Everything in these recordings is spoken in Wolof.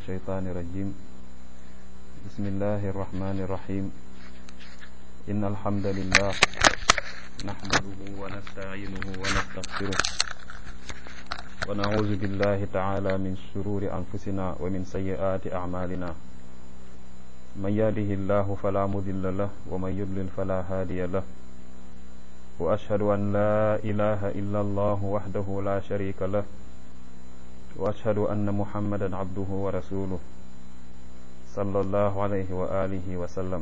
الشيطان الرجيم بسم الله الرحمن الرحيم إن الحمد لله نحمده ونستعينه ونستغفره ونعوذ بالله تعالى من شرور أنفسنا ومن سيئات أعمالنا من يهده الله فلا مضل له ومن يضلل فلا هادي له وأشهد أن لا إله إلا الله وحده لا شريك له وأشهد أن محمدا عبده ورسوله صلى الله عليه وآله وسلم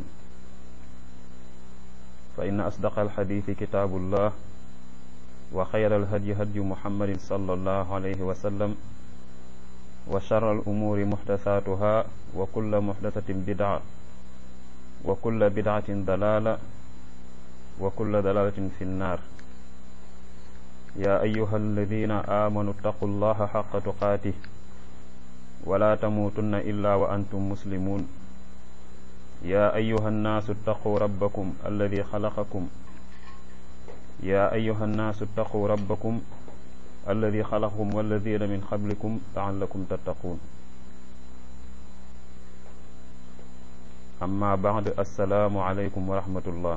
فإن أصدق الحديث كتاب الله وخير الهدي هدي محمد صلى الله عليه وسلم وشر الأمور محدثاتها وكل محدثة بدعة وكل بدعة ضلالة وكل ضلالة في النار يا أيها الذين آمنوا اتقوا الله حق تقاته ولا تموتن إلا وأنتم مسلمون يا أيها الناس اتقوا ربكم الذي خلقكم يا أيها الناس اتقوا ربكم الذي خلقكم والذين من قبلكم لعلكم تتقون أما بعد السلام عليكم ورحمة الله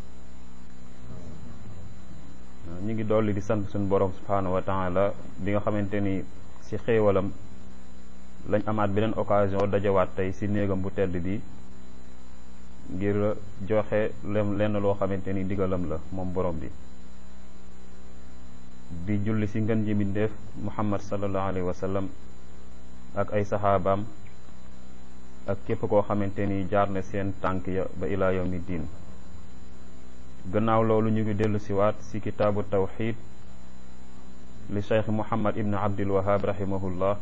ñu ngi dolli di sant suñu borom subhaanahu wa taala bi nga xamante ni ci xéewalam lañ amaat beneen occasion dajawaat tey ci néegam bu tedd bi ngir joxe lenn loo xamante ni ndigalam la moom borom bi di julli ci ngën ji mbindéef muhammad sallallahu alayhi wa sallam ak ay saxaabaam ak képp koo xamante ni jaar na seen tànk ya ba ilaa yawmi diin gannaaw loolu ñu ngi dellu siwaat ci kitaabu tawxid li cheikh muhammad ibn abdul wahab rahimahullah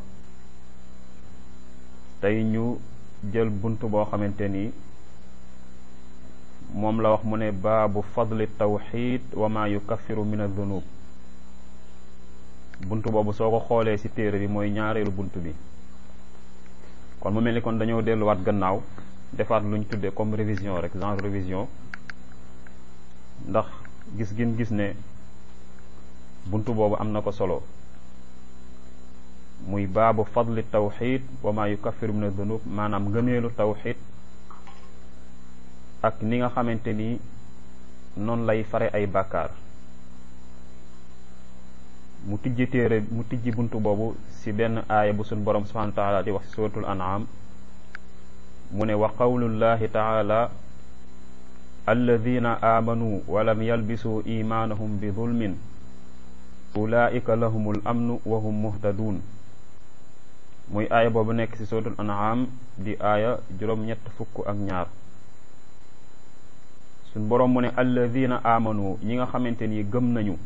tey ñu jël bunt boo xamante ni moom la wax mu ne baabu fadli tawxid wa ma yukaffiru min adunub bunt boobu soo ko xoolee ci téere bi mooy ñaareelu bunt bi kon mu mel ni kon dañoo delluwaat gannaaw defaat luñ tuddee comme révision rek genre révision ndax gis gin gis ne bunt boobu am na ko solo muy baabu fadli tawxid wa ma yukaffiru min adunub maanaam ngëneelu tawxid ak ni nga xamante ni noonu lay fare ay bàkkaar mu tijji téere mu tijji bunt boobu ci benn aaya bu suñ borom subhanahu wa taala di wax ci suratul an'am mu ne wa qawlullahi taala alladina aamanu walam yalbisuu imaanahum bi zulmin ulaika lahumul amnu wa hum muhtadun muy aaya boobu nekk ci suratul an'am di aaya juróom-ñett fukk ak ñaar suñ boroom mu ne alladina aamanu ñi nga xamante ni gëm nañu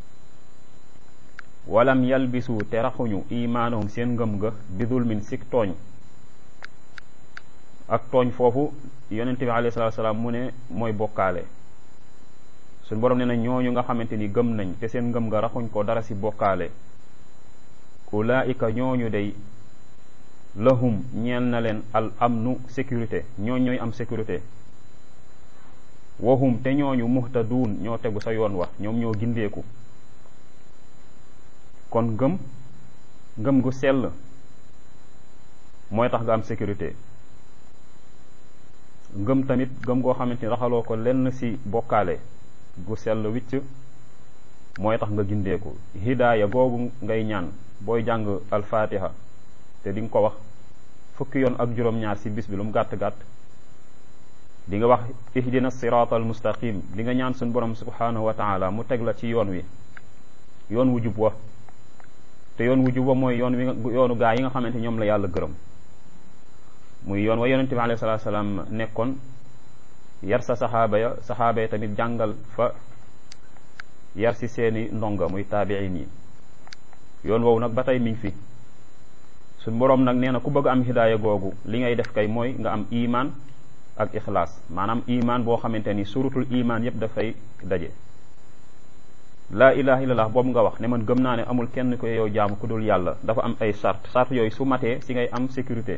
walam yalbisu te raxuñu imaanahum seen ngëm ga bi zulmin sik tooñ ak tooñ foofu yonent bi alayhi salaatu salaam mu ne mooy bokkaale suñ boroom ne na ñooñu nga xamante ni gëm nañ te seen ngëm ga raxuñ ko dara ci bokkaale ulaika ñooñu day lahum ñeel na leen al amnu sécurité ñooñ ñooy am sécurité wahum te ñooñu muhtaduun ñoo tegu sa yoon wax ñoom ñoo gindeeku kon ngëm ngëm gu sell mooy tax nga am sécurité ngëm tamit ngëm goo xamante ni raxaloo ko lenn ci bokkaale gu sell wicc mooy tax nga gindeeku hidaaya googu ngay ñaan booy jàng alfatiha te di nga ko wax fukki yoon ak juróom-ñaar ci bis bi lu mu gàtt-gàtt di nga wax ihdina siraatal mustaqim di nga ñaan suñu borom subhanahu wa taala mu teg la ci yoon wi yoon wu jub wa te yoon wu jub wa mooy yoon wi yoonu gaa yi nga xamante ñoom la yàlla gërëm muy yoon wa yonente bi alayhi salaatu salaam nekkoon yar sa saxaaba ya saxaaba ya tamit jàngal fa yar si seeni ndonga muy taabiin yi yoon woowu nag ba tey mi ngi fi suñ boroom nag nee na ku bëgg am hidaaya googu li ngay def kay mooy nga am iman ak ixlaas maanaam iman boo xamante ni surutul iman yépp dafay daje laa ilaha illallah boobu nga wax ne man gëm naa ne amul kenn ko yow jaamu ku dul yàlla dafa am ay charte charte yooyu su matee si ngay am sécurité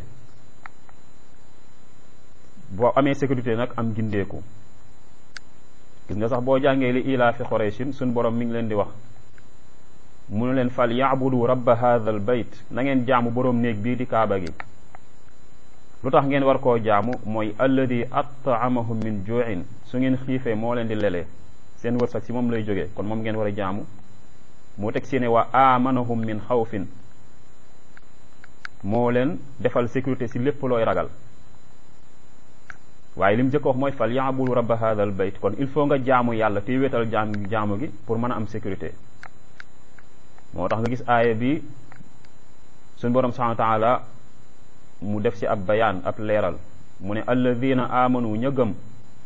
boo amee sécurité nag am gindeeku gis nga sax boo jàngee li ilaa fi Qurayshin suñ borom mi ngi leen di wax mu ne leen fal yaabudu rabba hadha al bayt na ngeen jaamu boroom néeg bii di kaaba gi lu tax ngeen war koo jaamu mooy alladi at'amahum min ju'in su ngeen xiifee moo leen di lelee seen wërsëg si moom lay jógee kon moom ngeen war a jaamu moo teg si ne wa amanahum min xawfin moo leen defal sécurité si lépp looy ragal waaye li mu jëkk wax mooy fal yaabudu rabba hadha al bayt kon il faut nga jaamu yàlla te wéetal jaam jaamu gi pour mën a am sécurité moo tax nga gis aaya bi suñ borom subhanahu wa taala mu def ci ab bayaan ab leeral mu ne alladina amanu ña gëm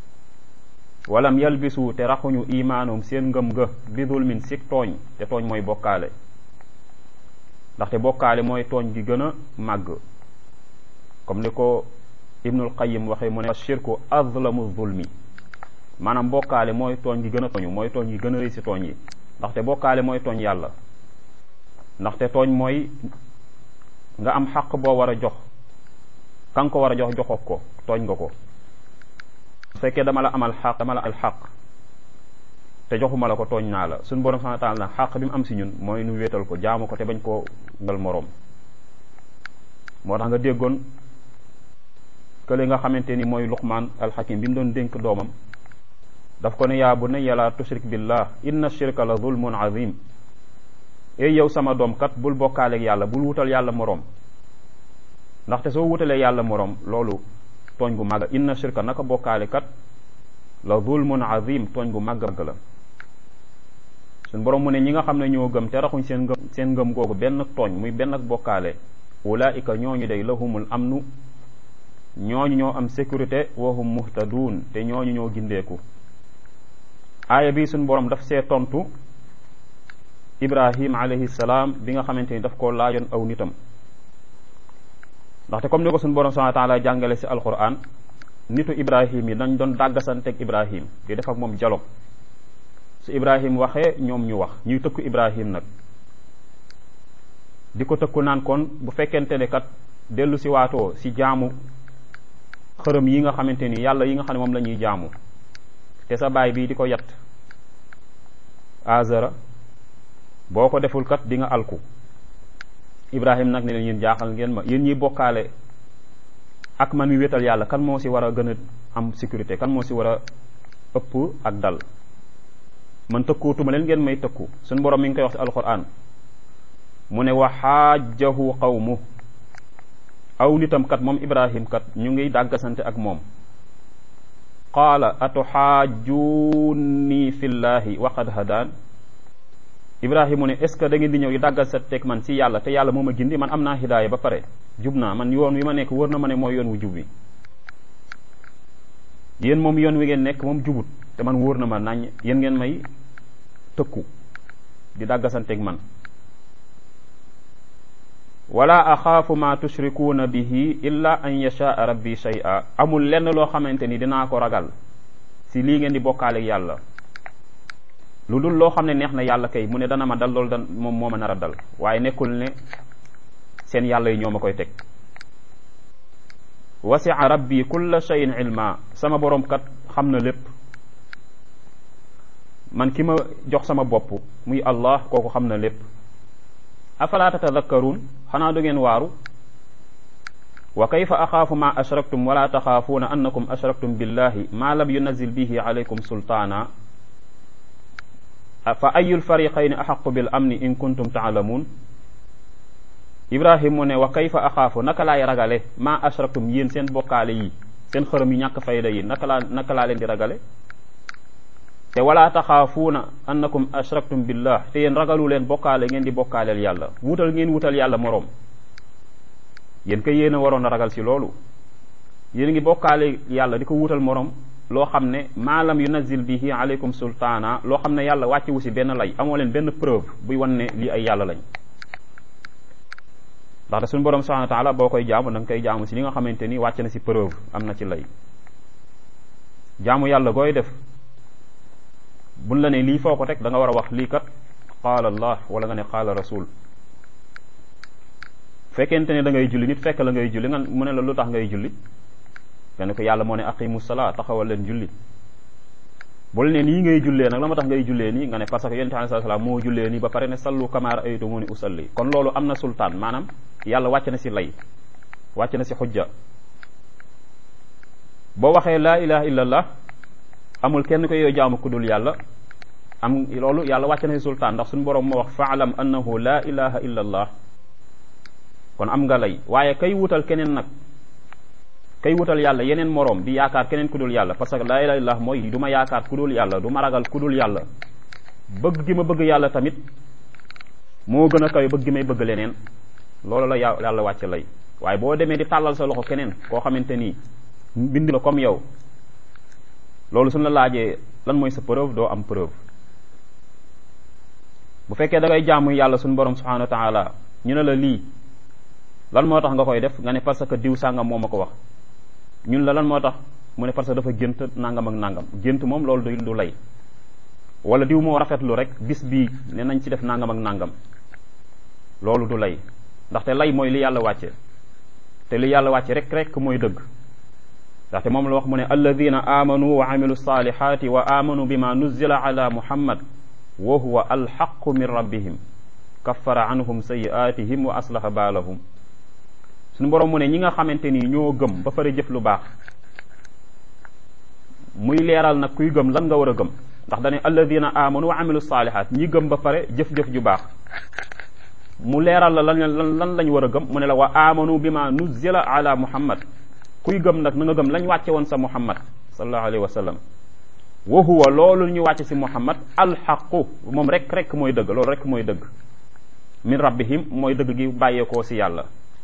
walam yalbisu te raxuñu imaanum seen ngëm ga bi zulmin si tooñ te tooñ mooy bokkaale ndaxte bokkaale mooy tooñ gi gën a màgg comme ni ko ibnul qayim waxee mu ne shirku azlamu zulmi maanaam bokkaale mooy tooñ gi gën a tooñu mooy tooñ gi gën a rëy si tooñ yi ndaxte bokkaale mooy tooñ yàlla ndaxte tooñ mooy nga am xaq boo war a jox ka nga ko war a jox joxoo ko tooñ nga ko su fekkee dama la amal xaq dama la al xaq te joxuma la ko tooñ naa la suñu borom subhanahu wa taala nag xaq bi mu am si ñun mooy nu wéetal ko jaamu ko te bañ koo ngal moroom moo tax nga déggoon kële nga xamante ni mooy luqmaan alxakim bi mu doon dénk doomam daf ko ne yaa bunayya laa tushrik billah inna shirka la zulmun azim ey yow sama doom kat bul bokkaaleeg yàlla bul wutal yàlla moroom ndaxte soo wutalee yàlla moroom loolu tooñ gu màgg inna shirka naka bokkaale kat la zulmun azim tooñ gu màgg la suñ borom mu ne ñi nga xam ne ñoo gëm te raxuñ seen ngëm seen ngëm googu benn tooñ muy benn ak bokkaale ulaika ñooñu day lahumul amnu ñooñu ñoo am sécurité wahum muhtadun te ñooñu ñoo gindeeku aaya bi suñ borom daf see tontu ibrahim alayhi salaam bi nga xamante ni daf koo laajoon aw nitam ndaxte comme ni ko suñu borom subhanahu wa taala jàngale si alquran nitu ibrahim yi dañ doon dàggasanteeg ibrahim di def ak moom dialogue su ibrahim waxee ñoom ñu wax ñuy tëkku ibrahim nag di ko tëkku naan kon bu fekkente ne kat dellu si waatoo si jaamu xërëm yi nga xamante ni yàlla yi nga xam ne moom la ñuy jaamu te sa baay bii di ko yat azara boo ko deful kat di nga alku ibrahim nag ne leen yéen jaaxal ngeen ma yéen ñiy bokkaale ak man mi wéetal yàlla kan moo si war a gën a am sécurité kan moo si war a ëpp ak dal man tëkkuutuma leen ngeen may tëkku suñu borom mi ngi koy wax si alquran mu ne wa xaajahu qawmu aw nitam kat moom ibrahim kat ñu ngi dàggasante ak moom qaala atuxaajunni fillahi wa qad hadaan ibrahima mu ne est ce que da ngeen di ñëw di dàggal sa teg man si yàlla te yàlla moo ma gindi man am naa hidaaya ba pare jub naa man yoon wi ma nekk wër na ma ne mooy yoon wu jub wi yéen moom yoon wi ngeen nekk moom jubut te man wóor na ma nañ yéen ngeen may tëkku di dàggasanteeg man wala axaafu ma tushrikuuna bihi illa an yashaa rabbi shay'a amul lenn loo xamante ni dinaa ko ragal si lii ngeen di bokkaaleeg yàlla lu dul loo xam ne neex na yàlla kay mu ne dana ma dal loolu dan moom moo ma nar a dal waaye nekkul ne seen yàlla yi ñoo ma koy teg wasi'a rabbi kulla shay'in ilma sama borom kat xam na lépp man ki ma jox sama bopp muy allah kooku xam na lépp afala tatadakkaruun xanaa du ngeen waaru wa kayfa axaafu ma ashraktum wala taxaafuuna annakum ashraktum billahi ma lam yunazil bihi alaykum sultaana fa ayul fariqayni axaqu bil amni in kuntum taalamuun ibrahim mu ne wa kayfa axaafu naka laay ragale ma ashraktum yéen seen bokkaale yi seen xërëm yi ñàkk fayda yi naka laa naka laa leen di ragale te wala taxaafuuna annakum ashraktum billah te yéen ragalu leen bokkaale ngeen di bokkaaleel yàlla wutal ngeen wutal yàlla moroom yéen kay yéen a waroon a ragal ci loolu yéen ngi bokkaale yàlla di ko wutal moroom loo xam ne maalam yunazil bihi aleykum sultaana loo xam ne yàlla wàcce wu si benn lay amoo leen benn preuve buy wan ne lii ay yàlla lañ ndaxte suñu borom subhanahu wa taala boo koy jaamu da nga koy jaamu si li nga xamante ni wàcc na si preuve am na ci lay jaamu yàlla gooy def buñ la ne lii foo ko teg da nga war a wax lii kat qaala allah wala nga ne qaala rasul fekkente ne da ngay julli nit fekk la ngay julli nga mu ne la lu tax ngay julli nga ne ko yàlla moo ne aqimu salaa taxawal leen julli bul ne nii ngay jullee nag la ma tax ngay jullee nii nga ne parce que yonent alayhi salaam moo jullee nii ba pare ne sallu kama ra'aytumuni usalli kon loolu am na sultaan maanaam yàlla wàcc na si lay wàcc na si xujja boo waxee laa ilaha illallah amul kenn ko yow jaamu ku dul yàlla am loolu yàlla wàcc na si sultaan ndax suñu borom moo wax faalam annahu laa ilaha illallah kon am nga lay waaye kay wutal keneen nag kay wutal yàlla yeneen moroom di yaakaar keneen ku dul yàlla parce que laa ilaha illallah mooy du ma yaakaar ku dul yàlla du ma ragal ku dul yàlla bëgg gi ma bëgg yàlla tamit moo gën a kawe bëgg gi may bëgg leneen loolu la yàlla wàcc lay waaye boo demee di tàllal sa loxo keneen koo xamante nii bind la comme yow loolu suñ la laajee lan mooy sa preuve doo am preuve bu fekkee da ngay jaamu yàlla suñu borom subhanahu wa taala ñu ne la lii lan moo tax nga koy def nga ne parce que diw sàngam moo ma ko wax ñun la lan moo tax mu ne parce que dafa gént nangam ak nangam gént moom loolu du du lay wala diw moo rafetlu rek bis bii ne nañ ci def nangam ak nangam loolu du lay ndaxte lay mooy li yàlla wàcce te li yàlla wàcce rek rek mooy dëgg ndaxte moom la wax mu ne alladina amanu wa amilu salihati wa amanu bima nuzila ala muhammad wa huwa alxaqu min rabbihim kaffara anhum sayiatihim wa aslaha baalahum suñu borom mu ne ñi nga xamante ni ñoo gëm ba pare jëf lu baax muy leeral nag kuy gëm lan nga war a gëm ndax dane alladina amanu wa amilu salihat ñi gëm ba pare jëf-jëf ju baax mu leeral la lan lan lan lañ war a gëm mu ne la wa amanu bima nuzila ala muhammad kuy gëm nag na nga gëm lañ wàcce woon sa muhammad sallallahu alayhi wa sallam wa huwa loolu ñu wàcce si muhammad alxaqu moom rek rek mooy dëgg loolu rek mooy dëgg min rabbihim mooy dëgg gi bàyyeekoo si yàlla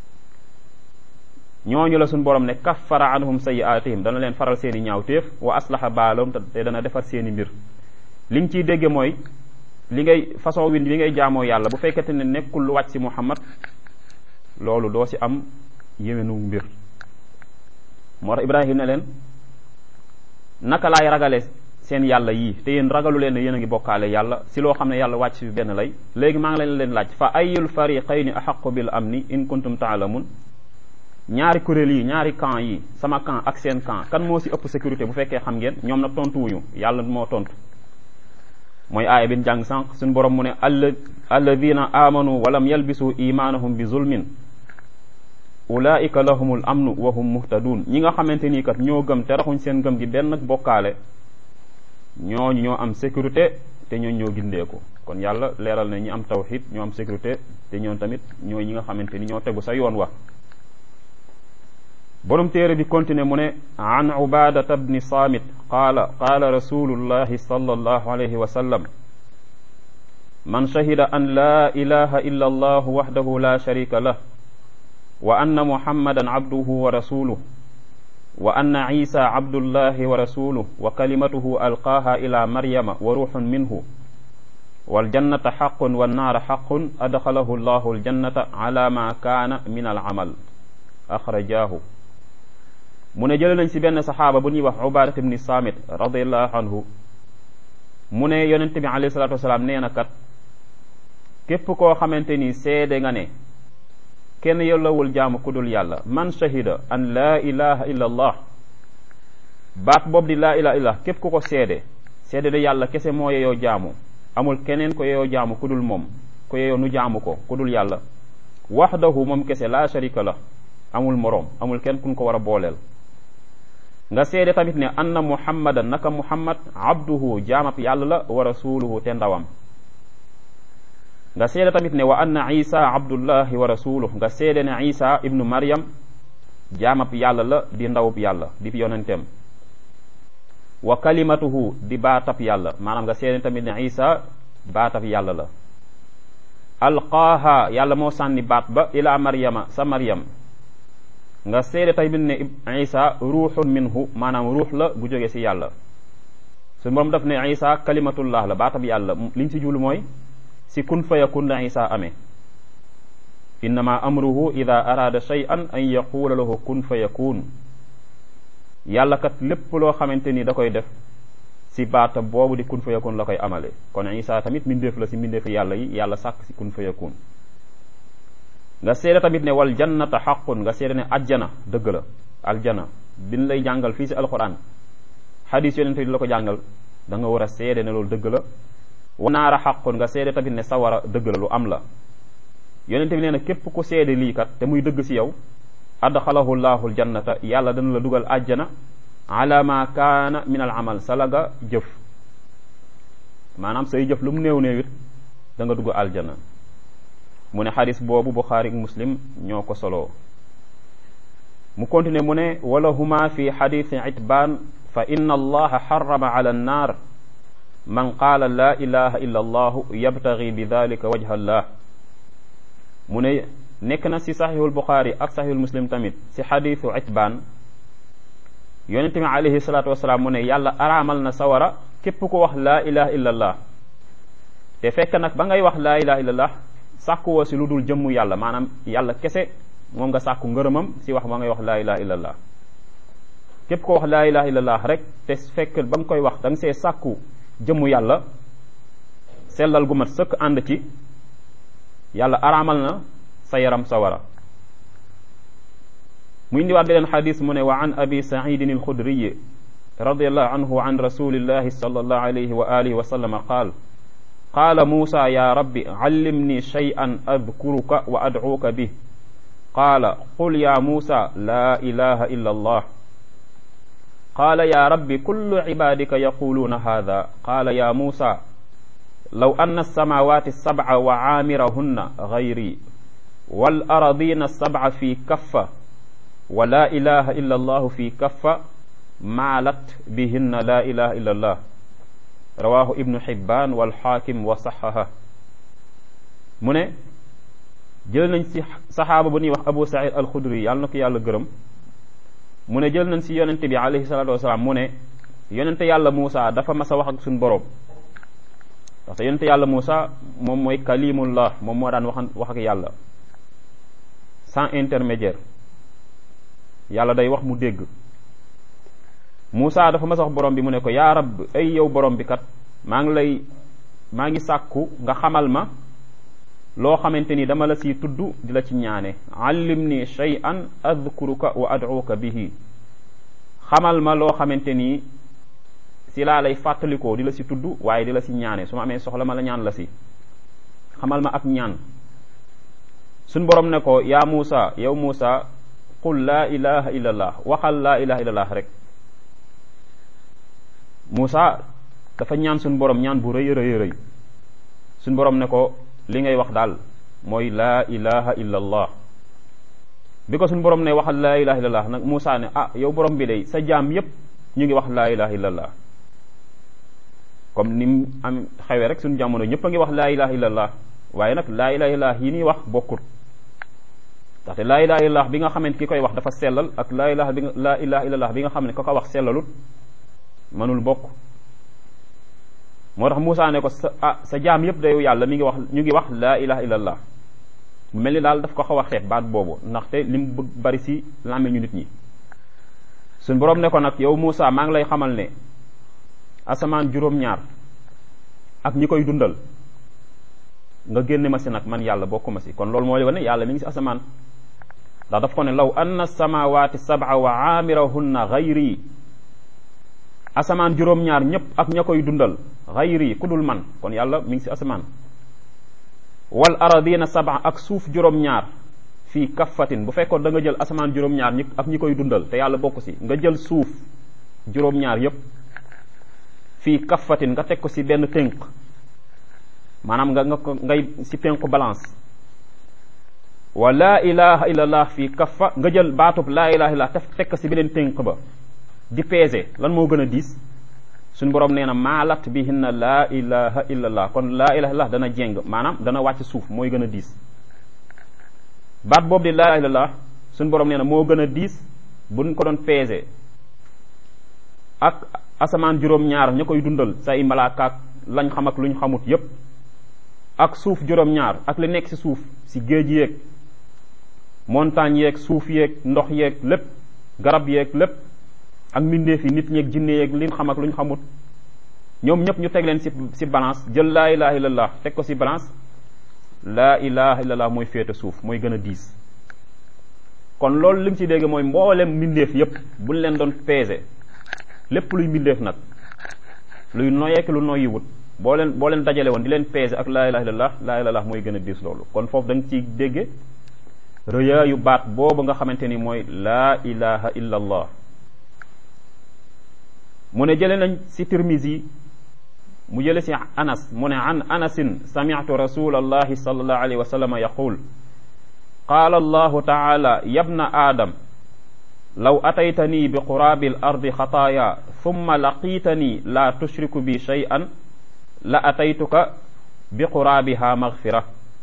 ñooñu la suñ borom ne kaffara anhum sayiatihim dana leen faral seen i ñaawteef wa aslaha baalahum te dana defar seen i mbir li nga ciy dégge mooy li ngay façon win li ngay jaamoo yàlla bu fekkete ne nekkul lu wàcc si muhammad loolu doo si am yéwénu mbir moo tax ibrahim ne leen naka laay ragale seen yàlla yii te yéen ragalu leen ne yéen a ngi bokkaale yàlla si loo xam ne yàlla wàcc fi benn lay léegi maa ngi leen leen laaj fa ayul fariqayni ahaqu bil amni in kuntum taalamun ñaari kuréel yi ñaari camp yi sama camp ak seen camp kan moo si ëpp sécurité bu fekkee xam ngeen ñoom nag tontuwuñu yàlla moo tontu mooy aaya bin jàng sànq suñu borom mu ne alla alladina amanu walam yalbisu imanahum bi zulmin ulaika lahumul amnu wa hum muhtadun ñi nga xamante nii kat ñoo gëm te raxuñ seen gëm gi benn bokkaale ñooñu ñoo am sécurité te ñooñu ñoo gindeeku kon yàlla leeral na ñi am tawxid ñoo am sécurité te ñoom tamit ñooy ñi nga xamante ni ñoo tegu sa yoon wa borom téere bi continué mu ne an ubadata bni samit qaala qaala rasulullahi sallallahu alayhi wa sallam man shahida an la ilaha illa allah wahdahu la sharika lah wa anna muhammadan abduhu wa rasuluh wa anna isa abdullahi wa rasuluh wa kalimatuhu alqaaha ila maryama wa ruuxun minhu waljannata xaqun wannaara xaqun adxalahu llahu aljannata ala ma kaana min alamal axrajaahu mu ne jële nañ si benn saxaaba bu ñuy wax ubadat ibni samit radiallahu anhu mu ne yonente bi alayhi salatu wasalaam nee na kat képp koo xamante ni seede nga ne kenn yellawul jaamu ku dul yàlla man shahida an laa ilaha illa allah baat boobu di laa ilaha illa képp ku ko seede seede de yàlla kese moo yeyoo jaamu amul keneen ko yeyoo jaamu ku dul moom ko yeyoo nu jaamu ko ku dul yàlla waxdahu moom kese laa sharika la amul moroom amul kenn kun ko war a booleel nga seede tamit ne anna muhammadan naka muhammad abduhu jaamab yàlla la wa rasuluhu te ndawam nga seede tamit ne wa anna isa abdullahi wa rasuluh nga seede ne isa ibnu maryam jaamab yàlla la di ndawub yàlla di fi yonenteem wa kalimatuhu di baatab yàlla maanaam nga seede tamit ne isa baatab yàlla la alqaaha yàlla moo sànni baat ba ila maryama sa maryam nga seede tamit ne isa ruuxun minhu maanaam ruux la gu jóge si yàlla su moom daf ne isa kalimatullah la baatab yàlla liñ si jublu mooy si kun fa yakun la isa amee innama amruhu ida araada shay'an an yaquula lahu kun fa yakun yàlla kat lépp loo xamante ni da koy def si baata boobu di kun fa yakun la koy amale kon isa tamit mbindeef la si mbindeefi yàlla yi yàlla sàkk si kun fa yakun nga seede tamit ne wal jannata xaqun nga seede ne ajjana dëgg la aljana bin lay jàngal fii si alquran xadis yonente di la ko jàngal da nga war a seede ne loolu dëgg la wa naara xaqun nga seede tamit ne sawara dëgg la lu am la yonente bi nee na képp ku seede lii kat te muy dëgg si yow adxalahu llahu aljannata yàlla dana la dugal ajjana ala ma kaana min al amal sa la nga jëf maanaam say jëf lu mu néew néew it da nga dugg aljana mu ne xadis boobu buxaari muslim ñoo ko soloo mu continuer mu ne wala huma fi xadisi itbaan fa inna allaha xarama ala annaar man qaala laa ilaha illa allahu yabtagi bi dalika wajha allah mu ne nekk na si saxiixul buxaari ak saxiixul muslim tamit si xadisu itbaan yonente bi alayhi salaatu wasalaam mu ne yàlla araamal na sawara képp ko wax laa ilaha illa allah te fekk nag ba ngay wax laa ilaha illa allah sàkkuwoo si lu dul jëmmu yàlla maanaam yàlla kese moom nga sàkku ngërëmam si wax ba ngay wax laa ilaha illa allah képp ko wax laa ilaha illa allah rek te fekk ba nga koy wax da nga see sàkku jëmmu yàlla sellal gu mat sëkk ànd ci yàlla araamal na sa yaram sawara mu indiwaat beneen xadis mu ne wa an abi saidin alxudriyi radiallahu anhu an rasulillahi sallallahu alayhi wa alihi wa sallama qaal qaala muusa ya rabbi callimni shay'an adkuruka wa adcuuka bih qaala qul ya muusa laa ilaha illa allah qaala ya rabbi kullu cibaadika yaquluuna hada qaala ya muusa law anna alsamawati alsabca wa caamirahunna gayri wal aradina alsabca fi kaffa wa laa ilaha illa allahu fi kaffa maalat bihinna laa ilaha illa allah rawahu ibnu xibban walxaakim wa saxaha mu ne jël nañ si saxaaba bu ñuy wax abu saïd alxudri yàlla na ko yàlla gërëm mu ne jël nañ si yonente bi alayhi salatu wasalaam mu ne yonente yàlla Muusa dafa mas a wax ak suñu borom parce que yonente yàlla Muusa moom mooy kalimullah moom moo daan wax wax ak yàlla sans intermédiaire yàlla day wax mu dégg Muusa dafa mas a wax borom bi mu ne ko yaa rab ay yow borom bi kat maa ngi lay maa ngi sàkku nga xamal ma loo xamante ni dama la siy tudd di la ci ñaane allimni shay'an adkuruka wa ad'uka bihi xamal ma loo xamante ni si laa lay fàttalikoo di la si tudd waaye di la si ñaane su ma amee soxla ma la ñaan la si xamal ma ak ñaan suñ borom ne ko yaa Muusa yow Muusa qul laa ilaha illa allah waxal laa ilaha illa allah rek Muusa dafa ñaan suñ borom ñaan bu rëy rëy rëy suñ borom ne ko li ngay wax daal mooy laa ilaha illa allah bi ko suñ borom ne waxal laa ilaha illa allah nag Muusa ne ah yow borom bi day sa jaam yépp ñu ngi wax laa ilaha illa allah comme ni mu am xewee rek suñu jamono ñëpp a ngi wax laa ilaha illa allah waaye nag laa ilaha illa allah yi ñuy wax bokkut ndaxte laa ilaha illa allah bi nga xamante ki koy wax dafa sellal ak laa ilaha bi nga laa ilaha illa allah bi nga xam ne ko ko wax sellalut mënul bokk moo tax Muusa ne ko sa ah sa jaam yëpp day yàlla mi ngi wax ñu ngi wax laa ilaha illa allah mu mel ni daal daf ko xaw a xeet baat boobu ndaxte lim bëgg bari si làmme ñu nit ñi suñ boroom ne ko nag yow Muusa maa ngi lay xamal ne asamaan juróom-ñaar ak ñi koy dundal nga génne ma si nag man yàlla bokku ma si kon loolu moo wane yàlla mi ngi si asamaan ndax daf ko ne law anna samawati sab'a wa aamirahunna gayri asamaan juróom-ñaar ñëpp ak ña koy dundal gayri ku dul man kon yàlla mi ngi si asamaan wal aradina sab'a ak suuf juróom-ñaar fii kaffatin bu fekkoon da nga jël asamaan juróom-ñaar ñi ak ñi koy dundal te yàlla bokk si nga jël suuf juróom-ñaar yëpp fii kaffatin nga teg ko si benn tënk maanaam nga nga ko ngay si penku balance wa laa ilaha illallah fii kaffa nga jël baatub laa ilaha illallah te teg ko si beneen tënk ba di peese lan moo gën a diis suñu borom nee na maalat bihinna laa ilaha illallah kon laa ilaha illallah dana jéng maanaam dana wàcc suuf mooy gën a diis baat boobu di laa ilaha illallah suñu borom nee na moo gën a diis buñ ko doon peese ak asamaan juróom-ñaar ña koy dundal say malaakaak lañ xam ak luñ xamut yépp ak suuf juróom-ñaar ak li nekk ci suuf ci géej yeeg montagne yeeg suuf yeeg ndox yeeg lépp garab yeeg lépp ak mbindeef yi nit ñeeg jinne yeeg liñ xam ak luñ xamut ñoom ñëpp ñu teg leen ci ci balance jël laa ilaha illallah teg ko ci balance laa ilaha illallah mooy féete suuf mooy gën a diis kon loolu li mu ci dégg mooy mboolem mbindeef yépp buñ leen doon peser lépp luy mbindeef nag luy noyeek lu noyyiwut boo leen boo leen dajale woon di leen peser ak laa ilaha illallah laa ilaha illallah mooy gën a diis loolu kon foofu da nga ciy dégge rëyaayu baat boobu nga xamante ni mooy laa ilaha illallah mu ne jële nañ si tirmisi mu jële si anas mu ne an anasin sami'tu rasulallahi sallallahu alayhi wa sallam yaqul qaala allahu taala yabna aadam law ataytani bi quraabi al ardi xataaya thumma laqiitani laa tushriku bi shay'an la ataytuka bi quraabiha magfira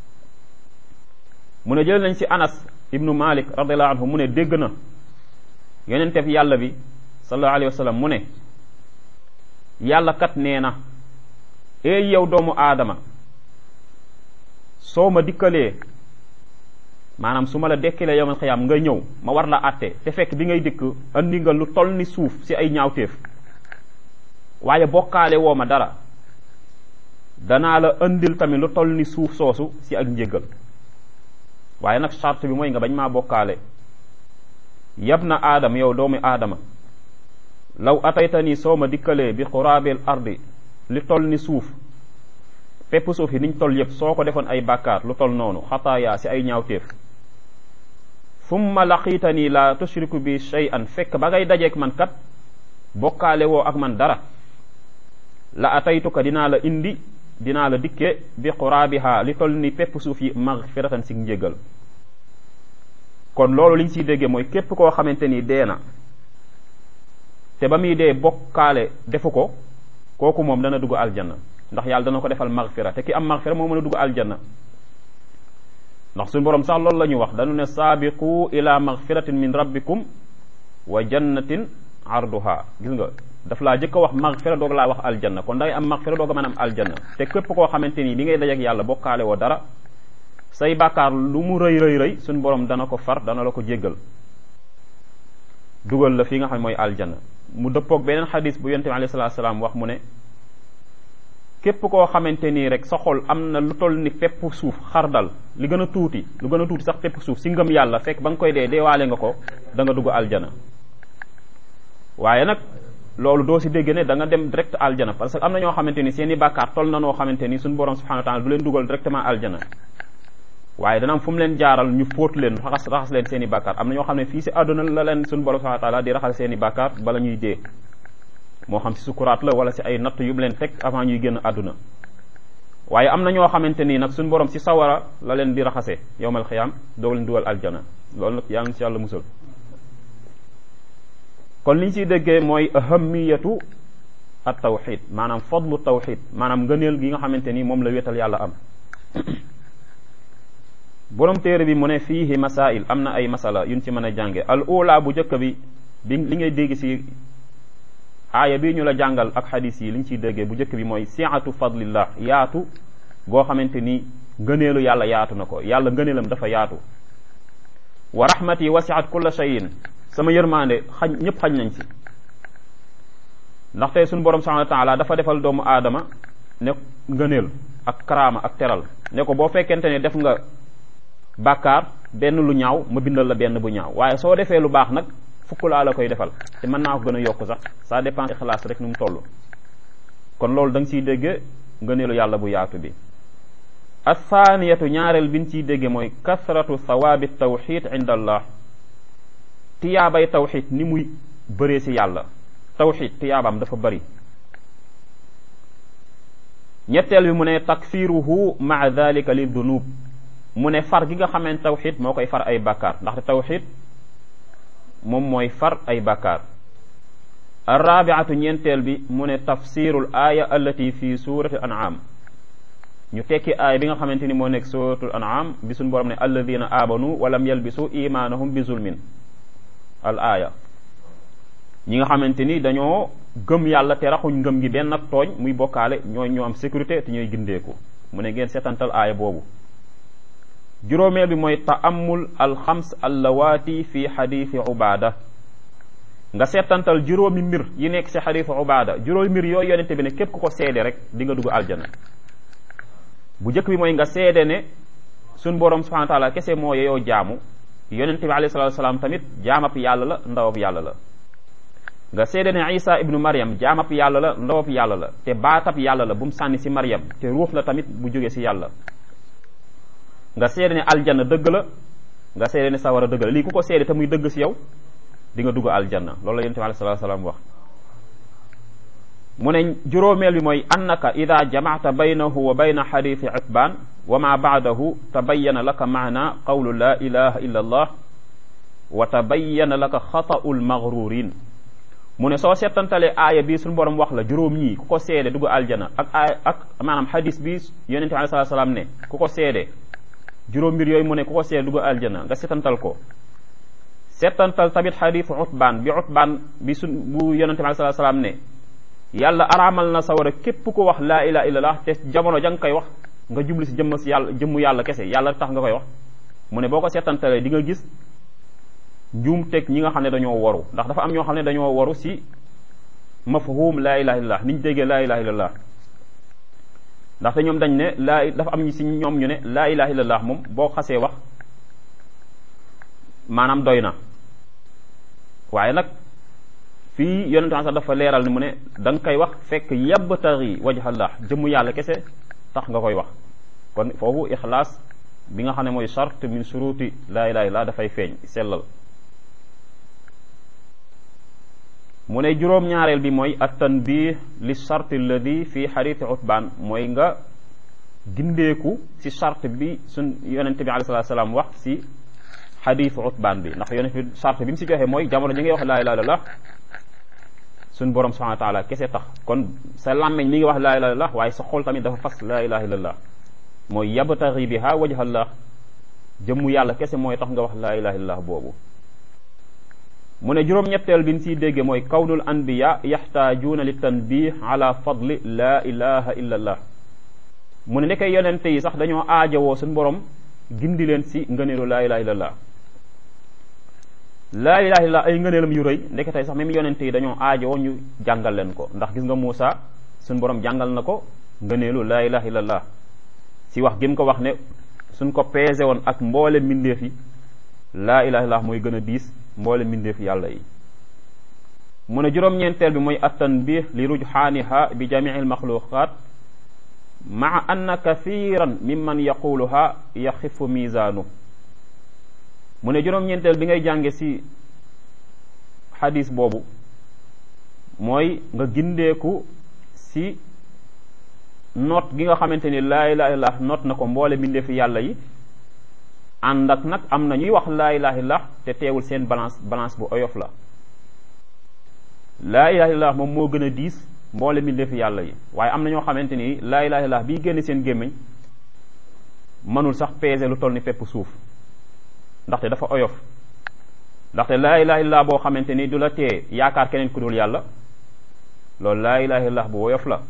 mu ne jël nañ ci anas ibnu malik radiallahu anhu mu ne dégg na yonente bi yàlla bi sallallahu alayhi wa sallam mu ne yàlla kat nee na eey yow doomu aadama soo ma dikkalee maanaam su ma la dekkilee yowmal xiyaam nga ñëw ma war la àtte te fekk bi ngay dikk andi nga lu toll ni suuf ci ay ñaawteef waaye bokkaale woo ma dara danaa la andil tamit lu toll ni suuf soosu ci ak njéggal waaye nag charte bi mooy nga bañ maa bokkaale yab na aadama yow doomu aadama law ataytani soo ma dikkalee bi xuraabil ardi li toll ni suuf pepp suuf yi niñ toll yëpp soo ko defoon ay bàkkaar lu toll noonu xataaya ci ay ñaawteef summa laqiitani la tushriku bi shay'an fekk ba ngay dajeek man kat bokkaale woo ak man dara la ataytuka dinaa la indi dinaa la dikke bi quraabiha li toll ni pepp suuf yi magfiratan si njégal kon loolu liñ siy déggee mooy képp koo xamante ni dee na te ba muy dee bokkaale defu ko kooku moom dana dugg aljanna ndax yàlla dana ko defal magfira te ki am magfira moo mën a dugg aljanna ndax suñu borom sax loolu la ñu wax dañu ne saabiqu ila magfiratin min rabbikum wa jannatin arduha gis nga daf laa jëkk a wax magfira doog laa wax aljanna kon dangay am magfira doog a mën am aljanna te képp koo xamante ni bi ngay dajeek yàlla bokkaale woo dara say bàkkaar lu mu rëy rëy rëy suñu borom dana ko far dana la ko jéggal dugal la fi nga xam ne mooy aljanna mu dëppoog beneen xadis bu yonte bi alayhi salaatu salaam wax mu ne képp koo xamante nii rek sa xol am na lu toll ni pepp suuf xardal li gën a tuuti lu gën a tuuti sax pepp suuf si ngëm yàlla fekk ba nga koy dee deewaale nga ko da nga dugg aljana waaye nag loolu doo si dégg ne da nga dem direct aljana parce que am na ñoo xamante ni seen i bàkkaar toll na noo xamante ni suñu borom subhanahu wa taala du leen dugal directement aljana waaye dana am fu mu leen jaaral ñu fóot leen raxas raxas leen seen i bàkkaar am na ñoo xam ne fii si àdduna la leen suñu borom subhanahu wa taala di raxas seen i bàkkaar bala ñuy dee moo xam si sukuraat la wala si ay natt yu mu leen teg avant ñuy génn àdduna waaye am na ñoo xamante nii nag suñu borom si sawara la leen di raxase yowmal xiyaam doog leen dugal aljana loolu nag yaa ngi si yàlla musal kon li ñu siy déggee mooy ahamiyatu at tawxid maanaam fadlu tawxid maanaam ngëneel gi nga xamante ni moom la wéetal yàlla am borom téere bi mu ne fiihi masail am na ay masala yuñ ci mën a jànge al ula bu njëkk bi bi li ngay dégg si aaya bii ñu la jàngal ak xadis yi li ñu ciy déggee bu njëkk bi mooy siatu fadlillah yaatu goo xamante ni ngëneelu yàlla yaatu na ko yàlla ngëneelam dafa yaatu wa rahmati wasiat kulla shayin sama yërmande xañ ñëpp xañ nañ si ndaxte suñu borom subhanahu wa taala dafa defal doomu aadama ne ngëneel ak karaama ak teral ne ko boo fekkente ne def nga bàkkaar benn lu ñaaw ma bindal la benn bu ñaaw waaye soo defee lu baax nag fukk laa la koy defal te mën naa ko gën a yokk sax ça dépend ixlaas rek nu mu toll kon loolu da nga ciy dégge ngëneelu yàlla bu yaatu bi athaniyatu ñaareel bi ñu ciy dégge mooy kasratu thawaabi tawxid inda allah tiyaabay tawxid ni muy bëree ci yàlla tawxid tiyaabaam dafa bëri ñetteel bi mu ne takfiruhu maa dalika li dunub mu ne far gi nga xameen tawxid moo koy far ay bàkkaar ndaxte tawxid moom mooy far ay bàkkaar arrabiatu ñeenteel bi mu ne tafsirul aaya allati fi surati an'am ñu tekki aaya bi nga xamante ni moo nekk suratul an'am bi suñ borom ne alladina amanu walam yalbisu imanahum bi zulmin al aaya ñi nga xamante ni dañoo gëm yàlla te raxuñ ngëm gi benn ak tooñ muy bokkaale ñooy ñoo am sécurité te ñooy gindeeku mu ne ngeen seetantal aaya boobu juróomeel bi mooy taamul alxams allawaati fi xadiisi ubaada nga seetantal juróomi mbir yi nekk si xadiisi ubaada juróomi mbir yooyu yonente bi ne képp ku ko seede rek di nga dugg aljana bu njëkk bi mooy nga seede ne suñ borom subhanahu wa taala kese moo yeyoo jaamu yonente bi alayhi salatu wasalaam tamit jaamab yàlla la ndawab yàlla la nga seede ne isa ibnu maryam jaamab yàlla la ndawab yàlla la te baatab yàlla la bu mu sànni si maryam te ruux la tamit bu jóge si yàlla nga seede ne aljanna dëgg la nga seede ne sawara dëgg la lii ku ko seede te muy dëgg si yow di nga dugg aljanna loolu la yonent bi alayhi salaatu salaam wax mu ne juróomeel bi mooy annaka ida jamacta baynahu wa bayna xadiisi utbaan wa ma baadahu tabayana laka maana qawlu la ilaha illa allah wa tabayana laka xata'u lmaghrurin mu ne soo seetantalee aaya bi suñu borom wax la juróom ñii ku ko seede dugg aljana ak aaya ak maanaam xadis bi yonente bi alei salatu salaam ne ku ko seede juróom mbir yooyu mu ne ku ko seede dugg aljana nga seetantal ko seetantal tamit xadisu utbaan bi utbaan bi suñ bu yonente bi alei salatu salaam ne yàlla araamal na sawara képp ko wax laa ilaha illallah te jamono ja nga koy wax nga jublu si jëmm si yàlla jëmmu yàlla kese yàlla tax nga koy wax mu ne boo ko seetantalee di nga gis njuum teg ñi nga xam ne dañoo waru ndax dafa am ñoo xam ne dañoo waru si mafhum laa ilaha illallah niñ déggee laa ilaha illallah ndaxte ñoom dañ ne laa dafa am ñi si ñoom ñu ne laa ilaha illallah moom boo xasee wax maanaam doy na waaye nag fii yonente sax dafa leeral ni mu ne da nga koy wax fekk yabtari wajhallah jëmmu yàlla kese tax nga koy wax kon foofu ixlaas bi nga xam ne mooy charte min suruti laa ilaha illallah dafay feeñ sellal mu ne juróom-ñaareel bi mooy at tanbih li charte alladi fi xadiisi utbaan mooy nga gindeeku si charte bi suñ yonente bi alayhi salaatu salaam wax si xadiisu utbaan bi ndax yonente bi charte bi mu si joxe mooy jamono ji ngay wax laa ilaha illallah suñ borom subhanahu wa taala kese tax kon sa làmmeñ mi ngi wax laa ilaha illallah waaye sa xol tamit dafa fas laa ilaha illallah mooy yabtaghi biha wajhallah jëmmu yàlla kese mooy tax nga wax laa ilaha illallah boobu mu ne juróom-ñetteel bi ñu siy dégge mooy kawnul anbiya yaxtaajuuna li tanbih ala fadli laa ilaha illallah mu ne nekkee yonente yi sax dañoo aajowoo suñ borom gindi leen si ngëneelu laa ilaha illallah laa ilaha illallah ay ngëneelam yu rëy ndeke tey sax même yonente yi dañoo aajowoo ñu jàngal leen ko ndax gis nga Muusa suñ borom jàngal na ko ngëneelu laa ilaha illallah si wax gi mu ko wax ne suñ ko peese woon ak mboole mbindeef yi laa ilaha illallah mooy gën a diis mboole mbindeef yàlla yi mu ne juróom-ñeenteel bi mooy attanbih li rujxaaniha bi jamii almaxluqat maa anna kathiran mimman yaquluha yaxifu misaanu mu ne juróom-ñeenteel bi ngay jànge si xadis boobu mooy nga gindeeku si noot gi nga xamante ni laa ilaha illallah noot na ko mboole mbindeefi yàlla yi ànd ak nag am na ñuy wax laa ilaha illallah te teewul seen balance balance bu oyof la laa ilaha illallah moom moo gën a diis mboole mbindeefi yàlla yi waaye am na ñoo xamante ni laa ilaha illallah bii génn seen gémmiñ mënul sax peser lu toll ni pepp suuf ndaxte dafa oyof ndaxte laa ilaha illallah boo xamante ni du la tee yaakaar keneen ku dul yàlla loolu laa ilaha illallah bu woyof la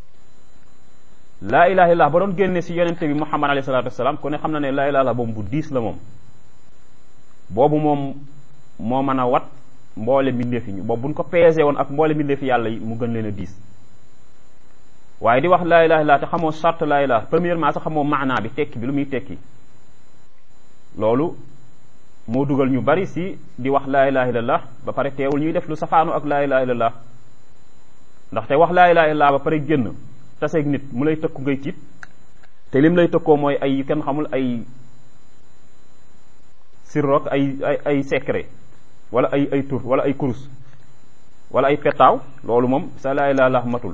laa ilaha illallah ba doon génne si yonente bi muhammad alayhi salatu wasalaam ku ne xam na ne laa ilaha illallah boobu bu diis la moom boobu moom moo mën a wat mboole mbindeef yi boobu buñ ko peese woon ak mboole mbindeef yàlla yi mu gën leen a diis waaye di wax laa ilaha illallah te xamoo charte laa ilaha premièrement sax xamoo maanaa bi tekki bi lu muy tekki loolu moo dugal ñu bari si di wax laa ilaha illallah ba pare teewul ñuy def lu safaanu ak laa ilaha illallah ndaxte wax laa ilaha illallah ba pare génn taseeg nit mu lay tëkku ngay tiit te lim lay tëkkoo mooy ay kenn xamul ay sirrook ay ay ay secret wala ay ay tur wala ay kurus wala ay petaaw loolu moom sa laa ilaha illallah matul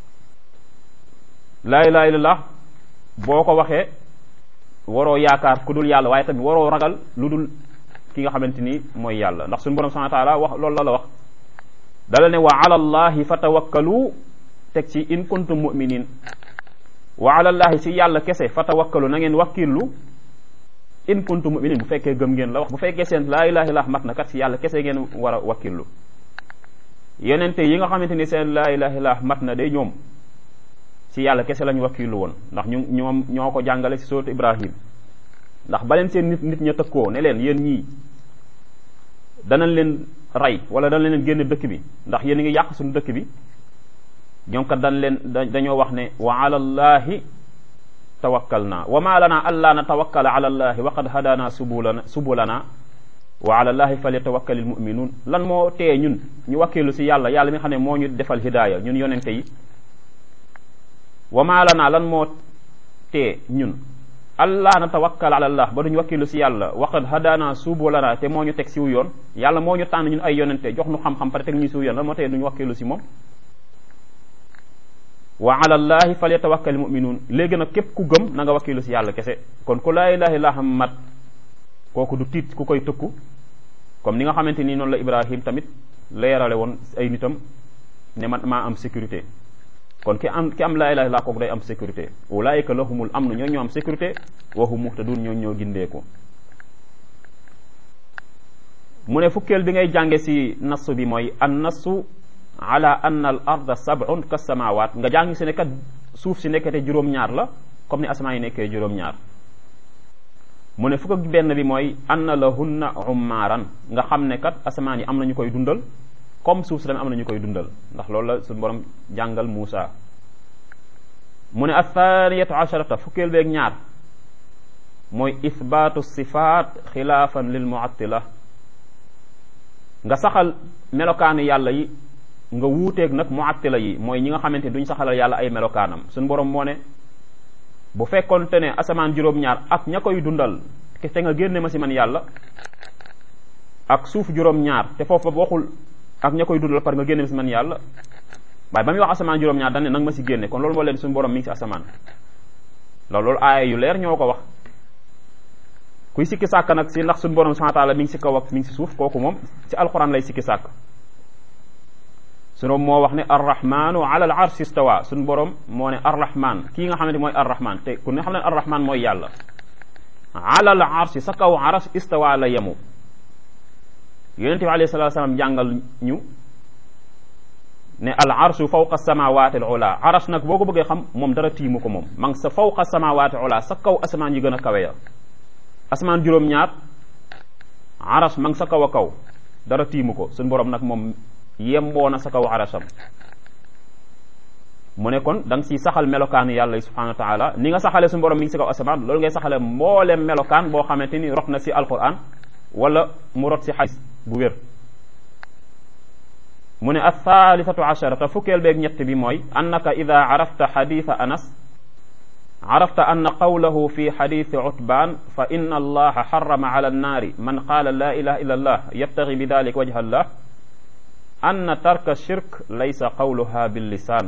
laa ilaha illallah boo ko waxee waroo yaakaar ku dul yàlla waaye tamit waroo ragal lu dul ki nga xamante ni mooy yàlla ndax suñu borom subhanahu wa taala wax loolu la la wax dala ne wa ala allahi fatawakkalu teg ci in kuntum muminin wa ala allahi si yàlla kese fatawakkalu na ngeen wakkillu in kuntum muminin bu fekkee gëm ngeen la wax bu fekkee seen laa ilaha illallah mat na kat si yàlla kese ngeen war a wakkillu yonente yi nga xamante ni seen laa ilaha illallah mat na day ñoom si yàlla kese lañu wakiilu woon ndax ñu ñoom ñoo ko jàngale si sourate Ibrahim ndax ba leen seen nit nit ña tëkkoo ne leen yéen ñii danañ leen rey wala danañ leen génn dëkk bi ndax yéen a ngi yàq suñu dëkk bi ñoom kat dañ leen dañoo wax ne wa ala allahi tawakkalna wa ma lana alla natawakkala ala allahi wa qad hadana subulana subulana wa ala allahi falyatawakkalil mu'minun lan moo tee ñun ñu wakkilu si yàlla yàlla mi xam ne moo ñu defal hidaaya ñun yonente yi wa maa lanaa lan moo tee ñun allah na tawakkal ala allah ba duñ wakkilu si yàlla waqad hadana suubu lana te moo ñu teg siw yoon yàlla moo ñu tànn ñun ay yonente jox ñu xam-xam pare teg ñu siw yoon lan moo tee duñ wakkilu si moom wa ala llahi falyatawakkal muminuun léegi nag képp ku gëm na nga wakkilu si yàlla kese kon ku laa ilaha illa xam mat kooku du tiit ku koy tëkku comme ni nga xamante ni noonu la ibrahim tamit leerale woon ay nitam ne man maa am sécurité kon ki am ki am laa ilaha illa kooku day am sécurité ulaayika lahumul am na ñoo ñoo am sécurité wa hum muhtadun ñoo ñoo gindeeku mu ne fukkeel bi ngay jànge si nassu bi mooy an nassu ala anna al arda sab'un ka samawat nga jàng si ne kat suuf si nekkete juróom-ñaar la comme ni asamaan yi nekkee juróom-ñaar mu ne fukk ak benn bi mooy anna lahunna ummaaran nga xam ne kat asamaan yi am na ñu koy dundal comme suuf si tamit am na ñu koy dundal ndax loolu la suñu borom jàngal Muusa mu ne athaniyatu asharata fukkeel beeg ñaar mooy ithbaatu sifaat xilaafan lil muattila nga saxal melokaanu yàlla yi nga wuuteeg nag muattila yi mooy ñi nga xamante ni duñ saxalal yàlla ay melokaanam suñu borom moo ne bu fekkonte ne asamaan juróom-ñaar ak ña koy dundal te nga génne ma si man yàlla ak suuf juróom-ñaar te foofu waxul ak ña koy dundal par nga génne ma si man yàlla waaye ba muy wax asamaan juróom-ñaar dañ ne nanga ma si génne kon loolu moo leen suñu borom mi ngi si asamaan loolu loolu aaya yu leer ñoo ko wax kuy sikki sàkk nag si ndax suñu borom subhanahu wa ta'ala mi ngi si kaw ak mi ngi si suuf kooku moom si alxuraan lay sikki sàkk suñu moo wax ne arrahmanu ala al arsh istawa suñu borom moo ne arrahman kii nga xamante mooy arrahman te ku ne xam ne arrahman mooy yàlla ala al arsh sa kaw arash istawa la yemu yonente bi alayhi salatu wasalam jàngal ñu ne al arshu fawqa samawati al ula arash nag boo ko bëggee xam moom dara tiimu ko moom ma ngi sa fawqa samawati ula sa kaw asamaan yi gën a kawe ya asamaan juróom-ñaar arash ma ngi sa kaw a kaw dara tiimu ko suñu borom nag moom yemboo na sa kaw arasham mu ne kon da nga siy saxal melokaanu yàlla subhanahu wa taala ni nga saxalee suñu borom mi ngi si kaw asamaan loolu ngay saxale mboolem melokaan boo xamante ni rot na si alquran wala mu rot si xadis bu wér mu ne althalithatu asharata fukkeel beeg ñett bi mooy annaka ida arafta xaditha anas arafta anna qawlahu fi xadithi utbaan fa inna allaha xarama ala annaari man qaala la ilaha illa allah yabtagi bi dalik wajha allah anna tarka shirk laysa qawluha bil lisaan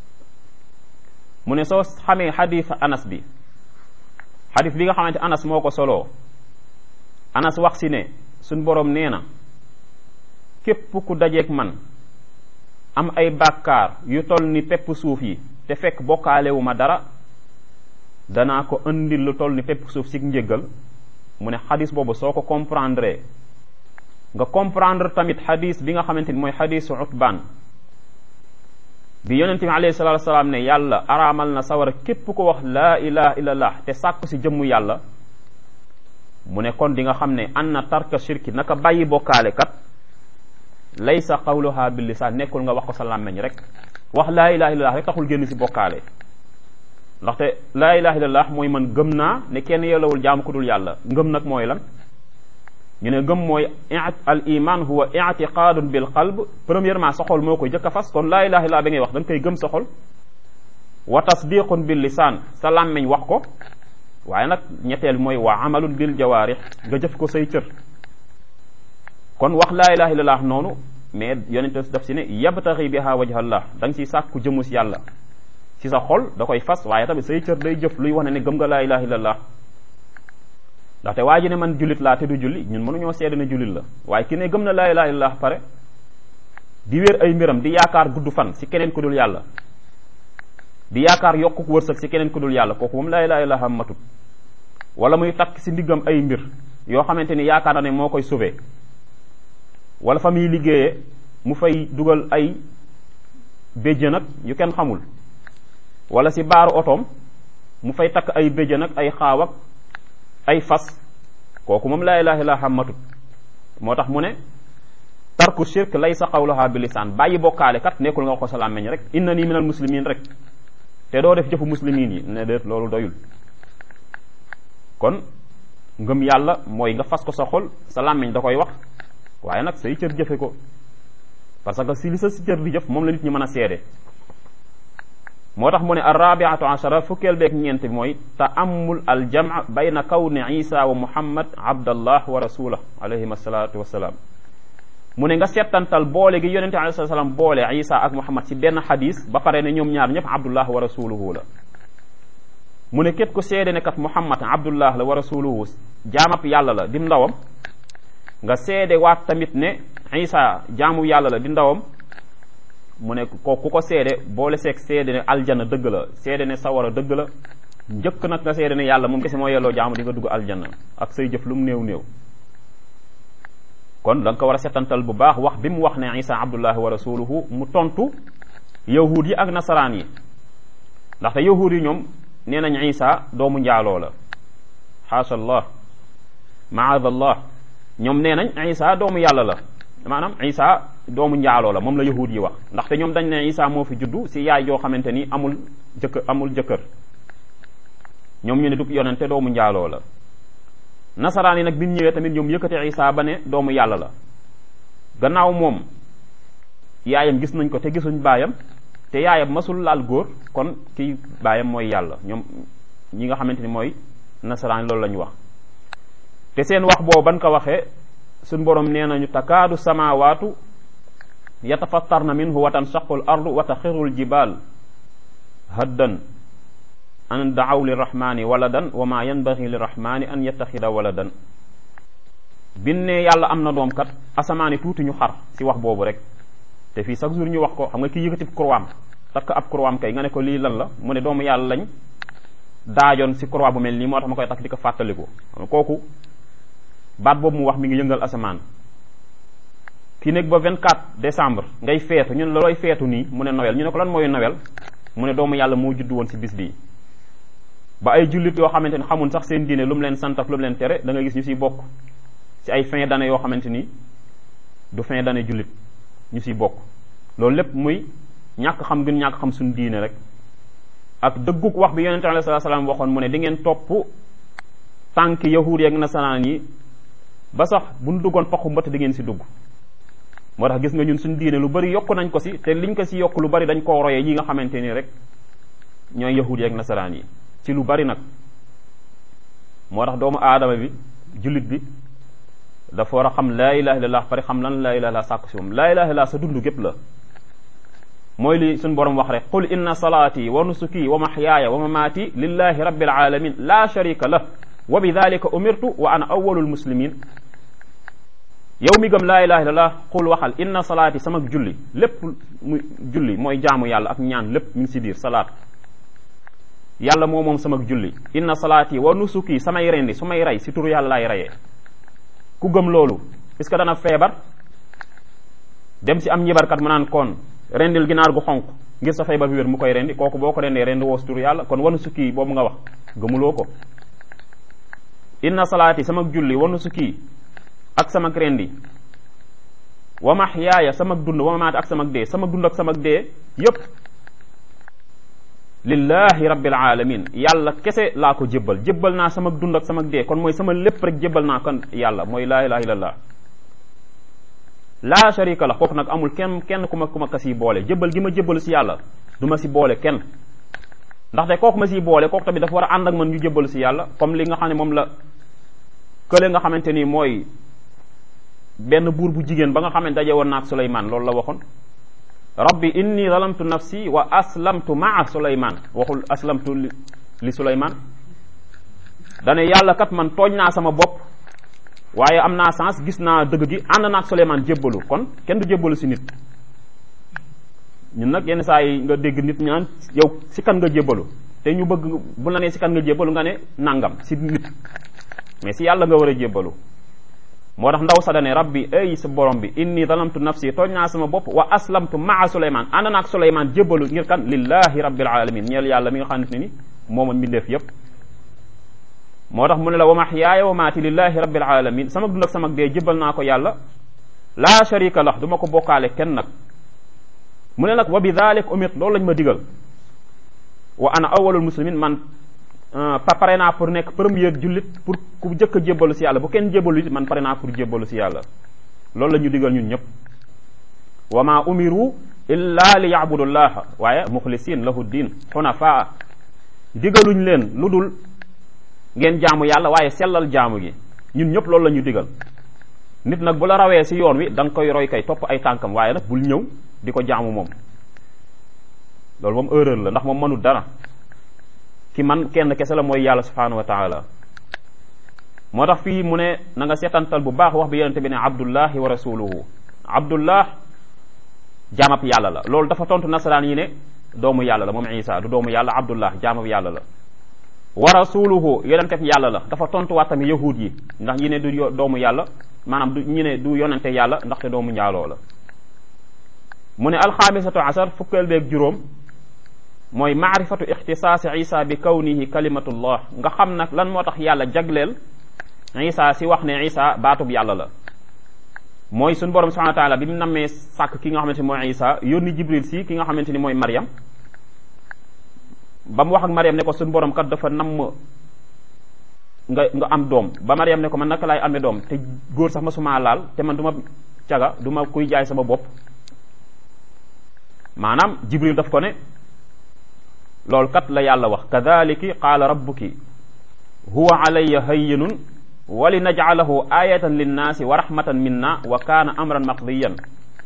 mu ne soo xamee xadis anas bi xadis bi nga xamante anas moo ko soloo anas wax si ne suñ boroom nee na képp ku dajeeg man am ay bàkkaar yu toll ni pepp suuf yi te fekk bokkaalewu ma dara danaa ko indil lu toll ni pepp suuf si njëggal mu ne xadis boobu soo ko comprendre nga comprendre tamit xadis bi nga xamante ni mooy xadisu utbaan bi yonente bi alayhi salatu wasalaam ne yàlla araamal na sawara képp ko wax laa ilaha illallah te sàkku si jëmmu yàlla mu ne kon di nga xam ne anna tarka shirki naka bàyyi bokkaale kat laysa qawluha bil lisaan nekkul nga wax ko sa làmmeñ rek wax laa ilaha illallah rek taxul génn si bokkaale ndaxte laa ilaha illallah mooy man gëm naa ne kenn yellawul jaamu ku dul yàlla ngëm nag mooy lan ñu ne gëm mooy al iman huwa i'tiqadun bil qalb premièrement sa xol moo koy jëkk a fas kon laa ilaha illallah ba ngay wax da nga koy gëm sa xol wa tasdiqun bil lisaan sa làmmeñ wax ko waaye nag ñetteel mooy wa amalun bil jawaarix nga jëf ko say cër kon wax laa ilaha illallah noonu mais yonente daf si ne yabtaxi biha wajhallah da nga siy sàkku jëmu si yàlla si sa xol da koy fas waaye tamit say cër day jëf luy wax ne ne gëm nga laa ilaha illallah ndaxte waa ji ne man jullit laa te du julli ñun mënuñoo seede ne jullit la waaye ki ne gëm na laa ilaha illallah pare di wér ay mbiram di yaakaar gudd fan si keneen ku dul yàlla di yaakaar yokku wërsëg si keneen ku dul yàlla kooku moom laa ilaha illallah matut wala muy takk si ndiggam ay mbir yoo xamante ni yaakaar na ne moo koy sauver wala fa muy liggéeyee mu fay dugal ay béjjën ak yu kenn xamul wala si baaru otoom mu fay takk ay béjjën ak ay xaaw ak ay fas kooku moom laa ilaha illallah matut moo tax mu ne tarku shirk laysa qawluha bi lisaan bàyyi bokkaale kat nekkul nga wax ko sa làmmeñ rek inna nii minal muslimin rek te doo def jëfu muslimin yi ne déet loolu doyul kon ngëm yàlla mooy nga fas ko sa xol sa làmmeñ da koy wax waaye nag say cër jëfe ko parce que si li sa si cër di jëf moom la nit ñi mën a seede moo tax mu ne arrabiatu achara fukkeel beeg ñeent bi mooy taamul al jama bayna kawni isa wa muhammad abdallah wa rasulah alayhim asalatu wasalaam mu ne nga settantal boole gi yonente alayhi salaam boole isa ak muhammad ci benn xadis ba pare ne ñoom ñaar ñëpp abdullah wa rasuluhu la mu ne képp ku seede ne kat muhammad abdullah la wa rasuluhu jaamab yàlla la di ndawam nga seede waat tamit ne isa jaamu yàlla la di ndawam mu ne ko ku ko seede boole seeg seede ne aljana dëgg la seede ne sawara dëgg la njëkk nag nga seede ne yàlla moom kese moo yelloo jaamu di nga dugg aljana ak say jëf lu mu néew néew kon da nga ko war a setantal bu baax wax bi mu wax ne isa abdullahi wa rasuluhu mu tontu yahud yi ak nasaraan yi ndaxte yahud yi ñoom nee nañ isa doomu njaaloo la xaasa allah maadallah ñoom nee nañ isa doomu yàlla la maanaam isa doomu njaaloo la moom la yahud yi wax ndaxte ñoom dañ ne isa moo fi juddu si yaay joo xamante ni amul jëkkër amul jëkkër ñoom ñu ne du yonente doomu njaaloo la nasaraan yi nag bi ñu ñëwee tamit ñoom yëkkate isa ba ne doomu yàlla la gannaaw moom yaayam gis nañ ko te gisuñ baayam te yaayam masul laal góor kon kii baayam mooy yàlla ñoom ñi nga xamante ni mooy nasaraan yi loolu la ñu wax te seen wax boobu ban ko waxee suñ borom nee nañu takaadu samawaatu yatafattarna minhu wa tansaqu l ardu wa taxirul jibal haddan an daaw lirrahmani waladan wa ma yanbaghi lirrahmani an yattaxida waladan binne yàlla am na doom kat asamaani tuuti ñu xar si wax boobu rek te fii chaque jour ñu wax ko xam nga kii yëkkati croix takk ab croix kay nga ne ko lii lan la mu ne doomu yàlla lañ daajoon si croix bu mel nii moo tax ma koy takk di ko fàttaliku kooku baat boobu mu wax mi ngi yëngal asamaan kii nekk ba 24 décembre ngay feetu ñu ne la looy feetu nii mu ne Noël ñu ne ko lan mooy Noël mu ne doomu yàlla moo juddu woon si bis bii ba ay jullit yoo xamante ni xamul sax seen diine lu mu leen sant ak lu mu leen tere da nga gis ñu siy bokk ci ay fin d'année yoo xamante ni du fin d'année jullit ñu siy bokk loolu lépp muy ñàkk xam gën ñàkk xam suñu diine rek ak dëgguk wax bi yonente alayhi salaam waxoon mu ne di ngeen topp tànk yahuud yi ak nasaraan yi ba sax bu ñu duggoon paxu mbëtt di ngeen si dugg moo tax gis nga ñun suñu diine lu bari yokk nañ ko si te liñ ko si yokk lu bari dañ koo royee ñi nga xamante ni rek ñooy yahuud yi ak nasaraan yi ci lu bari nag moo tax doomu aadama bi jullit bi dafa war a xam laa ilaha illallah pare xam lan laa ilaha illallah sàkku si moom laa ilaha illallah sa dund gépp la mooy li suñ borom wax rek qul inna salaati wa nusuki wa mahyaaya wa mamaati lillahi rabbil alamin la sharika lah wa bi dalika umirtu wa ana awwalul muslimin yow mi gëm laa ilaha illallah qul waxal inna salaati sama julli lépp mu julli mooy jaamu yàlla ak ñaan lépp mi ngi si biir salaat yàlla moo moom sama julli inna salaati wa nusuki samay rendi su may rey si turu yàlla laay reyee ku gëm loolu est-ce que dana feebar dem si am njibarkat mu naan kon rendil ginaar gu xonq ngir sa feebar bi wér mu koy rendi kooku boo ko rendee rendi woo si turu yàlla kon wanu sukki boobu nga wax gëmuloo ko inna salaati sama julli wanu sukki ak sama rendi wa mahyaaya sama dund wa mamaati ak sama dee sama dund ak sama dee yépp lillahi rabbil alamin yàlla kese laa ko jébbal jébbal naa sama dund ak sama dee kon mooy sama lépp rek jébbal naa kon yàlla mooy laa ilaha illallah laa sharika la kooku nag amul kenn kenn ku ma ku ma ka siy boole jébbal gi ma jébbalu si yàlla du ma si boole kenn ndaxte kooku ma siy boole kooku tamit dafa war a ànd ak man ñu jébbalu si yàlla comme li nga xam ne moom la kële nga xamante ni mooy benn buur bu jigéen ba nga xam ne daje woon naak Suleymaan loolu la waxoon rabbi inni zalamtu nafsi wa aslamtu maa suleyman waxul aslamtu li suleyman dane yàlla kat man tooñ naa sama bopp waaye am naa sens gis naa dëgg gi ànd naak suleyman jébbalu kon kenn du jébbalu si nit ñun nag yenn saa yi nga dégg nit ñaan yow si kan nga jébbalu te ñu bëgg bu la nee si kan nga jébbalu nga ne nangam si nit mais si yàlla nga war a jébbalu moo tax ndaw sa dane rabbi ay sa borom bi inni zalamtu nafsi tooñ naa sama bopp wa aslamtu maa suleyman ànd naak suleyman jébbalu ngir kan lillahi rabbil alamin ñeel yàlla mi nga xamante ni mooma mbindeef yépp moo tax mu ne la wa mahyaaya wa maati lillahi rabbil alamin sama dund ak sama dee jébbal naa ko yàlla laa sharika lah du ma ko bokkaale kenn nag mu ne nag wa bi dalik umit loolu lañ ma digal wa ana awwalul muslimin man pare naa pour nekk premier jullit pour ku jëkk a jébbalu si yàlla bu kenn jébbalu it man pare naa pour jébbalu si yàlla loolu la ñu digal ñun ñëpp wa ma umiru illa li yabudullaha waaye muxlisin lahu din xunafaa digaluñ leen lu dul ngeen jaamu yàlla waaye sellal jaamu gi ñun ñëpp loolu la ñu digal nit nag bu la rawee si yoon wi da nga koy roy kay topp ay tànkam waaye nag bul ñëw di ko jaamu moom loolu moom erreur la ndax moom mënul dara ki man kenn kese la mooy yàlla subhanahu wa taala moo tax fii mu ne na nga seetantal bu baax wax bi yonente bi ne abdullahi wa rasuluhu abdullah jaamab yàlla la loolu dafa tontu nasaraan yi ne doomu yàlla la moom isa du doomu yàlla abdullah jaamab yàlla la wa rasuluhu yonente bi yàlla la dafa tontu waat tamit yahud yi ndax yi ne du doomu yàlla maanaam du ñi ne du yonente yàlla ndaxte doomu njaaloo la mu ne alxaamisatu asar fukkeel beeg juróom mooy maarifatu ixtisaasi isa bi kawnihi kalimatullah nga xam nag lan moo tax yàlla jagleel isa si wax ne isa baatub yàlla la mooy suñu borom subhanahu wa taala bi mu nammee sàkk ki nga xamante ni mooy isa yónni jibril si ki nga xamante ni mooy mariam ba mu wax ak mariam ne ko suñu borom kat dafa namm nga nga am doom ba mariam ne ko man naka laay amee doom te góor sax ma suma laal te man du ma caga du ma kuy jaay sama bopp maanaam jibril daf ko ne loolu kat la yàlla wax kadaliki qaala rabbuki huwa alayya hayyinun wa li najcalahu ayatan linnaasi wa rahmatan minna wa kaana amran maqdiyan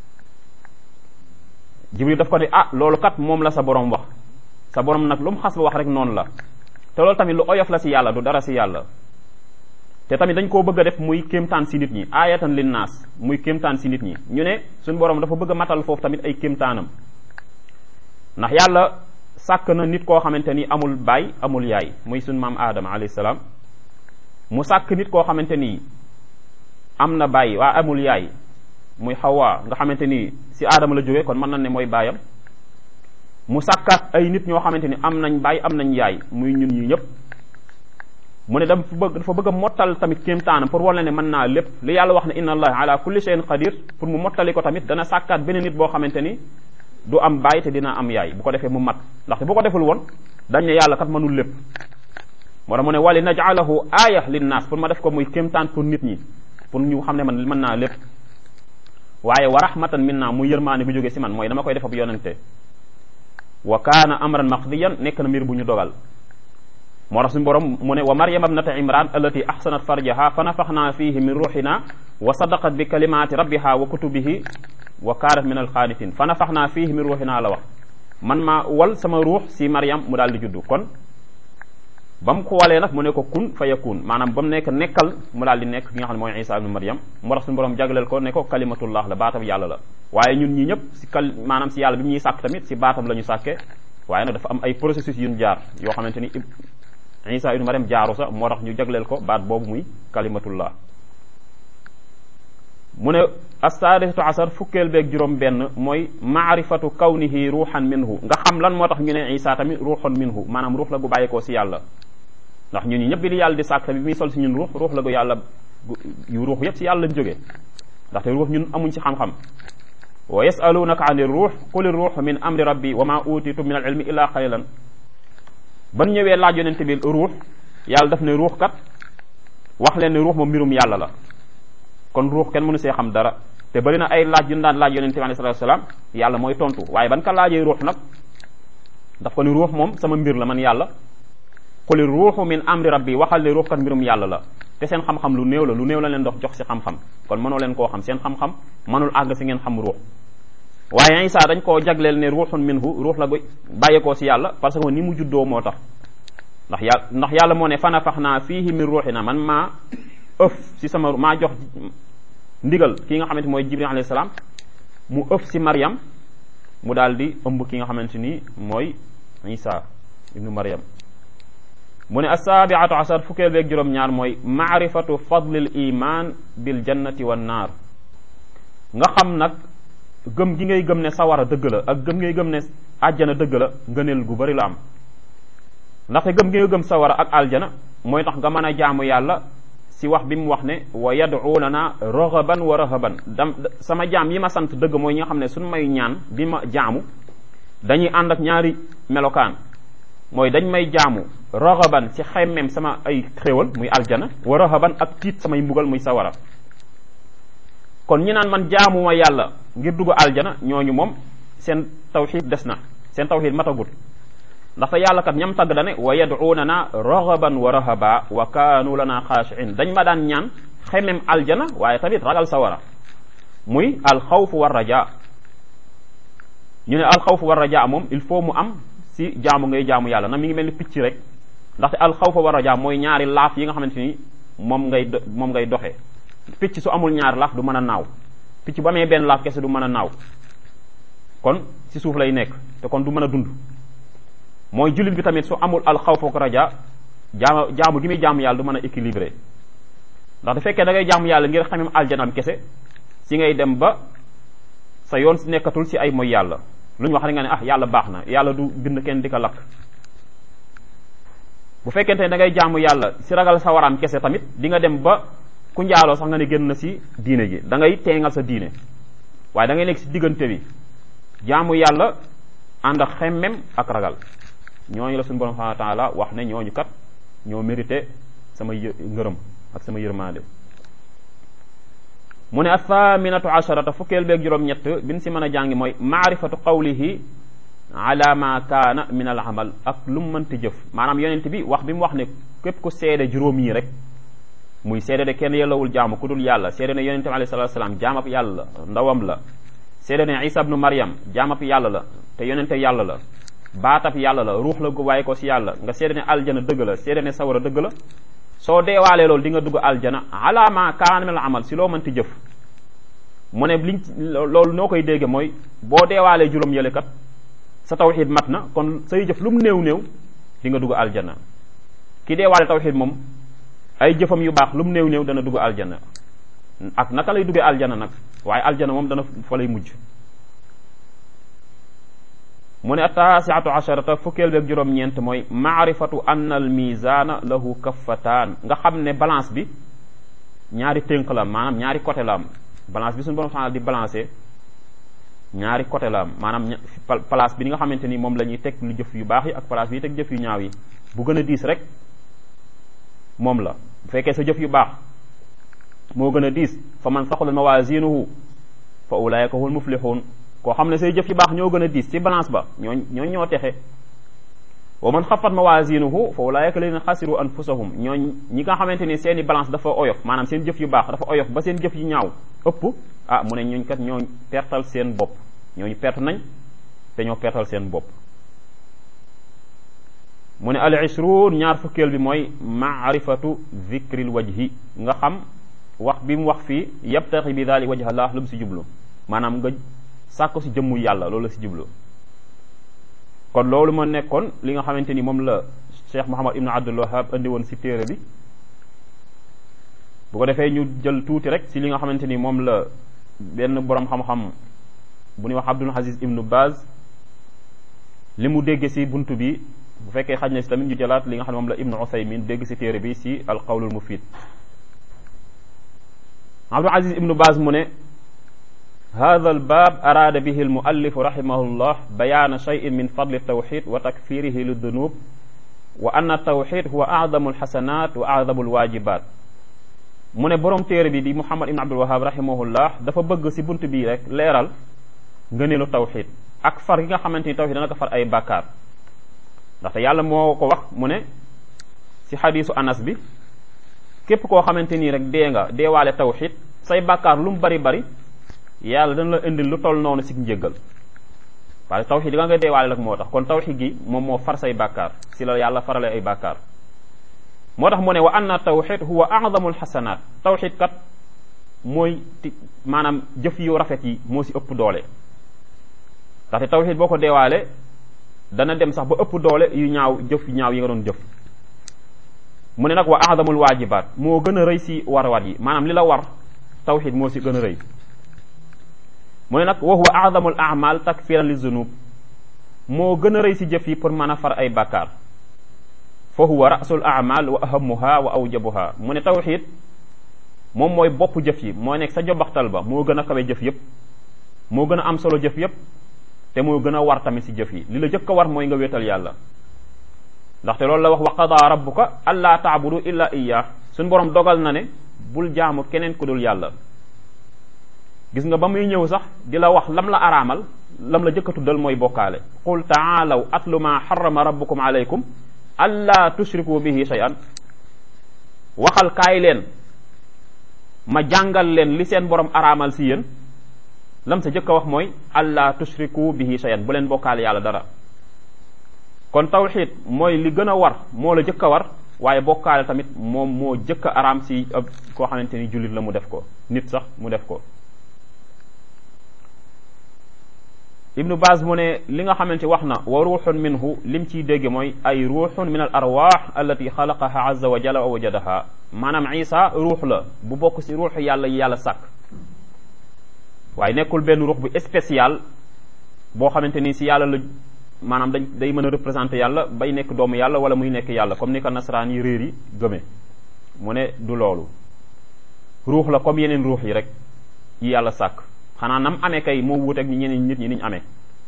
jibril daf ko ne ah loolu kat moom la sa borom wax sa borom nag lu mu xas ba wax rek noonu la te loolu tamit lu oyof la si yàlla du dara si yàlla te tamit dañ koo bëgg a def muy kéemtaan si nit ñi ayatan linnaas muy kéemtaan si nit ñi ñu ne suñu borom dafa bëgg a matal foofu tamit ay kéemtaanam ndax yàlla sàkk na nit koo xamante ni amul baay amul yaay muy suñ maam aadama alayhi salaam mu sàkk nit koo xamante ni am na baay waa amul yaay muy xawaa nga xamante ni si aadama la jógee kon mën na ne mooy baayam mu sàkkaat ay nit ñoo xamante ni am nañ baay am nañ yaay muy ñun ñi ñëpp mu ne dafa bëgg dafa bëgg a mottal tamit kéemtaanam pour wala ne mën naa lépp li yàlla wax ne inna allah ala kulli shay'in qadir pour mu mottali ko tamit dana sàkkaat beneen nit boo xamante ni du am baay te dina am yaay bu ko defee mu mat ndaxte bu ko deful woon dañ ne yàlla kat mënul lépp moo tax mu ne wali naj'alahu aaya linnaas pour ma def ko muy kéemtaan pour nit ñi pour ñu xam ne man mën naa lépp waaye wa rahmatan minna muy yërmaane bu jógee si man mooy dama koy def ab yonente wa kaana amran maqdiyan nekk na mbir bu ñu dogal moo tax suñu borom mu ne wa maryam ibnata imran allati ahsanat farjaha fa nafaxna fihi min ruuxina wa sadaqat bi kalimaati rabbiha wa kutubihi wa kaanat min alxaanitin fa nafaxna fihi min ruuxina la wax man maa wal sama ruux si maryam mu daal di juddu kon ba mu ko walee nag mu ne ko kun fa yakun maanaam ba mu nekk nekkal mu daal di nekk ki nga xam ne mooy isa ibnu maryam moo tax suñu borom jagleel ko ne ko kalimatullah la baatam yàlla la waaye ñun ñi ñëpp si kal maanaam si yàlla bi mu ñuy sàkk tamit si baatam la ñu sàkke waaye nag dafa am ay processus yu ñu jaar yoo xamante ni isa ibnu maryam jaaru sax moo tax ñu jagleel ko baat boobu muy kalimatullah mu ne assaadisatu asar fukkeel beeg juróom benn mooy maarifatu kawnihi ruuxan minhu nga xam lan moo tax ñu ne isa tamit ruuxan minhu maanaam ruux la gu bàyyeekoo si yàlla ndax ñun ñi ñëpp bi li yàlla di sàkk tamit bi muy sol si ñun ruux ruux la gu yàlla yu ruux yëpp si yàlla lañ jógee ndaxte ruux ñun amuñ si xam-xam wa yasalunaka ani ruux quli ruux min amri rabbi wa ma utitu min al ilmi illa qalilan ban ñëwee laaj yonente bi ruux yàlla daf ne ruux kat wax leen ne ruux moom mbirum yàlla la kon ruux kenn mënu see xam dara te bari na ay laaj yu ñu daan laaj yonente bi alayhi salatu wasalaam yàlla mooy tontu waaye ban ka laajee ruux nag daf ko ni ruux moom sama mbir la man yàlla quli ruuxu min amri rabbi waxal ne ruux kat mbirum yàlla la te seen xam-xam lu néew la lu néew la leen dox jox si xam-xam kon mënoo leen koo xam seen xam-xam mënul àgg si ngeen xam ruux waaye Isa dañ koo jagleel ne ruuxun minhu ruux la gu bàyyeekoo si yàlla parce que ni mu juddoo moo tax ndax yàlla ndax yàlla moo ne fanafaxnaa fiihi min ruuxina man maa ëf si sama maa jox ndigal ki nga xamante mooy jibril alayhi salaam mu ëf si Maryam mu daal di ëmb ki nga xamante ni mooy Isa ibnu Maryam mu ne assaabiatu asar fukkeel beeg juróom-ñaar mooy maarifatu fadlil iman bil jannati wan naar nga xam nag gëm gi ngay gëm ne sawara dëgg la ak gëm ngay gëm ne àjjana dëgg la ngëneel gu bari la am ndaxte gëm gi nga gëm sawara ak aljana mooy tax nga mën a jaamu yàlla si wax bi mu wax ne wa yad'unana raghaban wa rahaban dam sama jaam yi ma sant dëgg mooy ñi nga xam ne suñu may ñaan bi ma jaamu dañuy ànd ak ñaari melokaan mooy dañ may jaamu raxaban ci xemmem sama ay xéwal muy aljana wa raxaban ak tiit samay mbugal muy sawara kon ñi naan man jaamuma yàlla ngir dugg aljana ñooñu moom seen tawxid des na seen tawxid matagut ndaxte yàlla kat ñam tagg dane wa yad'unana raxaban wa rahaba wa kaanu lana xaashiin dañ ma daan ñaan xemem aljana waaye tamit ragal sawara muy alxawfu war raja ñu ne alxawfu war raja moom il faut mu am si jaamu ngay jaamu yàlla na mi ngi mel ni picc rek ndaxte alxawfu war raja mooy ñaari laaf yi nga xamante ni moom ngay moom ngay doxee picc su amul ñaari laaf du mën a naaw picc bu amee benn laaf kese du mën a naaw kon si suuf lay nekk te kon du mën a dund mooy jullit bi tamit su amul alxawfu ak raja jaamu jaamu gi muy jaamu yàlla du mën a équilibré ndax da fekkee da ngay jaamu yàlla ngir xamem aljanam kese si ngay dem ba sa yoon si nekkatul si ay mooy yàlla lu ñu wax rek nga ne ah yàlla baax na yàlla du bind kenn di ko lakk bu fekkente ne da ngay jaamu yàlla si ragal sa waraam kese tamit di nga dem ba ku njaaloo sax nga ne génn na si diine gi da ngay teengal sa diine waaye da ngay nekk si diggante bi jaamu yàlla ànd ak xemmem ak ragal ñooñu la suñu borom subhanahu wa taala wax ne ñooñu kat ñoo mérité sama ngërëm ak sama yërmande mu ne athaminatu asharata fukkeel beeg juróom-ñett bin si mën a jàngi mooy maarifatu qawlihi ala ma kaana min al amal ak lu mu mënti jëf maanaam yonent bi wax bi mu wax ne képp ku seede juróom yi rek muy seede de kenn yellawul jaamu ku dul yàlla seede ne yonent bi alayhi salatu salaam jaamab yàlla la ndawam la seede ne isa ibnu maryam jaamab yàlla la te yonente yàlla la baatab yàlla la ruux la gu waaye ko si yàlla nga seede ne aljana dëgg la seede ne sawara dëgg la soo deewaalee loolu di nga dugg aljana ala ma kaana min al amal si loo mënti jëf mu ne liñ loolu noo koy dégge mooy boo deewaalee juróom yële kat sa tawxid mat na kon say jëf lu mu néew néew di nga dugg aljana ki deewaale tawxid moom ay jëfam yu baax lu mu néew néew dana dugg aljana ak naka lay duggee aljana nag waaye aljana moom dana fa lay mujj mu ne ataasiatu asharata fukkeel beeg juróom-ñeent mooy maarifatu anna al misaana lahu kaffataan nga xam ne balance bi ñaari tënk la am maanaam ñaari côté la am balance bi suñu borom subhanahu di balancer ñaari côté la am maanaam place bi ni nga xamante ni moom la ñuy teg lu jëf yu baax yi ak place bi ñuy teg jëf yu ñaaw yi bu gën a diis rek moom la bu fekkee sa jëf yu baax moo gën a diis fa man saxulat mawazinuhu fa ulaika hul muflihun koo xam ne say jëf yu baax ñoo gën a diis ci balance ba ñoo ñoo ñoo texe wa man xafat mawazinuhu fa ulaika ladina xasiru anfusahum ñoo ñi nga xamante ni seeni balance dafa oyof maanaam seen jëf yu baax dafa oyof ba seen jëf yu ñaaw ëpp ah mu ne ñooñ kat ñoo pertal seen bopp ñooñu perte nañ te ñoo pertal seen bopp mu ne al ishruun ñaar fukkeel bi mooy maarifatu zikril wajhi nga xam wax bi mu wax fii yabtaxi bi daali wajha Allah lu mu si jublu maanaam nga sàkko si jëmmu yàlla loolu la si jublu kon loolu ma nekkoon li nga xamante ni moom la Cheikh Muhammad ibnu Abdul Wahab indi woon si téere bi bu ko defee ñu jël tuuti rek si li nga xamante ni moom la benn borom xam-xam bu ñuy wax Abdul Aziz ibnu Baz li mu dégg si buntu bi bu fekkee xaj na si tamit ñu jëlaat li nga xam ne moom la ibnu Usaymin dégg si téere bi si alqawlul mufid Abdul Aziz ibnu Baz mu ne hada albab araada bihi almuallifu rahimahullah bayaana cheyin min fadli altawxid wa takfirihi lidunub wa anna altawxid huwa acdamu alxasanat wa acdamu alwajibat mu ne borom téere bi di Muhammad ibn Abdul Wahab rahimahullah dafa bëgg si bunt bii rek leeral ngëneelu tawxid ak far gi nga xamante ni tawxid dana ko far ay bàkkaar ndaxte yàlla moo ko wax mu ne si xadiisu anas bi képp koo xamante nii rek dee nga deewaale tawxid say bàkkaar lu mu bari bari yàlla dana la indil lu toll noonu si njëggal parce que tawxid yi nga nga deewaale rek moo tax kon tawxid gi moom moo far say bàkkaar si la yàlla farale ay bàkkaar moo tax mu ne wa anna tawxid huwa a'zamul xasanaat tawxid kat mooy ti maanaam jëf yu rafet yi moo si ëpp doole ndaxte tawxid boo ko deewaale dana dem sax ba ëpp doole yu ñaaw jëf yu ñaaw yi nga doon jëf mu ne nag wa a'zamul waajibaat moo gën a rëy si warwaat yi maanaam li la war tawxid moo si gën a rëy mu ne nag wa huwa a'zamul a'mal takfiran li zunub moo gën a rëy si jëf yi pour mën a far ay bàkkaar fa huwa rasul a'mal wa ahamuha wa awjabuha mu ne tawxid moom mooy bopp jëf yi moo nekk sa jobaxtal ba moo gën a kawe jëf yëpp moo gën a am solo jëf yëpp te moo gën a war tamit si jëf yi li la jëkk a war mooy nga wéetal yàlla ndaxte loolu la wax wa qadaa rabbuka allaa taabudu illa iyyah suñ borom dogal na ne bul jaamu keneen ku dul yàlla gis nga ba muy ñëw sax di la wax lam la araamal lam la jëkk a tuddal mooy bokkaale qul taalaw atlu ma harrama rabbukum alaykum allaa tushriku bihi shay'an waxal kaay leen ma jàngal leen li seen borom araamal si yéen lam sa jëkk a wax mooy allah tushriku bihi shay'an bu leen bokkaale yàlla dara kon tawxid mooy li gën a war moo la jëkk a war waaye bokkaale tamit moom moo jëkk a araam si ab koo xamante ni jullit la mu def ko nit sax mu def ko ibnu Baaz mu ne li nga xamante wax na wa ruuxun minhu lim ciy dégg mooy ay ruuxun min al arwaax allati xalaqaha azza wa jalla wa wajadaha maanaam isa ruux la bu bokk si ruux yàlla yi yàlla sàkk waaye nekkul benn ruux bu spécial boo xamante ni si yàlla la maanaam dañ day mën a représenter yàlla bay nekk doomu yàlla wala muy nekk yàlla comme ni ko nasaraan yi réer yi gëme mu ne du loolu ruux la comme yeneen ruux yi rek yi yàlla sàkk xanaa nam amee kay moo wuuteeg ñi ñeneen nit ñi niñ amee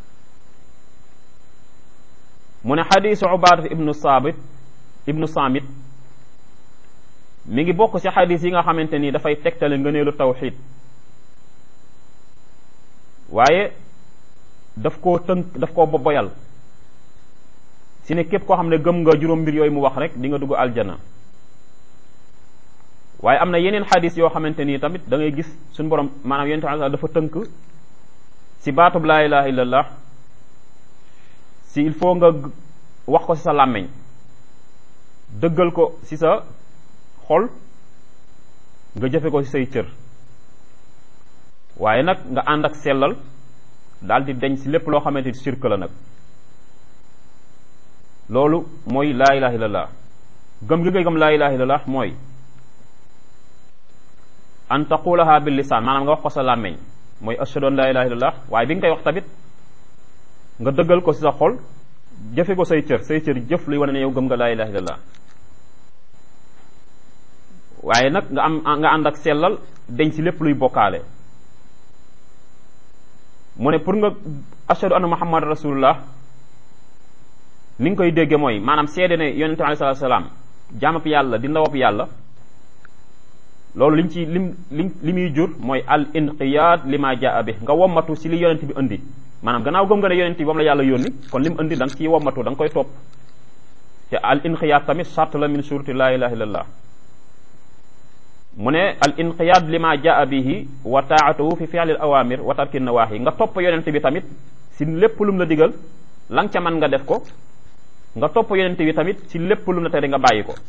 mu ne xadisu ubadat ibnu saabit ibnu saamit mi ngi bokk ci xadis yi nga xamante ni dafay tegtale ngëneelu tawxid waaye daf koo tënk daf koo boyal si ne képp koo xam ne gëm nga juróom mbir yooyu mu wax rek di nga dugg aljana waaye am na yeneen xadis yoo xamante nii tamit da ngay gis suñu borom maanaam yonent bi dafa tënk si baatub laa ilaha illallah si il faut nga wax ko si sa làmmeñ dëggal ko si sa xol nga jëfe ko si say cër waaye nag nga ànd ak sellal daal di deñ si lépp loo xamante ni sirk la nag loolu mooy laa ilaha illallah gëm gi ngay gëm laa ilaha illallah mooy an taqulaha bil lisaan maanaam nga wax ko sa làmmeñ mooy ashhadu an laa ilaha illallah waaye bi nga koy wax tamit nga dëggal ko si sa xol jëfe ko say cër say cër jëf luy wane ne yow gëm nga laa ilaha illallah waaye nag nga am nga ànd ak sellal deñ si lépp luy bokkaale mu ne pour nga ashhadu anna muhammad rasulullah ni nga koy dégge mooy maanaam seede ne yonente bi alayhi salaam jaamab yàlla di ndawab yàlla loolu liñ ci lim lim li muy jur mooy al inqiyaad li ma jaa bi nga wommatu si li yonent bi indi maanaam gannaaw gëm nga ne yonent bi moom la yàlla yónni kon lim indi da nga ciy wommatu da nga koy topp te al inqiyaad tamit sart la min suruti laa ilaha illallah mu ne al inqiyaad li ma jaa bihi wa taatuhu fi fi'li al awamir wa tarki nawaahi nga topp yonent bi tamit si lépp lum la digal la nga ca man nga def ko nga topp yonent bi tamit si lépp lum la tere nga bàyyi ko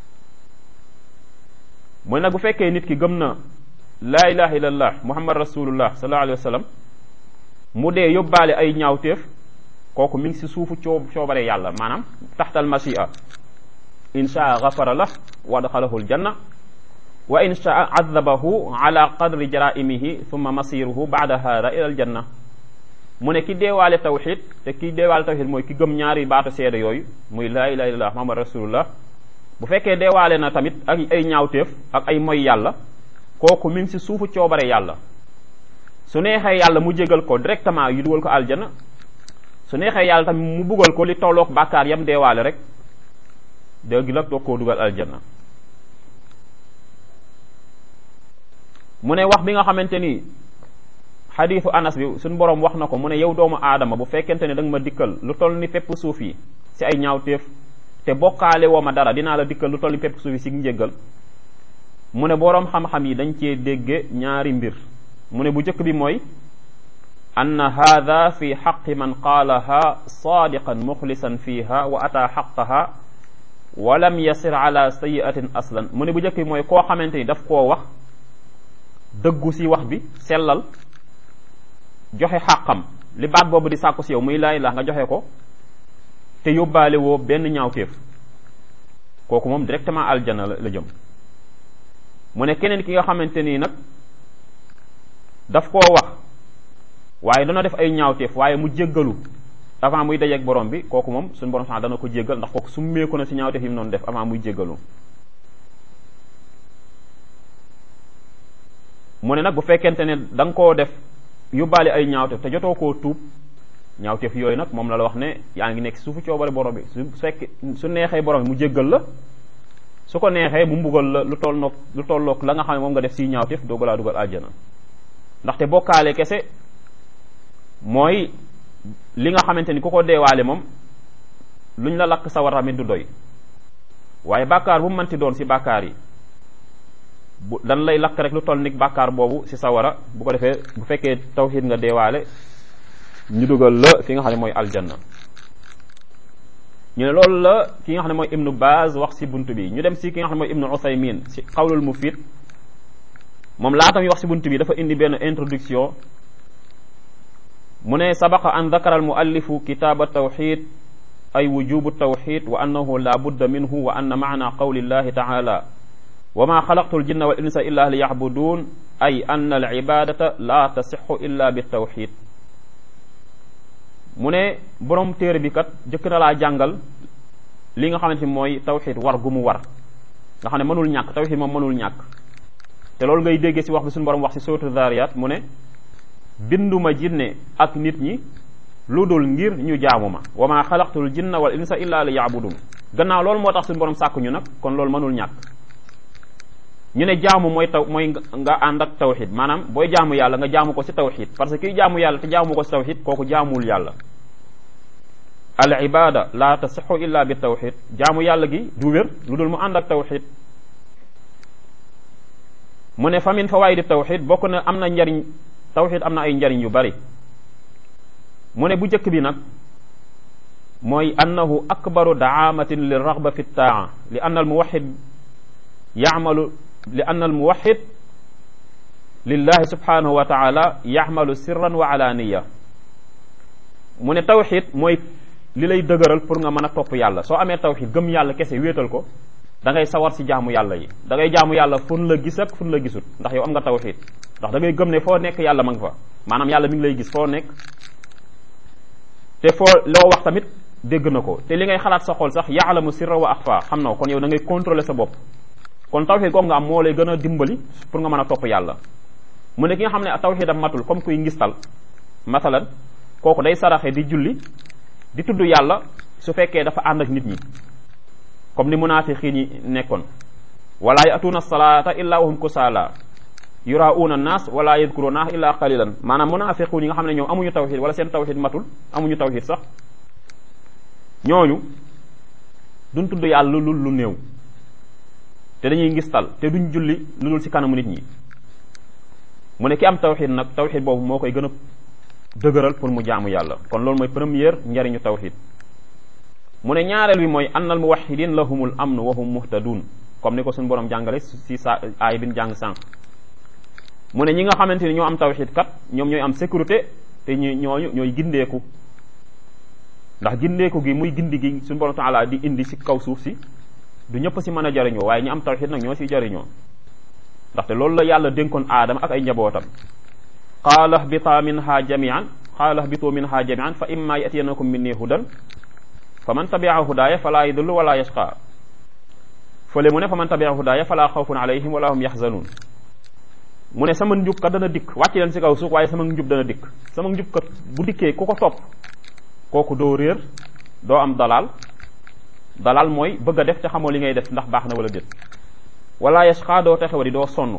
mooy nag bu fekkee nit ki gëm na laa ilaha illallah muhammad rasulullah sallallahu alayhi wa sallam mu dee yóbbaale ay ñaawteef kooku mi ngi si suufu coo coobare yàlla maanaam taxtal machia in shaa gafara lah wa adxalahu aljanna wa in shaa adabahu ala qadri jaraimihi thumma masiruhu baada hada ila aljanna mu ne ki deewaale tawxid te ki deewaale tawxid mooy ki gëm ñaari baatu seede yooyu muy laa ilaha illallah muhammad rasulullah bu fekkee deewaale na tamit ak ay ñaawteef ak ay moy yàlla kooku mi ngi si suufu coobare yàlla su neexee yàlla mu jégal ko directement yu dugal ko aljana su neexee yàlla tamit mu buggal ko li tolloog bàkkaar yam deewaale rek dégg la doog koo dugal aljana mu ne wax bi nga xamante ni xadiisu anas bi suñ boroom wax na ko mu ne yow doomu aadama bu fekkente ne da nga ma dikkal lu toll ni pepp suuf yi si ay ñaawteef te bokkaale woo ma dara dinaa la dikkal lu toll ni pepp suuf yi si njëggal mu ne boroom xam-xam yi dañ cee dégge ñaari mbir mu ne bu njëkk bi mooy anna haada fi xaqi man qaalaha saadiqan muxlisan fiha wa ataa xaqaha wa lam yasir ala sayiatin aslan mu ne bu njëkk bi mooy koo xamante ni daf koo wax dëggu si wax bi sellal joxe xàqam li baat boobu di sàkku si yow muy laay la nga joxe ko te yóbbaale woo benn ñaawteef kooku moom directement aljana la jëm mu ne keneen ki nga xamante nii nag daf koo wax waaye dana def ay ñaawteef waaye mu jéggalu avant muy dajeeg borom bi kooku moom suñu borom sax dana ko jéggal ndax kooku summeeku na si ñaawteef yi mu noonu def avant muy jéggalu mu ne nag bu fekkente ne da nga koo def yóbbaale ay ñaawteef te jotoo koo tuub ñaawteef yooyu nag moom la la wax ne yaa ngi nekk si suufu coobare borom bi su fekk su neexee borom bi mu jéggal la su ko neexee mu mbugal la lu toll noog lu tolloog la nga xam ne moom nga def si ñaawteef dooga laa dugal aljana ndaxte bokkaale kese mooy li nga xamante ni ku ko deewaale moom luñ la lakk sawar tamit du doy waaye bàkkaar bu mu mënti doon si bàkkaar yi bu dan lay lakk rek lu toll ni bàkkaar boobu ci sawara bu ko defee bu fekkee tawxiid nga deewaale ñu dugal la fi nga xam ne mooy aljanna ñu ne loolu la ki nga xam ne mooy ibnu Baaz wax ci bunt bi ñu dem ci ki nga xam ne mooy ibnu Usaymin ci xawlul mufid moom laata muy wax ci bunt bi dafa indi benn introduction mu ne sabaqa an dakara al muallifu kitaaba tawxid ay wujubu tawxid wa annahu la budda minhu wa anna maana qawli llahi taala wa ma xalaqtu al jinna wal insa illa li yacbudun ay anna al ibadata la tasixu illa bi tawxid mu ne borom téere bi kat jëkk na laa jàngal li nga xamante ni mooy tawxid war gu mu war nga xam ne mënul ñàkk tawxid moom mënul ñàkk te loolu ngay déggee ci wax bi suñu borom wax ci sootu Zariyat mu ne binduma jinne ak nit ñi lu dul ngir ñu jaamu ma wa ma xalaqtul jinna wal insa illa li yaabudun gannaaw loolu moo tax suñu borom sàkku ñu nag kon loolu mënul ñàkk ñu ne jaamu mooy taw mooy nga ànd ak tawxid maanaam booy jaamu yàlla nga jaamu ko ci tawxid parce que kiy jaamu yàlla te jaamu ko ci tawxid kooku jaamuwul yàlla al ibada la tasixu illa bi tawxid jaamu yàlla gi du wér lu dul mu ànd ak tawxid mu ne fa min fawaidi tawxid bokk na am na njariñ tawxid am na ay njariñ yu bari mu ne bu njëkk bi nag mooy annahu akbaru daamatin li raxba fi taa li anna al muwaxid yacmalu li anna al muwaxid lillahi subhanahu wa taala yacmalu sirran wa alaaniya mu ne tawxid mooy li lay dëgëral pour nga mën a topp yàlla soo amee tawxid gëm yàlla kese wéetal ko da ngay sawar si jaamu yàlla yi da ngay jaamu yàlla fun la gis ak fun la gisut ndax yow am nga tawxid ndax da ngay gëm ne foo nekk yàlla ma nga fa maanaam yàlla mi ngi lay gis foo nekk te foo loo wax tamit dégg na ko te li ngay xalaat sa xol sax yaalamu sirra wa axfa xam na ko kon yow da ngay contrôler sa bopp kon tawxid googu nga am moo lay gën a dimbali pour nga mën a topp yàlla mu ne ki nga xam ne tawxidam matul comme kuy ngistal masalan kooku day saraxe di julli di tudd yàlla su fekkee dafa ànd ak nit ñi comme ni munaafiqiin yi nekkoon wala yatuuna salaata illa wahum kusaala yurauna nas wala yadkuruna illa qalilan maanaam munaafiquun yi nga xam ne ñoom amuñu tawxid wala seen tawxid matul amuñu tawxid sax ñooñu duñ tudd yàlla lu lu néew te dañuy ngistal te duñ julli lu dul ci kanamu nit ñi mu ne ki am tawxid nag tawxid boobu moo koy gën a dëgëral pour mu jaamu yàlla kon loolu mooy première njariñu tawxid mu ne ñaareel bi mooy annal muwahidin lahumul amnu wa hum muhtadun comme ni ko suñu borom jàngale si sa aay bin jàng sànq mu ne ñi nga xamante ni ñoo am tawxid kat ñoom ñooy am sécurité te ñu ñooñu ñooy gindeeku ndax gindeeku gi muy gindi gi suñu borom taala di indi si kaw suuf si du ñëpp si mën a jariñoo waaye ñi am tawxid nag ñoo si jariñoo ndaxte loolu la yàlla dénkoon aadama ak ay njabootam qaala hbita minha jamian qaala hbitu minha jamian fa imma yatiyanakum minni hudan fa man tabia hudaaya fala yadullu wala yashqa fële mu ne fa man tabia hudaaya fala xawfun alayhim wala hum yaxzanun mu ne sama njub kat dana dikk wàcc leen si kaw suuf waaye sama njub dana dikk sama njub kat bu dikkee ku ko topp kooku doo réer doo am dalal dalal mooy bëgg a def te xamoo li ngay def ndax baax na wala déet wala yashqa doo texe wadi doo sonn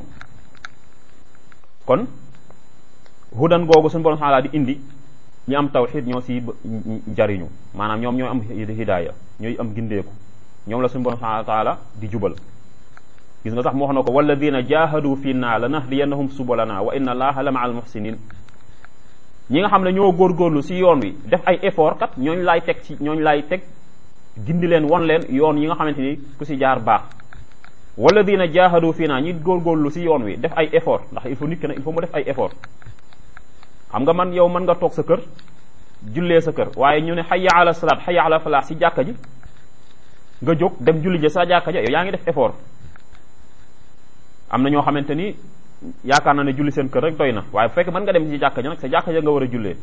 kon hudan googu suñu borom taala di indi ñi am tawxid ñoo si jariñu maanaam ñoom ñooy am hidaaya ñooy am gindeeku ñoom la suñu borom subhanahu wa taala di jubal gis nga sax mu wax na ko walladina jahadu fi naa la nahdiyannahum subulana wa inna allaha la maa al muhsinin ñi nga xam ne ñoo góorgóorlu si yoon wi def ay effort kat ñooñu laay teg ci ñooñu laay teg gindi leen won leen yoon yi nga xamante ni ku si jaar baax walladina jahadu fi naa ñi góorgóorlu si yoon wi def ay effort ndax il faut nit ki nag il faut mu def ay effort xam nga man yow mën nga toog sa kër jullee sa kër waaye ñu ne hayya ala salaat hayya ala falaax si jàkka ji nga jóg dem julli ji sa jàkka ja yow yaa ngi def effort am na ñoo xamante ni yaakaar na ne julli seen kër rek doy na waaye bu fekkee mën nga dem ci jàkka ja nag sa jàkka ja nga war a jullee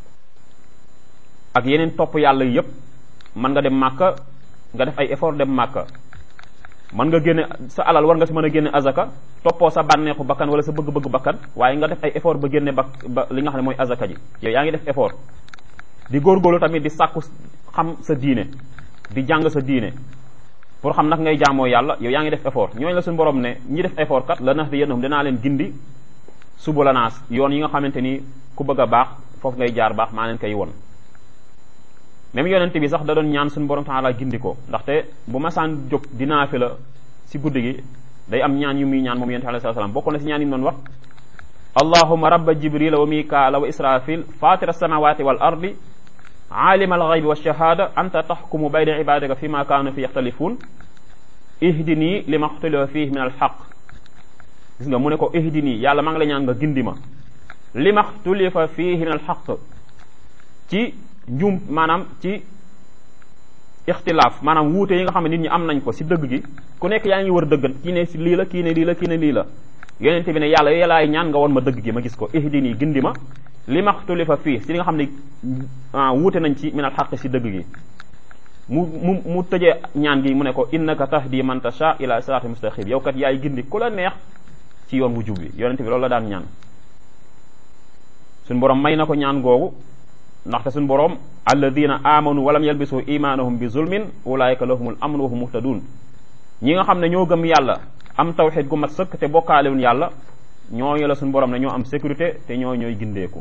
ak yeneen topp yàlla yépp mën nga dem màkka nga def ay effort dem màkka mën nga génne sa alal war nga si mën a génne azaka toppoo sa bànneexu bakkan wala sa bëgg-bëgg bakkan waaye nga def ay effort ba génne ba ba li nga xam ne mooy azaka ji yow yaa ngi def effort di góorgóorlu tamit di sàkku xam sa diine di jàng sa diine pour xam nag ngay jaamoo yàlla yow yaa ngi def effort ñooñu la suñu borom ne ñi def effort kat la nax di yénn dinaa leen gindi suba la naas yoon yi nga xamante ni ku bëgg a baax foofu ngay jaar baax maa leen koy won même yonent bi sax da doon ñaan suñu borom taala gindi ko ndaxte bu masaan jóg dinaa fi la si guddi gi day am ñaan yu muy ñaan moom yonent bi alayhi salaam bokk na si ñaan yi mu doon wax allahuma rabba jibrila wa mikaala wa israfil fatira samawati wal ardi alima alxaybi walshahada anta taxkumu bayna ibadika fi ma kaanu fi yaxtalifun ihdini li ma xtulifa fihi min alxaq gis nga mu ne ko ihdini yàlla maa ngi la ñaan nga gindi ma li ma xtulifa fihi min alxaq ci njum maanaam ci ixtilaaf maanaam wuute yi nga xam ne nit ñi am nañ ko si dëgg gi ku nekk yaa ngi wër dëgg kii ne si lii la kii ne lii la kii ne lii la yonente bi ne yàlla yalaay ñaan nga won ma dëgg gi ma gis ko ihdini gindi ma li maxtulifa fii si li nga xam ne wuute nañ ci min al xaq si dëgg gi mu mu mu tëjee ñaan gi mu ne ko innaka tahdi man tasha ila sirati mustaqim yow kat yaay gindi ku la neex ci yoon wu jub bi yonente bi loolu la daan ñaan suñ borom may na ko ñaan googu ndaxte suñ borom alladina amanu walam yalbisu imanahum bi zulmin ulaika lahumul amnu wa hum muhtadun ñi nga xam ne ñoo gëm yàlla am tawxid gu mat sëkk te bokkaalewun yàlla ñooñu la suñ borom ne ñoo am sécurité te ñoo ñooy gindeeku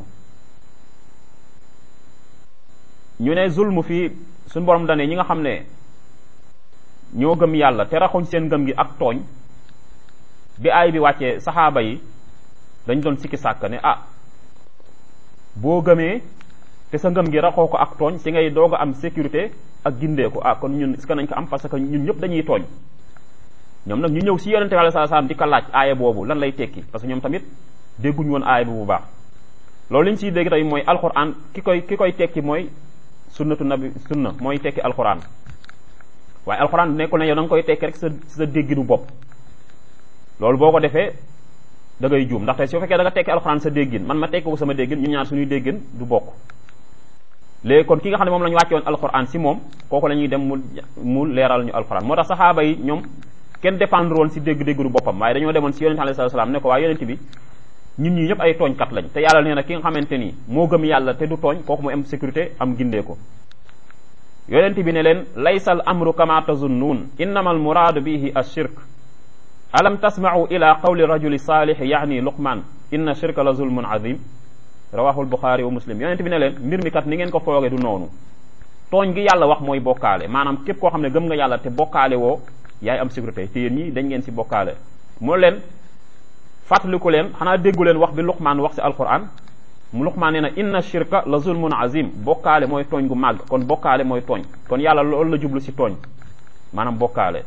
ñu ne zulmu fii suñ borom dane ñi nga xam ne ñoo gëm yàlla te raxuñ seen gëm gi ak tooñ bi aay bi wàccee saxaaba yi dañ doon sikki sàkk ne ah boo gëmee te sa ngëm gi raxoo ko ak tooñ si ngay doog a am sécurité ak gindeeku ah kon ñun est-ce que nañ ko am parce que ñun ñëpp dañuy tooñ ñoom nag ñu ñëw si yonente bi alayhi salaam di ko laaj aaya boobu lan lay tekki parce que ñoom tamit dégguñu woon aaya bi bu baax loolu li ñu siy dégg tey mooy alquran ki koy ki koy tekki mooy sunnatu nabi sunna mooy tekki alquran waaye alquran nekkul ne yow da nga koy tekki rek sa sa dégginu bopp loolu boo ko defee da ngay juum ndaxte su fekkee da nga tekki alquran sa déggin man ma tekki ko sama déggin ñu ñaar suñuy déggin du bokk léegi kon ki nga xam ne moom la ñu wàcce woon alquran si moom kooku la ñuy dem mu mu leeral ñu alquran moo tax saxaaba yi ñoom kenn dépendre woon si dégg-déggru boppam waaye dañoo demoon si yonente alayhi salaam ne ko waaye yonente bi ñun ñi ñëpp ay tooñkat lañ te yàlla nee na ki nga xamante ni moo gëm yàlla te du tooñ kooku mu am sécurité am gindee ko yonente bi ne leen laysa al amru kama tazunnuun innama al muraadu bihi ashirk alam tasma'u ila qawli rajuli salih yaani luqman inna shirka la zulmun azim rawahu al buxaari wa muslim yonente bi ne leen mbir mi kat ni ngeen ko fooge du noonu tooñ gi yàlla wax mooy bokkaale maanaam képp koo xam ne gëm nga yàlla te bokkaale woo yaay am sécurité te yéen ñi dañ ngeen si bokkaale moo leen fàttaliku leen xanaa déggu leen wax bi luqmaan wax si alquran mu luqmaan nee na inna shirka la zulmun azim bokkaale mooy tooñ gu màgg kon bokkaale mooy tooñ kon yàlla loolu la jublu si tooñ maanaam bokkaale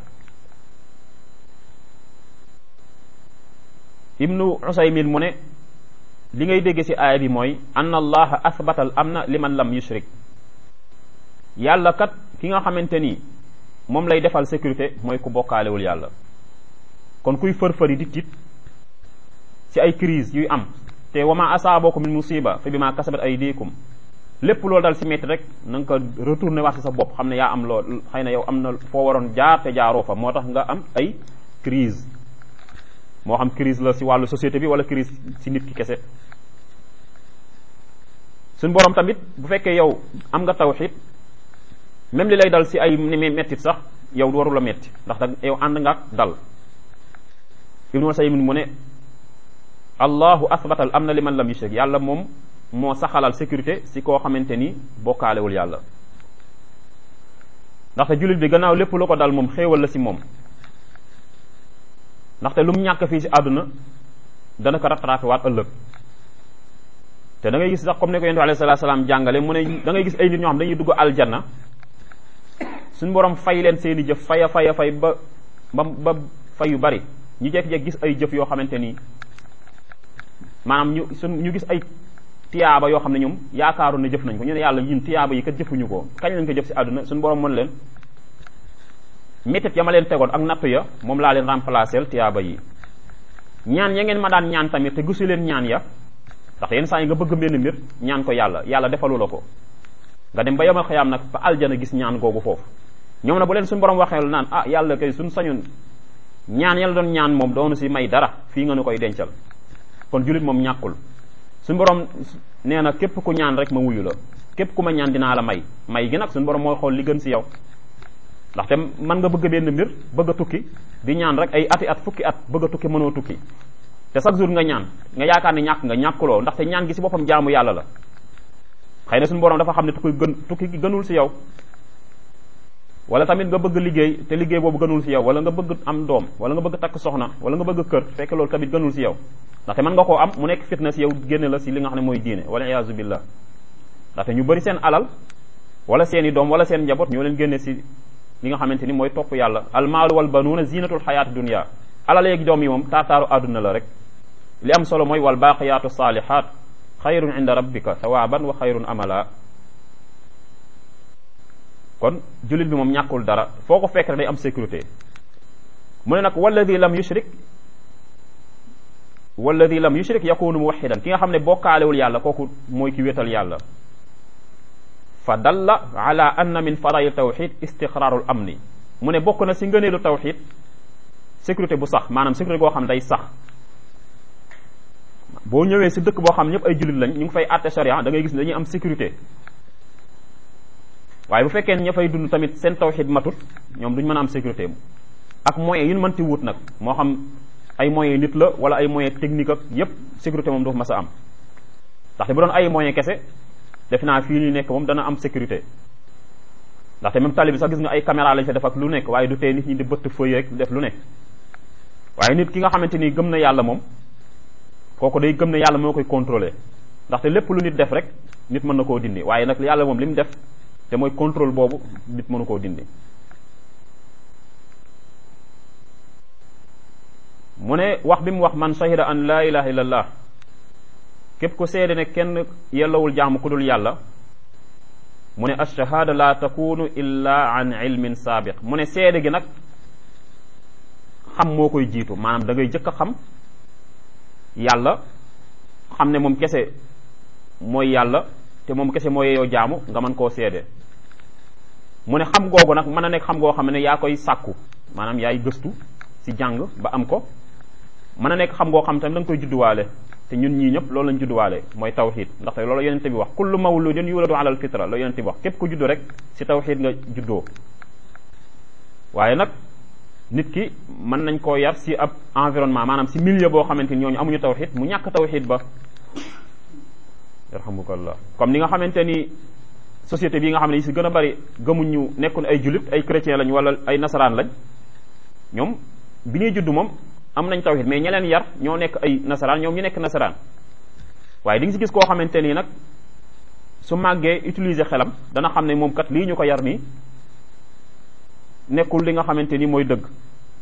ibnu usaymin mu ne li ngay dégg si aaya bi mooy anna allaha athbata al amna liman lam yushrik yàlla kat ki nga xamante ni moom lay defal sécurité mooy ku bokkaalewul yàlla kon kuy fër-fëri di tiit ci ay crise yuy am te wama asaabakum min musiba fa bima kasabat aydikum lépp loolu dal si métti rek na nga ko retourné wax si sa bopp xam ne yaa am lool xëy na yow am na foo waroon jaar te jaaroo fa moo tax nga am ay crise moo xam crise la si wàllu société bi wala crise si nit ki kese suñ borom tamit bu fekkee yow am nga tawxid même li lay dal si ay ni mettit sax yow waru la metti ndax da yow ànd nga ak dal ibnu Usaymin mu ne allahu asbatal am na li man lam yushrik yàlla moom moo saxalal sécurité si koo xamante ni bokkaalewul yàlla ndaxte jullit bi gannaaw lépp lu ko dal moom xéewal la si moom ndaxte lu mu ñàkk fii si àdduna dana ko rattrapé waat ëllëg te da ngay gis sax comme ne ko yonent bi alayhi salaatu salaam jàngale mu ne da ngay gis ay nit ñoo xam dañuy dugg aljanna suñu borom fay leen seeni jëf faya faya fay ba ba ba fay yu bari ñu jekk-jekk gis ay jëf yoo xamante ni maanaam ñu suñ ñu gis ay tiyaaba yoo xam ne ñoom yaakaaru ne jëf nañ ko ñu ne yàlla yun tiyaaba yi kat jëfuñu ko kañ lañ ko jëf si àdduna suñu borom mën leen métit ya ma leen tegoon ak nattu ya moom laa leen remplacer tiyaaba yi ñaan ya ngeen ma daan ñaan tamit te gisu leen ñaan ya ndax yenn saa yi nga bëgg benn mbir ñaan ko yàlla yàlla defalu la ko nga dem ba yomal xayaam nag ba aljana gis ñaan googu foofu ñoom na bu leen suñu borom waxee naan ah yàlla kay suñ sañun ñaan yàlla doon ñaan moom doonu si may dara fii nga nu koy dencal kon jullit moom ñàkkul suñu borom nee na képp ku ñaan rek ma wuyu la képp ku ma ñaan dinaa la may may gi nag suñu borom mooy xool li gën si yow ndaxte mën nga bëgg benn mbir bëgg a tukki di ñaan rek ay ati at fukki at bëgg a tukki mënoo tukki te chaque jour nga ñaan nga yaakaar ne ñàkk nga ñàkkuloo ndaxte ñaan gi si boppam jaamu yàlla la xëy na suñu borom dafa xam ne tukki gën tukki gi gënul si yow wala tamit nga bëgg liggéey te liggéey boobu gënul si yow wala nga bëgg am doom wala nga bëgg takk soxna wala nga bëgg kër fekk loolu tamit gënul si yow ndaxte mën nga koo am mu nekk fitna si yow génne la si li nga xam ne mooy diine wala iyaazu billah ndaxte ñu bëri seen alal wala seen i doom wala seen njaboot ñoo leen génne si li nga xamante ni mooy topp yàlla almaalu wal banuuna zinatul xayaati dunia alal yeeg doom yi moom taataaru àdduna la rek li am solo mooy wal baaqiyaatu saalihaat xayrun inda rabbika thawaaban wa xayrun amala kon jullit bi moom ñàkkul dara foo ko fekk rek day am sécurité mu ne nag walladi lam yushrik walladi lam yushrik yakunu muwaxidan ki nga xam ne bokkaalewul yàlla kooku mooy ki wéetal yàlla fa dalla ala anna min fadail tawxid istiqraarul amni mu ne bokk na si ngëneelu tawxid sécurité bu sax maanaam sécurité goo xam day sax boo ñëwee si dëkk boo xam ñëpp ay jullit lañ ñu ngi fay àtte sharia da ngay gis ne dañuy am sécurité waaye bu fekkee ne ña fay dund tamit seen tawxid matut ñoom duñ mën a am sécurité ak moyens yu ñu mënti wut nag moo xam ay moyens nit la wala ay moyens technique ak yépp sécurité moom du mas a am ndaxte bu doon ay moyens kese def naa fii ñu nekk moom dana am sécurité ndaxte même tali bi sax gis nga ay caméra lañ fa def ak lu nekk waaye du tee nit ñi di bëtt fëy rek def lu nekk waaye nit ki nga xamante ni gëm na yàlla moom kooku day gëm ne yàlla moo koy contrôler ndaxte lépp lu nit def rek nit mën na koo dindi waaye nag yàlla moom li mu def te mooy contrôle boobu nit mënu koo dindi mu ne wax bi mu wax man shahida an laa ilaha illallah képp ku seede ne kenn yellawul jaamu ku dul yàlla mu ne alshahada la takunu illa an ilmin saabiq mu ne seede gi nag xam moo koy jiitu maanaam da ngay jëkk a xam yàlla xam ne moom kese mooy yàlla te moom kese mooy yow jaamu nga mën koo seede mu ne xam googu nag mën a nekk xam goo xam ne yaa koy sàkku maanaam yaay gëstu ci jàng ba am ko mën a nekk xam ngoo xam tamit da nga koy judduwaale te ñun ñii ñëpp loolu lañ judduwaale mooy tawxid ndaxte loolu yonente bi wax kullu mawludin yuladu ala al fitra la yonente bi wax képp ku juddu rek ci tawxid nga juddoo waaye nag nit ki mën nañ koo yar ci ab environnement maanaam ci milieu boo xamante ni ñooñu amuñu tawxid mu ñàkk tawxid ba yarhamukallah comme ni nga xamante ni société bi nga xam ne yi ci gën a bari gëmuñu nekkul ay julit ay chrétien lañ wala ay nasaraan lañ ñoom bi ñuy judd moom am nañ tawhid mais ña leen yar ñoo nekk ay nasaraan ñoom ñu nekk nasaraan waaye di nga si gis koo xamante nii nag su màggee utiliser xelam dana xam ne moom kat lii ñu ko yar nii nekkul li nga xamante ni mooy dëgg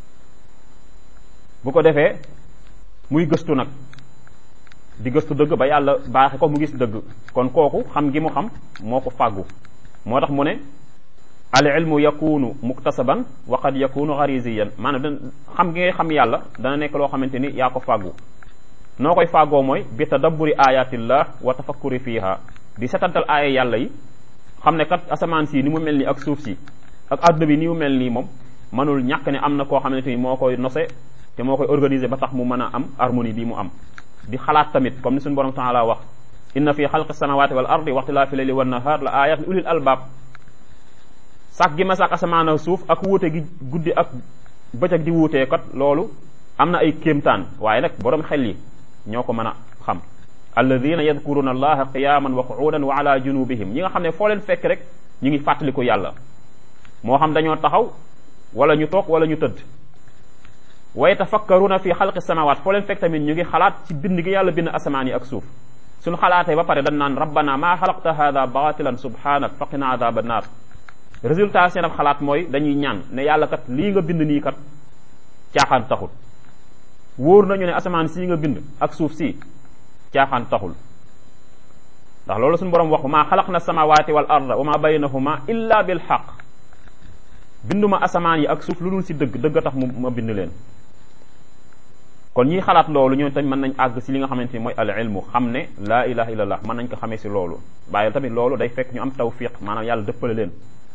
bu ko defee muy gëstu nag di gëstu dëgg ba yàlla baaxe ko mu gis dëgg kon kooku xam gi mu xam moo ko fàggu moo tax mu ne al ilmu yakunu muktasaban wa qad yakunu gharisiyan maanaam xam gi ngay xam yàlla dana nekk loo xamante ni yaa ko fàggu noo koy fàggoo mooy bi tadabburi ayatillah wa tafakkuri fiha di setantal aaya yàlla yi xam ne kat asamaan si ni mu mel nii ak suuf si ak adduna bi ni mu mel nii moom mënul ñàkk ne am na koo xamante ni moo koy nose te moo koy organiser ba tax mu mën a am harmonie bi mu am di xalaat tamit comme ni suñu borom taala wax inna fi xalqi samawati wal ardi wa ixtilaafi layli wan nahar la ayat li ulil albab sàkk gi ma sàkk asamaan ak suuf ak wuute gi guddi ak bëccëg di wuutee kat loolu am na ay kéemtaan waaye nag borom xel yi ñoo ko mën a xam alladina yadkuruna allaha qiyaman wa qu'udan wa ala junubihim ñi nga xam ne foo leen fekk rek ñu ngi fàttaliku yàlla moo xam dañoo taxaw wala ñu toog wala ñu tëdd wa yatafakkaruna fi xalqi samawat foo leen fekk tamit ñu ngi xalaat ci bind gi yàlla bind asamaan yi ak suuf suñu xalaatee ba pare dañ naan rabbana maa xalaqta hada batilan subhanak faqina adaba naar résultat seen ab xalaat mooy dañuy ñaan ne yàlla kat lii nga bind nii kat caaxaan taxul wóor nañu ne asamaan sii nga bind ak suuf si caaxaan taxul ndax loolu suñu borom wax maa xalaq na samawati wal arda wa ma baynahuma illa bil xaq binduma asamaan yi ak suuf lu dul si dëgg dëgg tax mu ma bind leen kon ñiy xalaat loolu ñoo tamit mën nañ àgg si li nga xamante ni mooy al ilmu xam ne laa ilaha illallah mën nañ ko xamee si loolu waaye tamit loolu day fekk ñu am tawfiq maanaam yàlla dëppale leen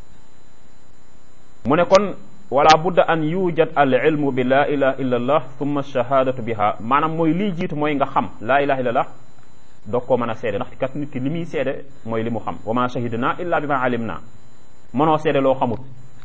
mu ne kon wala budda an yujad al ilmu bi laa ilaha illa allah thumma shahadatu biha maanaam mooy lii jiitu mooy nga xam laa ilaha illa allah doog koo mën a seede ndax kat nit ki li muy seede mooy li mu xam wa ma shahidna illa bi ma alim na mënoo seede loo xamut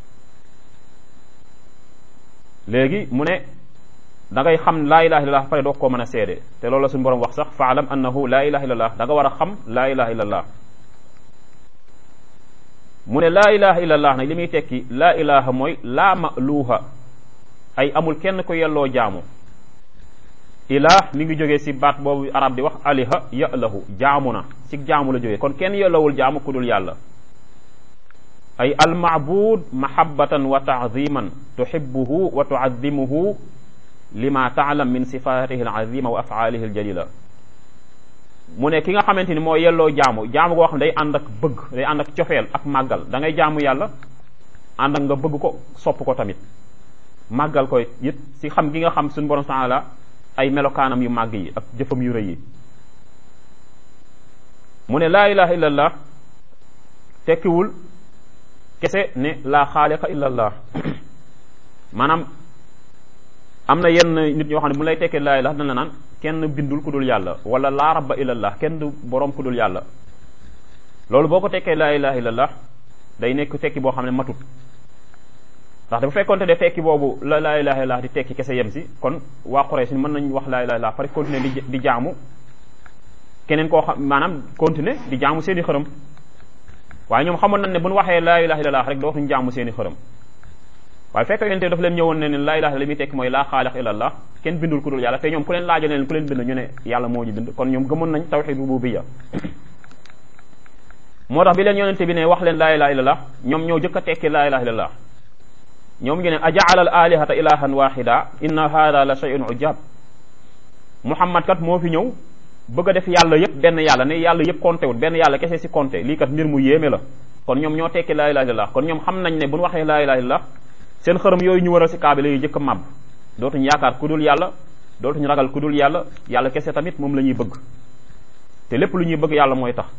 léegi mu ne da ngay xam laa ilaha illa allah pare doog koo mën a seede te loolu la suñu borom wax sax faalam annahu laa ilaha illa allah da nga war a xam laa ilaha illa allah mu ne laa ilaha illallah nag li muy tekki laa ilaha mooy laa maluuha ay amul kenn ko yelloo jaamu ilah mi ngi jógee si baat boobu arab di wax aliha yalahu jaamu na si jaamu la jógee kon kenn yellowul jaamu ku dul yàlla ay almaabud mahabbatan wa taadiman tuhibbuhu wa tuadimuhu lima taalam min sifatihi alazima wa afaalihi aljalila mu ne ki nga xamante ni moo yelloo jaamu jaamu goo xam ne day ànd ak bëgg day ànd ak cofeel ak màggal da ngay jaamu yàlla ànd ak nga bëgg ko sopp ko tamit màggal ko it si xam gi nga xam suñu borom subhanahu wa taala ay melokaanam yu màgg yi ak jëfam yu rëy yi mu ne laa ilaha illallah tekkiwul kese ne laa xaaliqa illallah maanaam am na yenn nit ñoo xam ne bu lay tekkee laa ilaha dana la naan kenn bindul ku dul yàlla wala laa rabba illallah kenn du boroom ku dul yàlla loolu boo ko tekkee laa ilaha illallah day nekk tekki boo xam ne matut ndax dafa fekkonte de tekki boobu la laa ilaha illallah di tekki kese yem si kon waa Quraysh mën nañ wax laa ilaha illallah pare continuer di di jaamu keneen koo xam maanaam continuer di jaamu seeni xërëm waaye ñoom xamoon nañ ne bu ñu waxee laa ilaha illallah rek dootuñ jaamu seeni xërëm waaye fekk yonente dafa leen ñëwoon ne ne laa ilaha li muy tekki mooy laa xaaliq illallah kenn bindul ku dul yàlla te ñoom ku leen laajo ne leen ku leen bind ñu ne yàlla moo ñu bind kon ñoom gëmoon nañ tawxid rububiyya moo tax bi leen yonente bi ne wax leen laa ilaha illallah ñoom ñoo jëkk a tekki laa ilaha illallah ñoom ñu ne ajaala al alihata ilahan waxida inna hada la shay'un ujab muhammad kat moo fi ñëw bëgg a def yàlla yëpp benn yàlla ne yàlla yëpp compté wul benn yàlla kese si compté lii kat mbir mu yéeme la kon ñoom ñoo tekki laa ilaha illallah kon ñoom xam nañ ne bu ñu waxee laa ilaha illallah seen xërëm yooyu ñu waral si kaaba lay jëkk a màbb dootuñu yaakaar ku dul yàlla dootuñu ragal ku dul yàlla yàlla kese tamit moom la ñuy bëgg te lépp lu ñuy bëgg yàlla mooy tax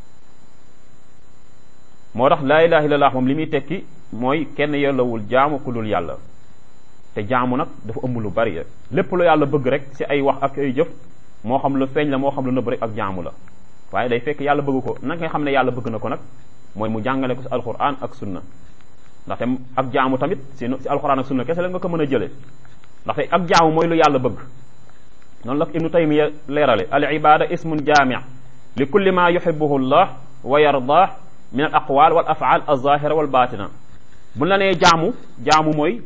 moo tax laa ilaha illallah moom li muy tekki mooy kenn yellawul jaamu ku dul yàlla te jaamu nag dafa ëmb lu bari lépp lu yàlla bëgg rek si ay wax ak ay jëf moo xam lu feeñ la moo xam lu nëbb rek ak jaamu la waaye day fekk yàlla bëgg ko nag nga xam ne yàlla bëgg na ko nag mooy mu jàngale ko si alquran ak sunna ndaxte ak jaamu tamit si si alquran ak sunna kese la nga ko mën a jëlee ndaxte ak jaamu mooy lu yàlla bëgg noonu la ibnu taymiya leerale al ibada ismun jaami li kulli ma yuhibuhu llah wa yardah min al aqwal wal afaal al zahira wal batina bu la nee jaamu jaamu mooy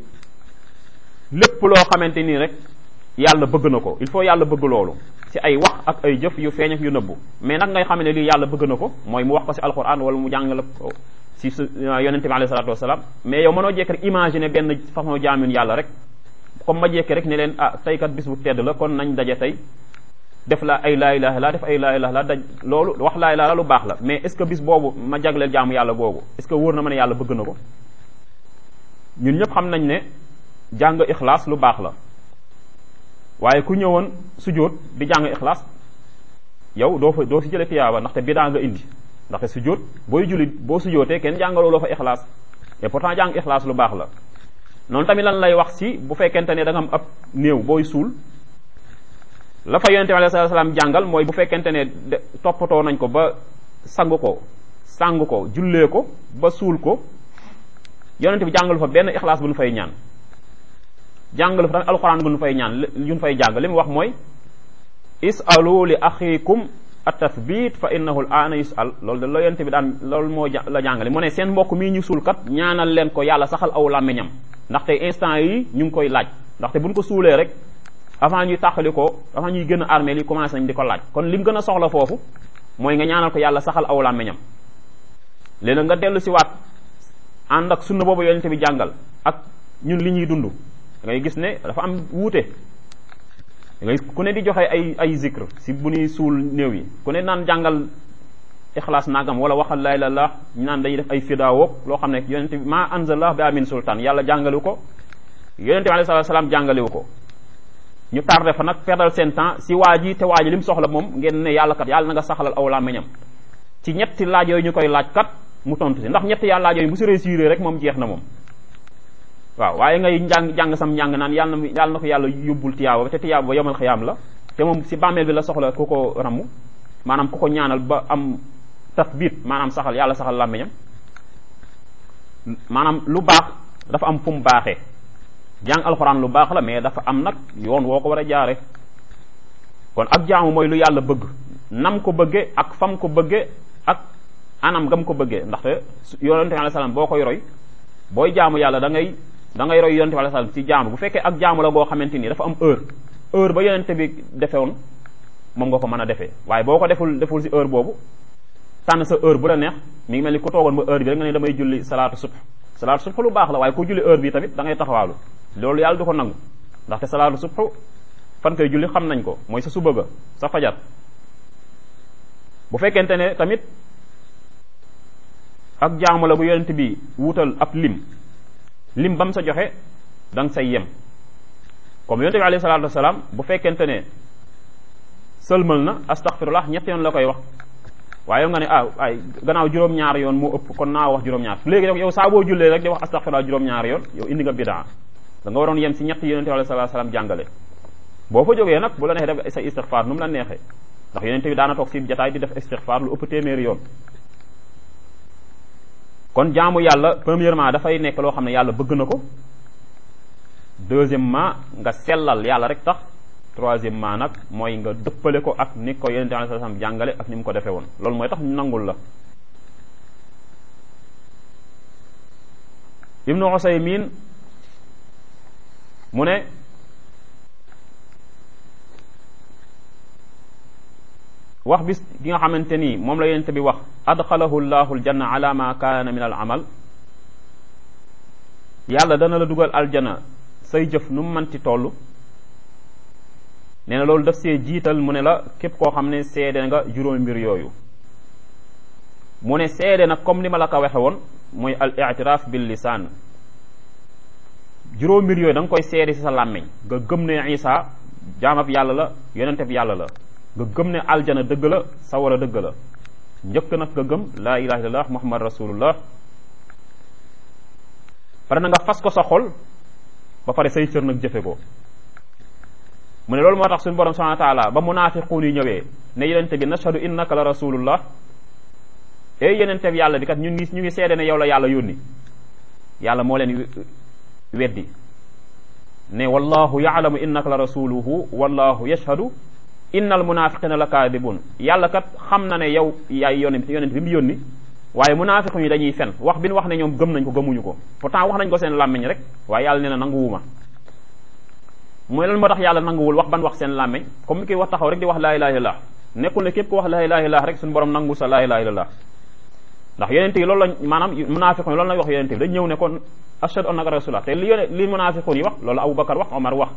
lépp loo xamante nii rek yàlla bëgg na ko il faut yàlla bëgg loolu si ay wax ak ay jëf yu feeñ ak yu nëbbu mais nag ngay xam ne lii yàlla bëgg na ko mooy mu wax ko si alquran wala mu jàngale ko si su yonente bi alayhi salatu wasalaam mais yow mënoo jekk rek imaginer benn façon jaamin yàlla rek comme ma jekki rek ne leen ah tey kat bis bu tedd la kon nañ daje tey def la ay laa ilaha illa def ay laa ilaha illa daj loolu wax laa ilaha lu baax la mais est ce que bis boobu ma jagleel jaamu yàlla googu est ce que wóor na ma ne yàlla bëgg na ko ñun ñëpp xam nañ ne jàng ixlaas lu baax la waaye ku ñëwoon sujjóot di jàng ixlaas yow doo fa doo si jële tiyaaba ndaxte bidaa nga indi ndaxte sujjóot booy julli boo sujjóotee kenn jàngaloo loo fa ixlaas et pourtant jàng ixlaas lu baax la noonu tamit lan lay wax si bu fekkente ne da nga am ab néew booy suul la fa yonente bi alayhi salaam jàngal mooy bu fekkente ne toppatoo nañ ko ba sang ko sang ko jullee ko ba suul ko yonente bi jàngalu fa benn ixlaas bu nu fay ñaan jàngalu fa tamit alxuraan bu nu fay ñaan yu nu fay jàng li mu wax mooy isalu li axikum at-tathbit fa innahu al-aana yusal loolu de la yonente bi daan loolu moo la jàngale mu ne seen mbokk mii ñu suul kat ñaanal leen ko yàlla saxal aw làmmiñam ndaxte instant yi ñu ngi koy laaj ndaxte buñ ko suulee rek avant ñuy tàqali ko avant ñuy gën a armée li commencé nañ di ko laaj kon lim gën a soxla foofu mooy nga ñaanal ko yàlla saxal aw làmmiñam léegi nga dellu si waat ànd ak sunna boobu yonente bi jàngal ak ñun li ñuy dund da ngay gis ne dafa am wuute da ngay ku ne di joxe ay ay zikr si bu ñuy suul néew yi ku ne naan jàngal ixlaas nagam wala waxal laa ilaaha illallaah ñu naan dañuy def ay fidaawoog loo xam ne yonente bi maa anzalallahu bi amin sultaan yàlla jàngalewu ko yonente bi alayhi salaam jàngalewu ko ñu tardé fa nag perdal seen temps si waa ji te waa ji li mu soxla moom ngeen ne yàlla kat yàlla na nga saxalal aw làmmiñam ci ñetti laaj yooyu ñu koy laaj kat mu tontu si ndax ñetti yàlla laaj yooyu bu si réussir rek moom jeex na moom waaw waaye ngay njàng jàng sam njàng naan yàlla na yàlla na ko yàlla yóbbul tiyaaba ba te tiyaaba ba yomal xiyaam la te moom si bàmmeel bi la soxla ku ko ramu maanaam ku ko ñaanal ba am tasbit maanaam saxal yàlla saxal làmmiñam maanaam lu baax dafa am fu mu baaxee jàng alxuraan lu baax la mais dafa am nag yoon woo ko war a jaare kon ak jaamu mooy lu yàlla bëgg nam ko bëgge ak fam ko bëgge ak anam gam ko bëggee ndaxte yonente bi alayhi salaam boo koy roy booy jaamu yàlla da ngay da ngay roy yonente bi alayhi salaam ci jaamu bu fekkee ak jaamu la goo xamante ni dafa am heure heure ba yonente bi defewoon moom nga ko mën a defee waaye boo ko deful deful si heure boobu tànn sa heure bu la neex mi ngi mel ni ku toogoon ba heure bi rek nga ne damay julli salaatu subh salaatu subh lu baax la waaye ku julli heure bi tamit da ngay taxawaalu loolu yàlla du ko nangu ndaxte salaatu subh fan koy julli xam nañ ko mooy sa suba ga sa fajar bu fekkente ne tamit ak jaamu la bu yonent bi wutal ab lim lim ba mu sa joxe da nga say yem comme yonent bi alayhi salaatu wasalaam bu fekkente ne sëlmal na astaghfirullah ñett yoon la koy wax waaye yow nga ne ah ay gannaaw juróom-ñaar yoon moo ëpp kon naa wax juróom-ñaar léegi nag yow saa boo jullee rek di wax astaghfirullah juróom-ñaar yoon yow indi nga bidaa da nga waroon yem si ñett yonent bi alayhi salaatu wasalaam jàngale boo fa jógee nag bu la neexee def sa istighfar nu mu la neexee ndax yonent bi daana toog si jataay di def istighfar lu ëpp téeméeri yoon kon jaamu yàlla premièrement dafay nekk loo xam ne yàlla bëgg na ko deuxièmement nga sellal yàlla rek tax troisièmement nag mooy nga dëppale ko ak ni ko yonente alayhi salaam jàngale ak ni mu ko defee woon loolu mooy tax ñu nangul la ibnu usaymin mu ne wax bis gi nga xamante ni moom la yonente bi wax adxalahu llahu aljanna ala ma kaana min al amal yàlla dana la dugal aljana say jëf nu mu manti toll nee na loolu daf see jiital mu ne la képp koo xam ne seede nga juróomi mbir yooyu mu ne seede nag comme ni ma la ko waxe woon mooy al i'tiraaf bil lisaan juróomi mbir yooyu da nga koy seede ci sa làmmiñ nga gëm ne Isa jaamab yàlla la yonente bi yàlla la nga gëm ne aljana dëgg la sawara dëgg la njëkk nag nga gëm laa ilaha illallah muhammad rasulullah pare na nga fas ko sa xol ba pare say cër nag jëfe ko mu ne loolu moo tax suñu borom subhanahu wa taala ba munaafiquun yi ñëwee ne yenente bi nashhadu innaka la rasulullah ey yenente bi yàlla bi kat ñu ngi ñu ngi seede ne yow la yàlla yónni yàlla moo leen weddi ne wallahu yaalamu innaka la rasuluhu wallahu yashhadu innal munafiqina la kaadibun yàlla kat xam na ne yow yaay yonent yonent bi mu yónni waaye munafiqu yi dañuy fen wax bi ñu wax ne ñoom gëm nañ ko gëmuñu ko pourtant wax nañ ko seen làmmiñ rek waaye yàlla nee na nanguwuma mooy lan moo tax yàlla nanguwul wax ban wax seen làmmiñ comme ni koy wax taxaw rek di wax laa ilaha illallah nekkul ne képp ko wax laa ilaha illallah rek suñu borom nangu sa laa ilaha illallah ndax yonent yi loolu lañ maanaam munafiqu yi loolu lañ wax yonent bi dañ ñëw ne kon ashhadu annaka rasulullah te li yone li munafiqu yi wax loolu Abubakar wax Omar wax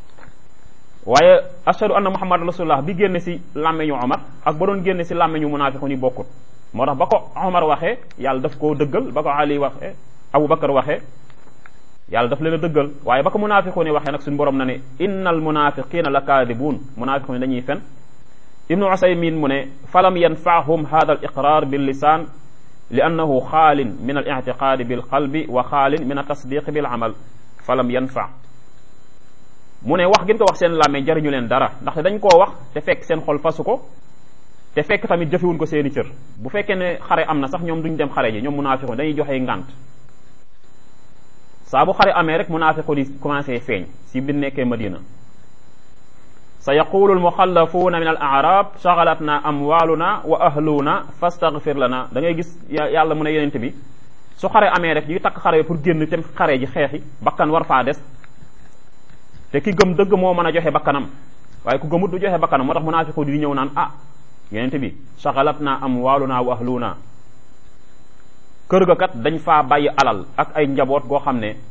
waaye ashhadu anna muhammad rasulullah bi génne si làmmeñu omar ak ba doon génne si làmmeñu munafiqun yi bokkut moo tax ba ko omar waxee yàlla daf koo dëggal ba ko ali waxee abu bakar waxee yàlla daf leen a dëggal waaye ba ko munafiqun yi waxee nag suñu borom na ne innal munafiqina la kaadibuun munafiqun yi dañuy fen ibnu usaymin mu ne falam yanfaahum hada al iqrar bil lisan li annahu xaalin min al ictiqaadi bil qalbi wa xaalin min al tasdiqi bil amal falam yanfa mu ne wax gën ko wax seen làmmee jariñu leen dara ndaxte dañ koo wax te fekk seen xol fasu ko te fekk tamit jëfewuñ ko seeni cër bu fekkee ne xare am na sax ñoom duñ dem xare ji ñoom munaafiqun dañuy joxe ngànt saa bu xare amee rek munaafiqun yi commencé feeñ si bi nekkee madina sa yaqulu almuxallafuuna min al arab shagalatna amwaluna wa ahluna fastaghfir lana da ngay gis yàlla mu ne yenente bi su xare amee rek ñuy takk xare pour génn tem xare ji xeexi bakkan war faa des te ki gëm dëgg moo mën a joxe bakkanam waaye ku gëmut du joxe bakkanam moo tax munaafiqu di ñëw naan ah yenente bi saxalat naa amwaaluna wa ahluna kër ga kat dañ faa bàyyi alal ak ay njaboot goo xam ne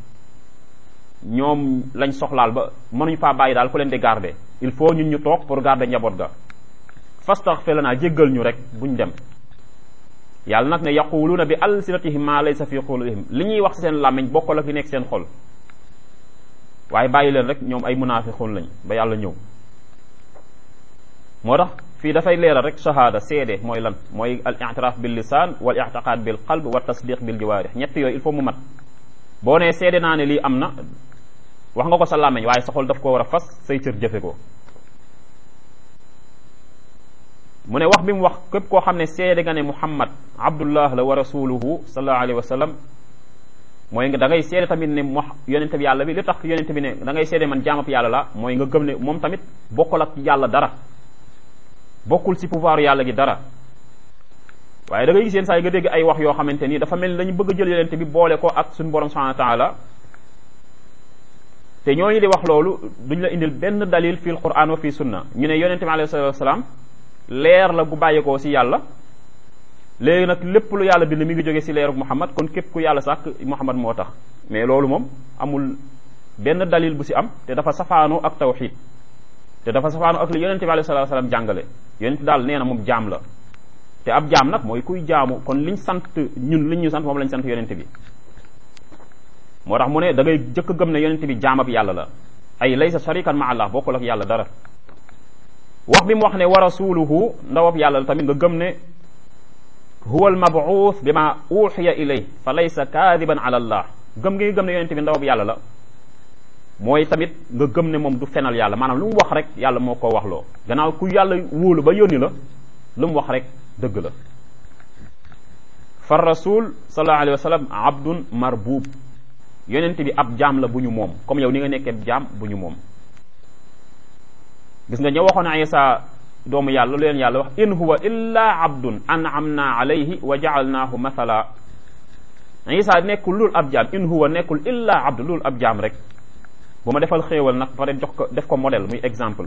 ñoom lañ soxlaal ba mënuñ faa bàyyi daal ku leen di garder il faut ñun ñu toog pour garder njaboot ga fastaghfir lana jéggal ñu rek buñ dem yàlla nag ne yaquluuna bi alsinatihim ma laysa fi qulubihim li ñuy wax seen làmmiñ bokkul ak li nekk seen xol waaye bàyyi leen rek ñoom ay munaafiqun lañ ba yàlla ñëw moo tax fii dafay leeral rek shahada seede mooy lan mooy al i'tiraaf bil lisaan wal i'tiqaad bil qalb wa tasdiq bil jawaarih ñett yooyu il faut mu mat boo nee seede naa ne lii am na wax nga ko sa làmmiñ waaye sa xol daf ko war a fas say cër jëfe ko mu ne wax bi mu wax képp koo xam ne seede nga ne muhammad abdullah la wa rasuluhu sallallahu alayhi wa sallam mooy nga da ngay seede tamit ne mo yonente bi yàlla bi li tax yonente bi ne da ngay seede man jaamab yàlla la mooy nga gëm ne moom tamit bokkul ak yàlla dara bokkul ci pouvoir yàlla gi dara waaye da ngay gis yéen saa yi nga dégg ay wax yoo xamante ni dafa mel ni dañu bëgg a jël yonente bi boole ko ak suñu borom subhanahu wa taala te ñooñu di wax loolu duñ la indil benn dalil fil quran wa fi sunna ñu ne yonente bi alayhi salatu wasalaam leer la gu bàyyeekoo si yàlla léegi nag lépp lu yàlla bind mi ngi jóge si leeruk Muhammad kon képp ku yàlla sàkk Muhammad moo tax mais loolu moom amul benn dalil bu si am te dafa safaanoo ak tawxid te dafa safaanoo ak li yonente bi alayhi salatu wasalaam jàngale yonente daal nee na moom jaam la te ab jaam nag mooy kuy jaamu kon liñ sant ñun liñ ñu sant moom lañ sant yonente bi moo tax mu ne da ngay jëkk gëm ne yonente bi jaamab yàlla la ay laysa sharikan ma allah bokkul ak yàlla dara wax bi mu wax ne wa rasuluhu ndawab yàlla la tamit nga gëm ne huwa al mabuuth bi ma uxiya ilay fa laysa kaadiban ala allah gëm ngi gëm ne yonente bi ndawab yàlla la mooy tamit nga gëm ne moom du fenal yàlla maanaam lu mu wax rek yàlla moo ko wax loo gannaaw ku yàlla wóolu ba yónni la lu mu wax rek dëgg la fa rasul sallallahu alayhi wa sallam abdun marbub yonent bi ab jaam la bu ñu moom comme yow ni nga nekkee jaam bu ñu moom gis nga ña waxoon Isa doomu yàlla lu leen yàlla wax in huwa illa abdun an'amna alayhi wa ja'alnahu mathala Isa nekkul lul ab jaam in huwa nekkul illa abdun lul ab jaam rek bu ma defal xéewal nag pare jox ko def ko modèle muy exemple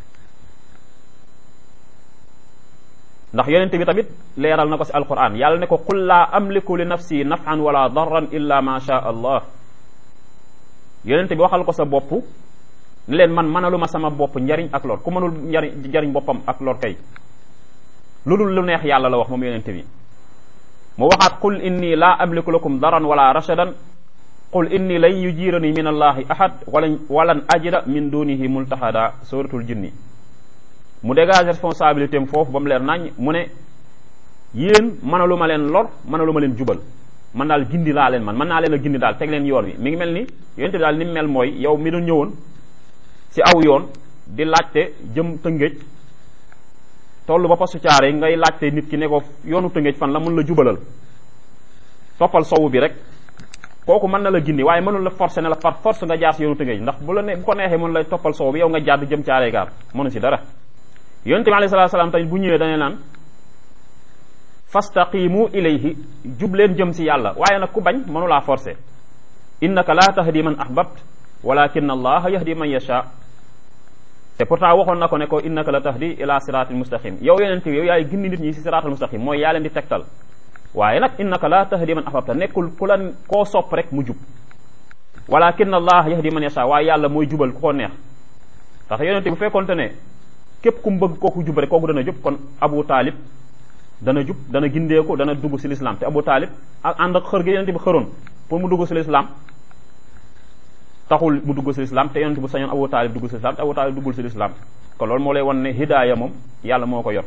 ndax yonente bi tamit leeral na ko si alquran yàlla ne ko qul laa amliku li nafsi nafan wala darran illa ma sha allah yonente bi waxal ko sa bopp ni leen man mënaluma sama bopp njariñ ak lor ku mënul njariñ njariñ boppam ak lor kay lu dul lu neex yàlla la wax moom yonente bi mu waxaat qul inni laa amliku lakum daran wala rashadan qul inni lan yujirani min allahi ahad walan walan ajida min dunihi multahada suratul jinni mu dégage responsabilité am foofu ba mu leer nañ mu ne yéen mënalu ma leen lor mënalu ma leen jubal man daal gindi laa leen man mën naa leen a gindi daal teg leen yoon wi mi ngi mel ni yonente bi daal ni mu mel mooy yow mi doon ñëwoon si aw yoon di laajte jëm tëngéej toll ba postu caare ngay laajte nit ki ne ko yoonu tëngéej fan la mun la jubalal toppal sowu bi rek kooku mën na la gindi waaye mënul la forcer ne la par force nga jaar si yoonu tëngéej ndax bu la ne bu ko neexee mën lay toppal sowu bi yow nga jaar di jëm caare gaar mënu si dara yonente bi alayhi salaatu salaam tamit bu ñëwee dane naan fastaqimu ilayhi jub leen jëm si yàlla waaye nag ku bañ mënulaa forcer innaka la tahdi man ahbabt walakin allah yahdi man yasha te pourtant waxoon na ko ne ko innaka la tahdi ila siratil mustaqim yow yonente bi yow yaay gindi nit ñi si siratal mustaqim mooy yaa leen di tegtal waaye nag innaka la tahdi man ahbabta nekkul ku la koo sopp rek mu jub walakin allah yahdi man yasha waaye yàlla mooy jubal ku ko neex tax yonente bu fekkonte ne képp ku mu bëgg kooku jub rek kooku dana jub kon abu taalib dana jub dana gindeeku dana dugg si lislaam te abu taalib ak ànd ak xër gi yonente bi xëroon pour mu dugg si lislaam taxul mu dugg si lislaam te yonente bu sañoon abu taalib dugg si lislaam te abu taalib duggul si lislaam kon loolu moo lay wan ne hidaaya moom yàlla moo ko yor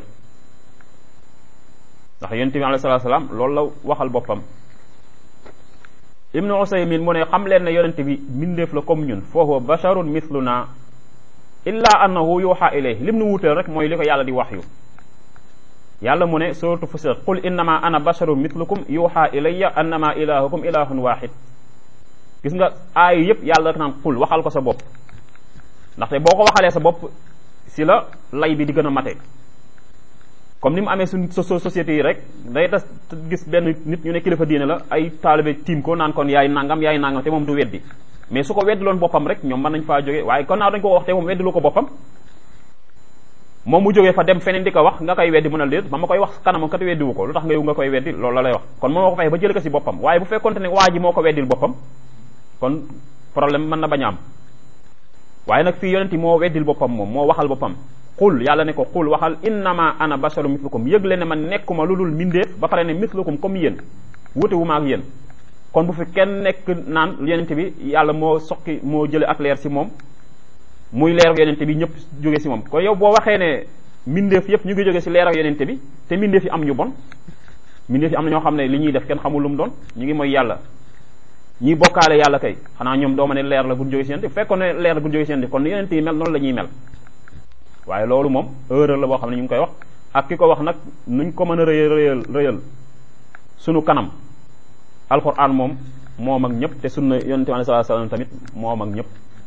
ndax yonente bi alayhi salaatu salaam loolu la waxal boppam ibnu usaymin mu ne xam leen ne yonente bi mbindeef la comme ñun fa huwa basharun mithluna illa annahu yuha ilayhi lim nu wuteel rek mooy li ko yàlla di wax yu yàlla mu ne suratu fusilat qul innama ana basharun mithlukum yuha ilayya annama ilahukum ilahun wahid gis nga aayu yëpp yàlla rek naan qul waxal ko sa bopp ndaxte boo ko waxalee sa bopp si la lay bi di gën a mate comme ni mu amee suñ société yi rek day tas gis benn nit ñu ne kilifa diine la ay taalibe tiim ko naan kon yaay nangam yaay nangam te moom du weddi mais su ko weddiloon boppam rek ñoom mën nañ faa jóge waaye kon naa dañ ko wax te moom weddilu ko boppam moom mu jógee fa dem feneen di ko wax nga koy weddi mën a déet ba ma koy wax kanamam kat weddiwu ko lu tax nga yow nga koy weddi loolu la lay wax kon moom moo ko fexe ba jële ko si boppam waaye bu fekkonte ne waa ji moo ko weddil boppam kon problème mën na bañ a am waaye nag fii yonent moo weddil boppam moom moo waxal boppam xul yàlla ne ko xul waxal innama ana basharu mislukum yëgle ne man nekkuma lu dul mbindeef ba pare ne mislukum comme yéen wuute wu ma ak yéen kon bu fi kenn nekk naan yonent bi yàlla moo soqi moo jële ak leer si moom muy leer ak yonent bi ñëpp jóge si moom kon yow boo waxee ne mbindeef yëpp ñu ngi jóge si leer ak yonent bi te mbindeef yi am ñu bon mbindeef yi am na ñoo xam ne li ñuy def kenn xamul lu mu doon ñu ngi mooy yàlla ñiy bokkaale yàlla kay xanaa ñoom dooma ne leer la gun jóge si yonent bi fekkoon ne leer la gun jóge si yonent bi kon yonent yi mel noonu la ñuy mel waaye loolu moom erreur la boo xam ne ñu ngi koy wax ak ki ko wax nag nuñ ko mën a rëyal rëyal rëyal sunu kanam alquran moom moom ak ñëpp te sunna yonente bi sallallahu alayhi wasallam tamit moom ak ñëpp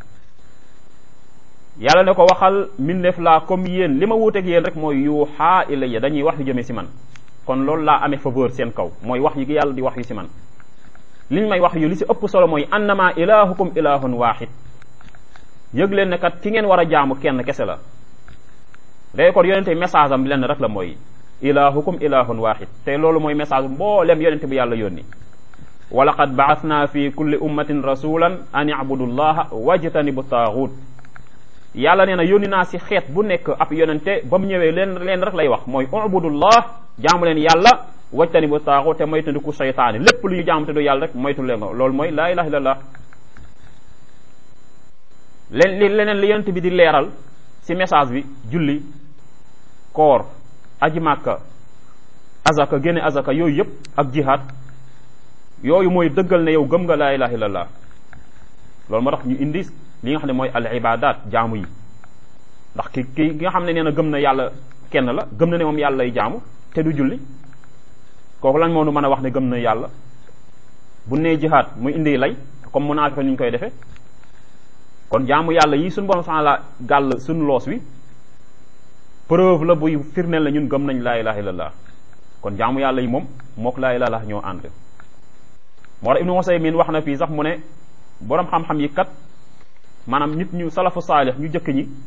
yàlla ne ko waxal mbindeef laa comme yéen li ma wuuteeg yéen rek mooy yuuxaa ilayya dañuy wax yu jëmee si man kon loolu laa amee faveur seen kaw mooy wax yi yàlla di wax yu si man liñ may wax yu li si ëpp solo mooy annama ilahukum ilahun wahid yëg leen ne kat ki ngeen war a jaamu kenn kese la day kon yonente message am lenn rek la mooy ilahukum ilahun wahid te loolu mooy message mboolem yonente bi yàlla yónni wa laqad ba'athna fi kulli ummatin rasulan an i'budu llaha wajtanibu taaxut yàlla nee na yónni naa si xeet bu nekk ab yonente ba mu ñëwee leen leen rek lay wax mooy ubudullah jaamu leen yàlla wajtanibu taaxut te moytandiku seytaane lépp lu ñu jaamu te du yàlla rek moytu leen ko loolu mooy laa ilaha illallah leen li leneen li yonente bi di leeral si message bi julli koor aji màkka azaka génne azaka yooyu yëpp ak jihaad yooyu mooy dëggal ne yow gëm nga laa ilaha illallah loolu moo tax ñu indi li nga xam ne mooy al ibadat jaamu yi ndax ki ki nga xam ne nee na gëm na yàlla kenn la gëm na ne moom yàlla lay jaamu te du julli kooku lan moo nu mën a wax ne gëm na yàlla bu nee jihaad muy indi lay comme munaafiq ni ñu koy defee kon jaamu yàlla yi suñu borom subhanahu la gàll suñu loos wi preuve la buy firneel na ñun gëm nañ laa ilaha illallah kon jaamu yàlla yi moom mook laa ilaha ñoo ànd moo tax ibnu Usaymin wax na fii sax mu ne boroom xam-xam yi kat maanaam nit ñu salafu saalix ñu jëkk ñi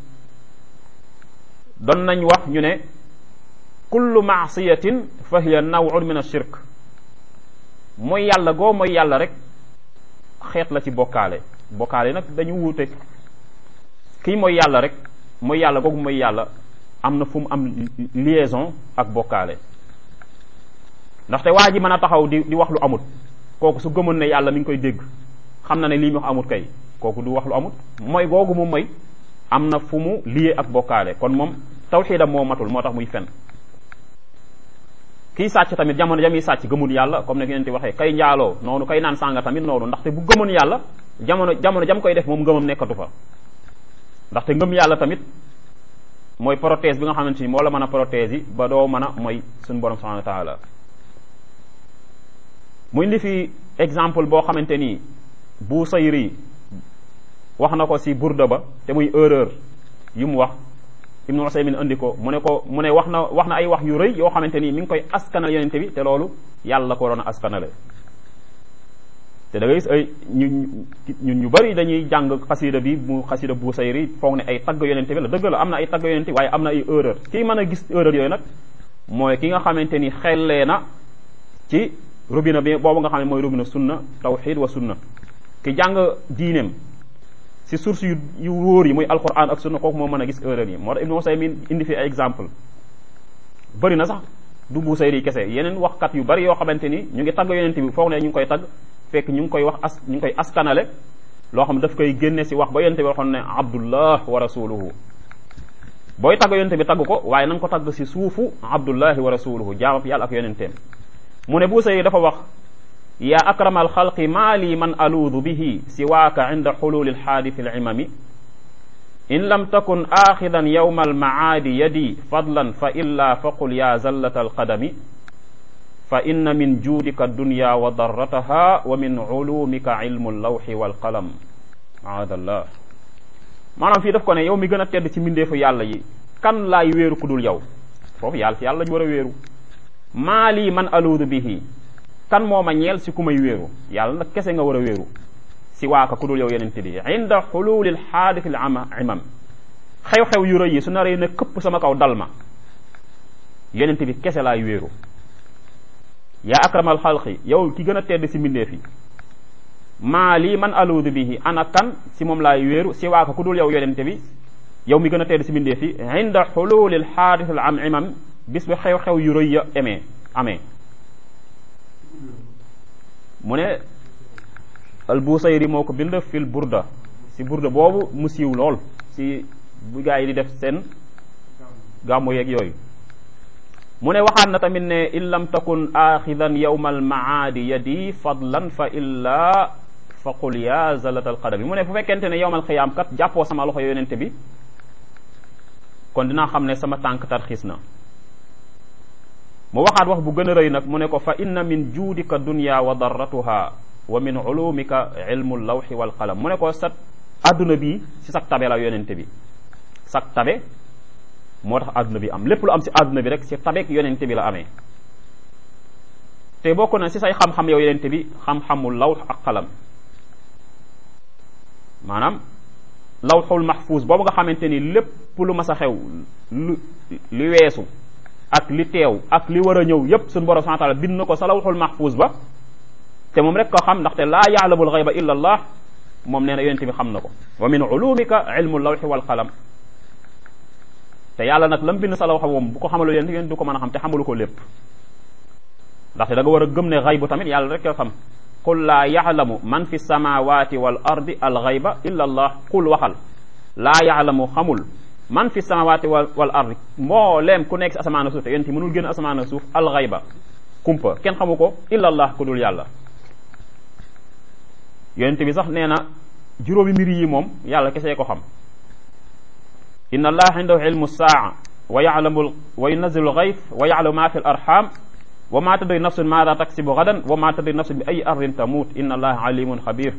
doon nañ wax ñu ne kullu maasiyatin fa hiya nawun min ashirk mooy yàlla goo mooy yàlla rek xeet la ci bokkaale bokkaale nag dañu wuute kii mooy yàlla rek mooy yàlla googu mooy yàlla am na fu mu am liaison ak bokkaale ndaxte waa ji mën a taxaw di di wax lu amut kooku su gëmoon ne yàlla mi ngi koy dégg xam na ne lii mu wax amut kay kooku du wax lu amut mooy googu mu mooy am na fu mu lié ak bokkaale kon moom tawxiidam moo matul moo tax muy fen kii sàcc tamit jamono jamiy sàcc gëmul yàlla comme ne ngeen ti waxee kay njaaloo noonu kay naan sànga tamit noonu ndaxte bu gëmoon yàlla jamono jamono jam koy def moom ngëmam nekkatu fa ndaxte ngëm yàlla tamit mooy prothèse bi nga xamante ni moo la mën a prothèse yi ba doo mën a mooy suñu borom subhanahu wa taala mu indi fi exemple boo xamante ni bu sayri wax na ko si burda ba te muy erreur yu mu wax ibnu usaymin indi ko mu ne ko mu ne wax na wax na ay wax yu rëy yoo xamante ni mi ngi koy askanal yonente bi te loolu yàlla ko waroon a askanale te da ngay gis ay ñu ñun ñu bëri dañuy jàng xasida bi mu xasida bu sayri foog ne ay tagg yonente bi la dëgg la am na ay tagg yonente waaye am na ay erreur kii mën a gis erreur yooyu nag mooy ki nga xamante ni xellee na ci robinet bi boobu nga xam ne mooy robinet sunna tawxid wa sunna ki jàng diineem si source yu yu wóor yi muy alquran ak sunna kooku moo mën a gis erreur yi moo tax ibnu Usaymin indi fi ay exemple bëri na sax du bu sayri kese yeneen waxkat yu bëri yoo xamante ni ñu ngi tagg yonente bi foog ne ñu ngi koy tagg fekk ñu ngi koy wax as ñu ngi koy askanale loo xam daf koy génne si wax ba yonente bi waxoon ne abdullah wa rasuluhu booy tagg yonente bi tagg ko waaye na nga ko tagg si suufu abdullahi wa rasuluhu jaamab yàlla ak yonenteem mu ne bu sayri dafa wax yaa akrama alxalqi maa lii man aluudu bihi siwaaka inda xululi alxaadisi alimami in lam takun aaxidan yowma almacaadi yadi fadlan fa illa faqul yaa zallata alqadami fa inna min juudika dunya wa darrataha wa min culumika ilmu allawxi walqalam aadallah maanaam fii daf ko ne yow mi gën a tedd ci mbindeefu yàlla yi kan laay wéeru ku dul yow foofu yàlla ci yàlla ñu war a wéeru maa lii man aluudu bihi kan moo ma ñeel si ku may wéeru yàlla nag kese nga war a wéeru si waaka ku dul yow yenente bi inda xululil xaadisi ama imam xew-xew yu rëy yi su naree ne këpp sama kaw dal ma yenente bi kese laay wéeru yaa akramal xalqi yow ki gën a tedd si mbindeef yi maa lii man aluudu bihi ana kan si moom laay wéeru si waaka ku dul yow yenente bi yow mi gën a tedd si mbindeef yi inda xululil xaadisi am imam bis bi xew-xew yu rëy ya amee amee mu ne al busayri moo ko bind fil burda si burda boobu mu siiw lool si bu gaa yi di def seen gàmmu yeeg yooyu mu ne waxaat na tamit ne in lam takun axidan yowma almaadi yadi fadlan fa illa fa qul ya zalata alqadami mu ne bu fekkente ne yowmal xiyaam kat jàppoo sama loxo yonente bi kon dinaa xam ne sama tànk tarxiis na mu waxaat wax bu gën a rëy nag mu ne ko fa inna min juudika dunya wa darratuha wa min ulumika ilmu lawxi wal qalam mu ne ko sa adduna bi si sag tabe la yonente bi sag tabe moo tax adduna bi am lépp lu am si adduna bi rek si tabeek yonente bi la amee te bokk na si say xam-xam yow yonente bi xam-xamul lawx ak xalam maanaam lawxul mahfuus boobu nga xamante ni lépp lu mas a xew lu li weesu ak li teew ak li war a ñëw yépp suñu borom subhanahu wa taala bind na ko sa lawxul mahfuus ba te moom rek ko xam ndaxte laa yaalamul xayba illa allah moom nee na yonente bi xam na ko wa min ulumika ilmu lawxi wal qalam te yàlla nag lam bind sa lawxa moom bu ko xamalu yonente yéen du ko mën a xam te xamalu ko lépp ndaxte da nga war a gëm ne xaybu tamit yàlla rek ko xam qul laa yaalamu man fi samawati wal ardi al xayba illa allah qul waxal laa yaalamu xamul man fi samawati wal wal ardi mbooleem ku nekk si asamaan ak suuf te yonente mënul génn asamaan ak suuf al xayba kumpa kenn xamu ko illa allah ku dul yàlla yonente bi sax nee na juróomi mbir yi moom yàlla kesee ko xam inna allaha indahu ilmu saa wa yalamu wa yunazilu lgayf wa yalamu ma fi l arham wa ma tadri nafsun maada taksibu gadan wa ma tadri nafsun bi ay ardin tamut inna allaha alimun xabir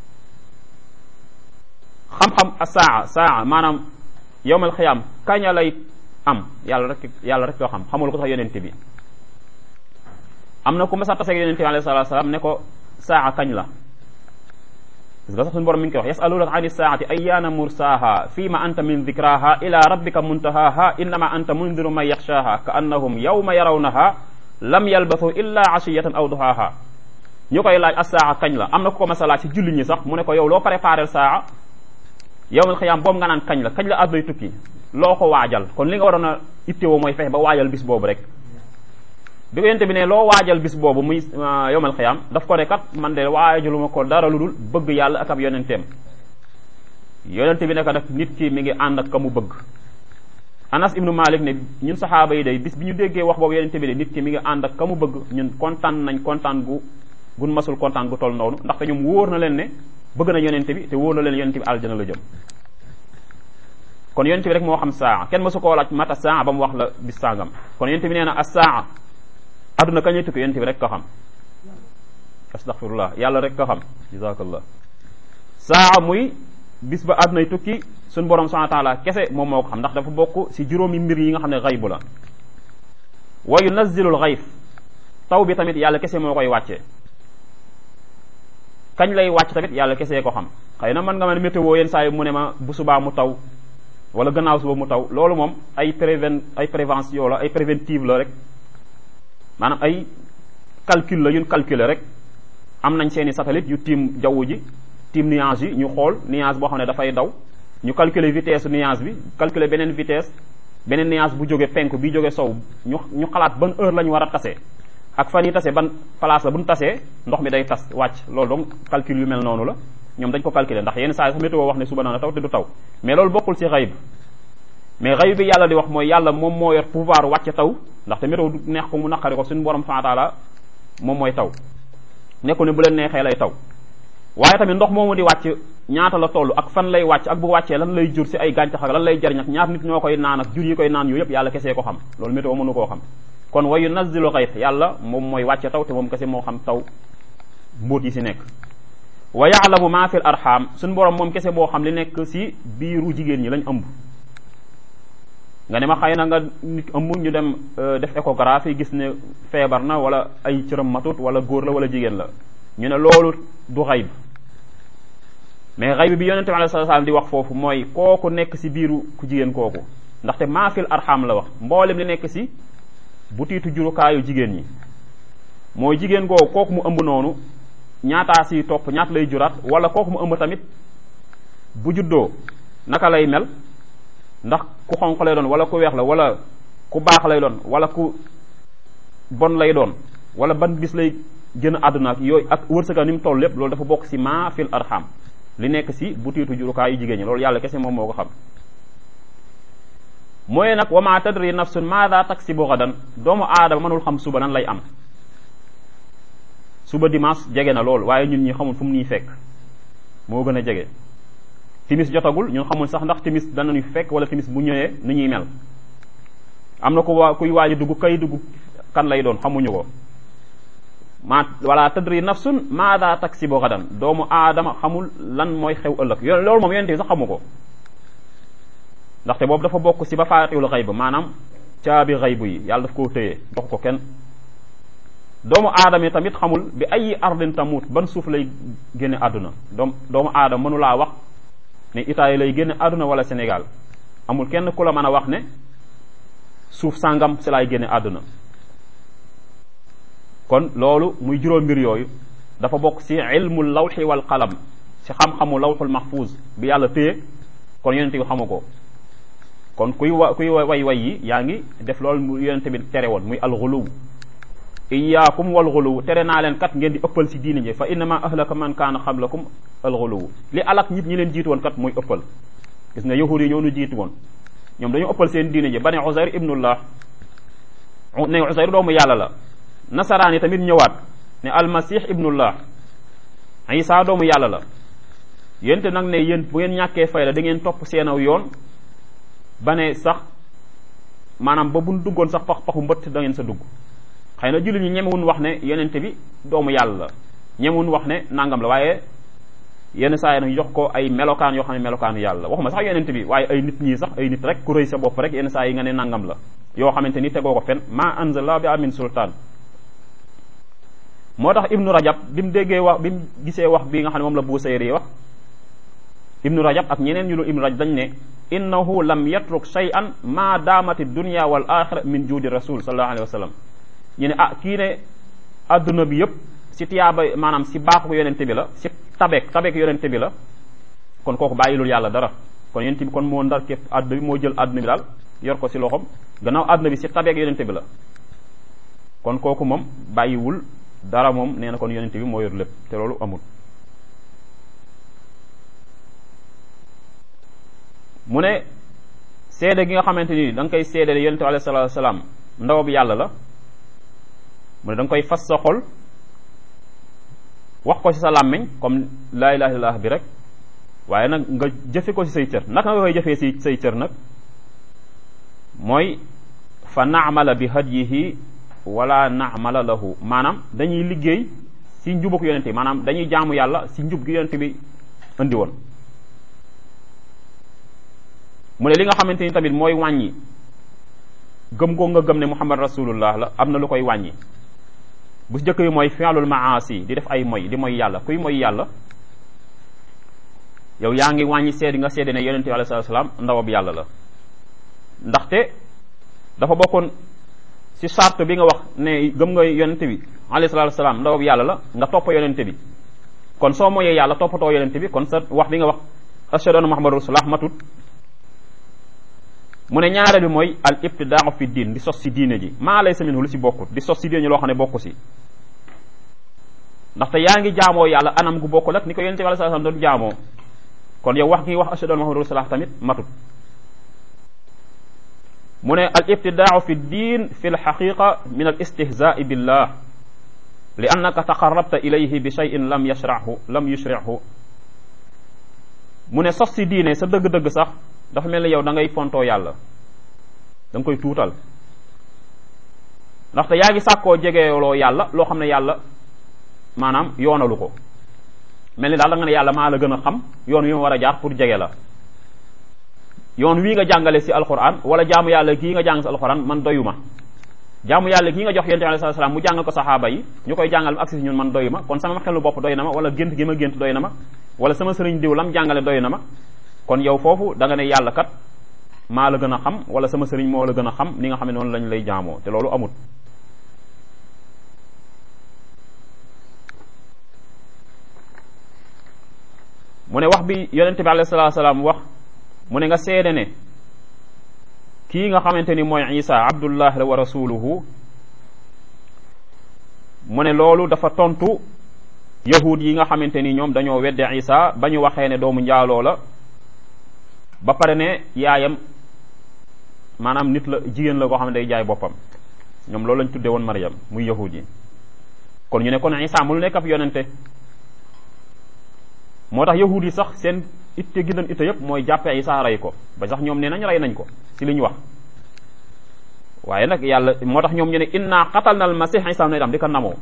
xam-xam a saa saa maanaam yowmal xiyaam kaña lay am yàlla rek yàlla rek koo xam xamul ko sax yonente bi am na ku ma sax taseeg yonente bi alayhi salatu salaam ne ko saa kañ la parce que sax suñu borom mi ngi koy wax yasalunaka an isaati ayyaana mursaha fima anta min dikraha ila rabbika muntahaha innama anta mundiru man yaxshaha ka annahum yawma yarawnaha lam yalbathu illa ashiyatan aw duhaha ñu koy laaj as-saa kañ la am na ku ko mas a laaj si julli ñi sax mu ne ko yow loo préparé saa yawmal xiyaam boobu nga naan kañ la kañ la àdduna tukki loo ko waajal kon li nga waroon a ittewoo mooy fexe ba waajal bis boobu rek bi ko yente bi ne loo waajal bis boobu muy yowmal xiyaam daf ko ne kat man de waajaluma ko dara lu dul bëgg yàlla ak ab yonenteem yonente bi ne ko nag nit ki mi ngi ànd ak ka mu bëgg anas ibnu malik ne ñun saxaaba yi day bis bi ñu déggee wax boobu yonente bi de nit ki mi ngi ànd ak ka mu bëgg ñun kontaan nañ kontaan gu gun masul kontaan gu toll noonu ndaxte ñoom wóor na leen ne bëgg na yonente bi te wóor na leen yonente bi aljana la jëm kon yonente bi rek moo xam saa kenn masu koo laaj mata saa ba mu wax la bis sangam kon yonente bi nee na as saa adduna kañuy tukki yonent bi rek ko xam astaghfirullah yàlla rek ko xam jazakallah saa muy bis ba addunay tukki suñ borom subhanahu wa taala kese moom moo ko xam ndax dafa bokk si juróomi mbir yi nga xam ne xaybu la wa yunazzilul xayf taw bi tamit yàlla kese moo koy wàccee kañ lay wàcc tamit yàlla kese ko xam xëy na man nga ma ne météo yenn saa yi mu ne ma bu subaa mu taw wala gannaaw suba mu taw loolu moom ay préven ay prévention la ay préventive la rek maanaam ay calcul la yun calculer rek am nañ seeni satellite yu tiim jaww ji tiim nuage yi ñu xool nuage boo xam ne dafay daw ñu calculer vitesse nuage bi calculer beneen vitesse beneen nuage bu jóge penku bi jóge sow ñu ñu xalaat ban heure la ñu war a tasee ak fan yi tasee ban place la bu ñu tasee ndox mi day tas wàcc loolu donc calcul yu mel noonu la ñoom dañ ko calculer ndax yenn saa yi sax météo wax ne suba na taw te du taw mais loolu bokkul ci xayb mais xayb bi yàlla di wax mooy yàlla moom moo yor pouvoir wàcc taw ndaxte météo du neex ko mu naqari ko suñu borom subhanahu wa taala moom mooy taw nekku ne bu leen neexee lay taw waaye tamit ndox moomu di wàcc ñaata la toll ak fan lay wàcc ak bu wàccee lan lay jur si ay gàncax ak lan lay jariñ ak ñaata nit ñoo koy naan ak jur yi koy naan yooyu yëpp yàlla kesee ko xam loolu météo mënu koo xam kon wa yunazzilu xayf yàlla moom mooy wàcce taw te moom kese moo xam taw mbóot yi si nekk wa yaalamu ma fil arham suñu borom moom kese moo xam li nekk si biiru jigéen ñi lañ ëmb nga ne ma xëy na nga nit ëmb ñu dem def échographie gis ne feebar na wala ay cëram matut wala góor la wala jigéen la ñu ne loolu du xayb mais xayb bi yonente bi alayhi salaam di wax foofu mooy kooku nekk si biiru ku jigéen kooku ndaxte maafil arxam la wax mboolem li nekk si bu tiitu jurukaayu jigéen ñi mooy jigéen googu kooku mu ëmb noonu ñaataa si topp ñaata lay juraat wala kooku mu ëmb tamit bu juddoo naka lay mel ndax ku xonq lay doon wala ku weex la wala ku baax lay doon wala ku bon lay doon wala ban bis lay gën a àdduna ak yooyu ak wërsëga ni mu toll lépp loolu dafa bokk si maa fil arham li nekk si butiitu jurukaay yu jigéen ñi loolu yàlla kese moom moo ko xam mooy nag wa ma tadri nafsun maada taksibu gadan doomu aadama mënul xam suba nan lay am suba dimanche jege na lool waaye ñun ñi xamul fu mu nii fekk moo gën a jege timis jotagul ñun xamul sax ndax timis danañu fekk wala timis bu ñëwee nu ñuy mel am na ku waa kuy waaj dugg kay dugg kan lay doon xamuñu ko ma wala tadri nafsun maada taksibu gadan doomu aadama xamul lan mooy xew ëllëg yo loolu moom yonente bi sax xamu ko ndaxte boobu dafa bokk si ba faatiwul xayb maanaam caabi xaybu yi yàlla daf koo téye dox ko kenn doomu aadama yi tamit xamul bi ay ardin tamut ban suuf lay génne àdduna doom doomu aadama mënu laa wax ne Italie lay génne àdduna wala Sénégal amul kenn ku la mën a wax ne suuf sàngam si laay génne àdduna kon loolu muy juróom mbir yooyu dafa bokk si ilmul lawxi wal qalam si xam-xamu lawxul mahfuz bi yàlla téye kon yonente bi xamu ko kon kuy wa kuy way way yi yaa ngi def loolu mu yonente bi tere woon muy alxuluw iyaakum wal xuluw tere naa leen kat ngeen di ëppal si diine ji fa innama ahlaka man kaana xablakum alxuluw li alak nit ñi leen jiitu woon kat mooy ëppal gis nga yahud yi ñoo nu jiitu woon ñoom dañu ëppal seen diine ji ba ne Uzayr ibnullah ne Uzayr doomu yàlla la nasaraan yi tamit ñëwaat ne almasih ibnullah isa doomu yàlla la yénte nag ne yéen bu ngeen ñàkkee fay la da ngeen topp seenaw yoon ba ne sax maanaam ba buñ duggoon sax pax paxu mbëtt da ngeen sa dugg xëy na jullit ñi ñemewun wax ne yonente bi doomu yàlla la ñemewun wax ne nangam la waaye yenn saa yi nag jox ko ay melokaan yoo xam ne melokaanu yàlla la waxuma sax yonente bi waaye ay nit ñii sax ay nit rek ku rëy sa bopp rek yenn saa yi nga ne nangam la yoo xamante ni tegoo ko fen ma anzala bi amin sultaan moo tax ibnu rajab bi mu déggee wax bi mu gisee wax bi nga xam ne moom la Busayri wax ibnu rajab ak ñeneen ñu lu ibnu rajab dañ ne innahu lam yatruk shay'an ma daamati dunya wal axira min juudi rasul sallallahu alayhi wa sallam ñu ne ah kii ne adduna bi yëpp si tiyaaba maanaam si baaxu yonente bi la si tabeek tabeek yonente bi la kon kooku bàyyilul yàlla dara kon yonente bi kon moo ndar képp adduna bi moo jël adduna bi daal yor ko si loxom gannaaw adduna bi si tabeek yonente bi la kon kooku moom bàyyiwul dara moom nee na kon yonente bi moo yor lépp te loolu amul mu ne seede gi nga xamante ni da nga koy seede yonente bi alayhi salaatu wasalaam ndaw bi yàlla la mu ne da nga koy fas sa xol wax ko ci sa làmmiñ comme laa ilaha illallah bi rek waaye nag nga jëfe ko ci say cër naka nga koy jëfee ci say cër nag mooy fa naamala bi hadyihi wala naamala lahu maanaam dañuy liggéey ci njubuk yonente bi maanaam dañuy jaamu yàlla ci njub gi yonente bi indi woon mu ne li nga xamante ni tamit mooy wàññi gëm goo nga gëm ne muhammad rasulullah la am na lu koy wàññi bu si jëkk bi mooy fi'lul maasi di def ay moy di moy yàlla kuy moy yàlla yow yaa ngi wàññi seedi nga seede ne yonente bi alayhi salaam ndawab yàlla la ndaxte dafa bokkoon si charte bi nga wax ne gëm nga yonente bi alayhi salaatu salaam ndawab yàlla la nga topp yonente bi kon soo moyee yàlla toppatoo yonente bi kon sa wax bi nga wax ashhadu anna muhammadu rasulullah matut mu ne ñaareel bi mooy al ibtidaau fi diin di sos si diine ji maa laysa minhu lu si bokkut di sos si diine ji loo xam ne bokku si ndaxte yaa ngi jaamoo yàlla anam gu bokkul ak ni ko yonente bi alayhi salaam doon jaamoo kon yow wax gi wax ashhadu anna muhammadu rasulullah tamit matut mu ne al ibtidaau fi diin fi l xaqiqa min al istihzaai billah li annaka taqarrabta ilayhi bi cheyin lam yashrahu lam yushrihu mu ne sos si diine sa dëgg-dëgg sax dafa mel ni yow da ngay fontoo yàlla da nga koy tuutal ndaxte yaa ngi sàkkoo jegeeloo yàlla loo xam ne yàlla maanaam yoonalu ko mel ni daal da nga ne yàlla maa la gën a xam yoon wi ma war a jaar pour jege la yoon wii nga jàngale si alquran wala jaamu yàlla kii nga jàng si alquran man doyuma jaamu yàlla kii nga jox yonent bi alayhi salaam mu jàngal ko saxaaba yi ñu koy jàngal ak si ñun man doyuma kon sama xelu bopp doy na ma wala gént gi ma gént doy na ma wala sama sëriñ diw lam jàngale doy na ma kon yow foofu da nga ne yàlla kat maa la gën a xam wala sama sëriñ moo la gën a xam ni nga xam ne noonu lañ lay jaamoo te loolu amut mu ne wax bi yonente bi alayhi salaatu salaam wax mu ne nga seede ne kii nga xamante ni mooy isa abdullah la wa rasuluhu mu ne loolu dafa tontu yahud yi nga xamante ni ñoom dañoo wedde isa ba ñu waxee ne doomu njaaloo la ba pare ne yaayam maanaam nit la jigéen la koo xam ne day jaay boppam ñoom loolu lañ tudde woon Maryam muy yahud yi kon ñu ne kon isa mu nekk ab yonente moo tax yahud yi sax seen itte gi doon itte yëpp mooy jàppe isa rey ko ba sax ñoom nee nañ rey nañ ko si li ñu wax waaye nag yàlla moo tax ñoom ñu ne inna qatal na al masih isa na itam di ko namoo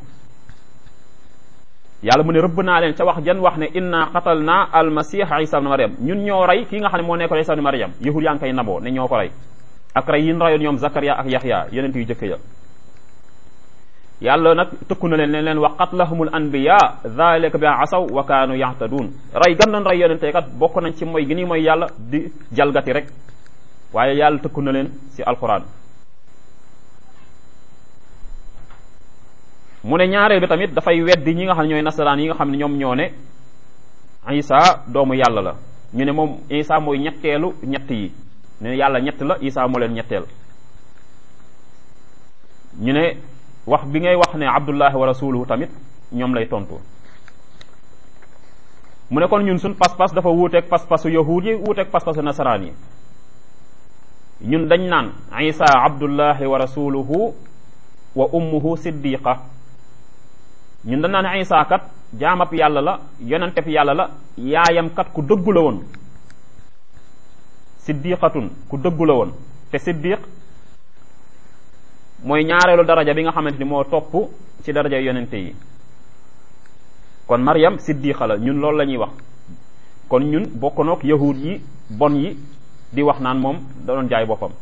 yàlla mu ne rëbb naa leen ca wax jan wax ne inna qatal na al masih isa ibn maryam ñun ñoo rey kii nga xam ne moo nekkoon isa ibn maryam yahud yaa ngi koy naboo ne ñoo ko rey ak rey yin rayoon ñoom Zakaria ak Yaxya yeneen yu jëkk ya yàlla nag tëkku na leen ne leen wa qatlahumul anbiya dhalika bi asaw wa kaanu yahtadun rey gam nañ rey yonente kat bokk nañ ci mooy gi nii mooy yàlla di jalgati rek waaye yàlla tëkku na leen si alquran mu ne ñaareel bi tamit dafay weddi ñi nga xam ne ñooy nasaraan yi nga xam ne ñoom ñoo ne isa doomu yàlla la ñu ne moom isa mooy ñetteelu ñett yi ne yàlla ñett la isa moo leen ñetteel ñu ne wax bi ngay wax ne abdullahi wa rasuluhu tamit ñoom lay tontu mu ne kon ñun suñ pas-pas dafa wuuteeg pas-pasu yahuud yi wuuteeg pas-pasu nasaraan yi ñun dañ naan isa abdullahi wa rasuluhu wa ummuhu siddiqa ñun dañ naan isa kat jaamab yàlla la yonenteb yàlla la yaayam kat ku dëggu la woon siddiqatun ku dëggu la woon te siddiq mooy ñaareelu daraja bi nga xamante ni moo topp ci daraja yonente yi kon Maryam siddiqa la ñun loolu la ñuy wax kon ñun bokk noog yahud yi bon yi di wax naan moom da doon jaay boppam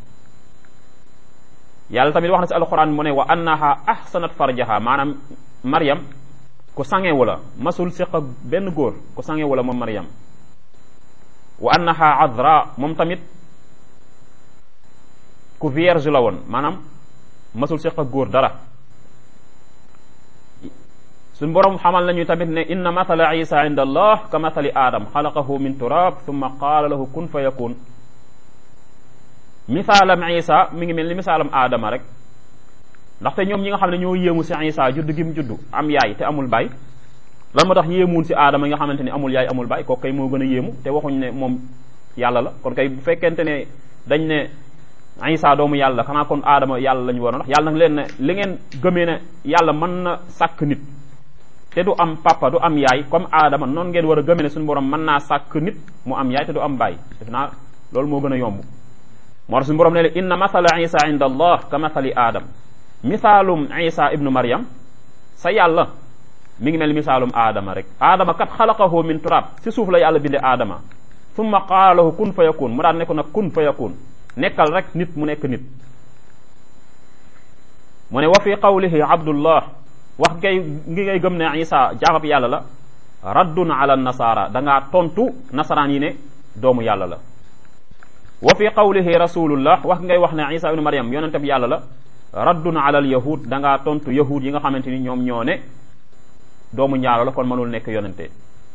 yàlla tamit wax na si alquran mu ne wa annaha ahsanat farjaha maanaam Maryam ku sangewu la masul siq ak benn góor ku sangewu la moom Maryam wa annaha adra moom tamit ku vierge la woon maanaam masul siq ak góor dara suñ borom xamal nañu tamit ne inna mathala isa inda allah ka mathali adam xalaqahu min turab thumma qaala lahu kun fa yakun misaalam isa mi ngi mel ni misaalam aadama rek ndaxte ñoom ñi nga xam ne ñoo yéemu si isa judd gi mu judd am yaay te amul baay lan moo tax yéemuun si aadama yi nga xamante ni amul yaay amul baay kooku kay moo gën a yéemu te waxuñ ne moom yàlla la kon kay bu fekkente ne dañ ne isa doomu yàlla xanaa kon aadama yàlla la ñu waroon wax yàlla nag leen ne li ngeen gëmee ne yàlla mën na sàkk nit te du am papa du am yaay comme aadama noonu ngeen war a gëmee ne suñu borom mën naa sàkk nit mu am yaay te du am baay def naa loolu moo gën a yomb moo tax suñu borom ne inna mathala isa inda allah ka mathali aadam misaalum isa ibnu maryam sa yàlla mi ngi mel misaalum aadama rek aadama kat xalaqahu min turab si suuf la yàlla binde aadama summa qaala lahu kun fa yakun mu daan ne ko nag kun fa yakun nekkal rek nit mu nekk nit mu ne wa fi qawlihi abdullah wax ngay ngi ngay gëm ne isa jaamab yàlla la raddun ala nasara da ngaa tontu nasaraan yi ne doomu yàlla la wa fi qawlihi rasulullah wax ngay wax ne isa ibnu maryam yonente bi yàlla la raddun ala al yahud da ngaa tontu yahud yi nga xamante ni ñoom ñoo ne doomu njaalo la kon mënul nekk yonente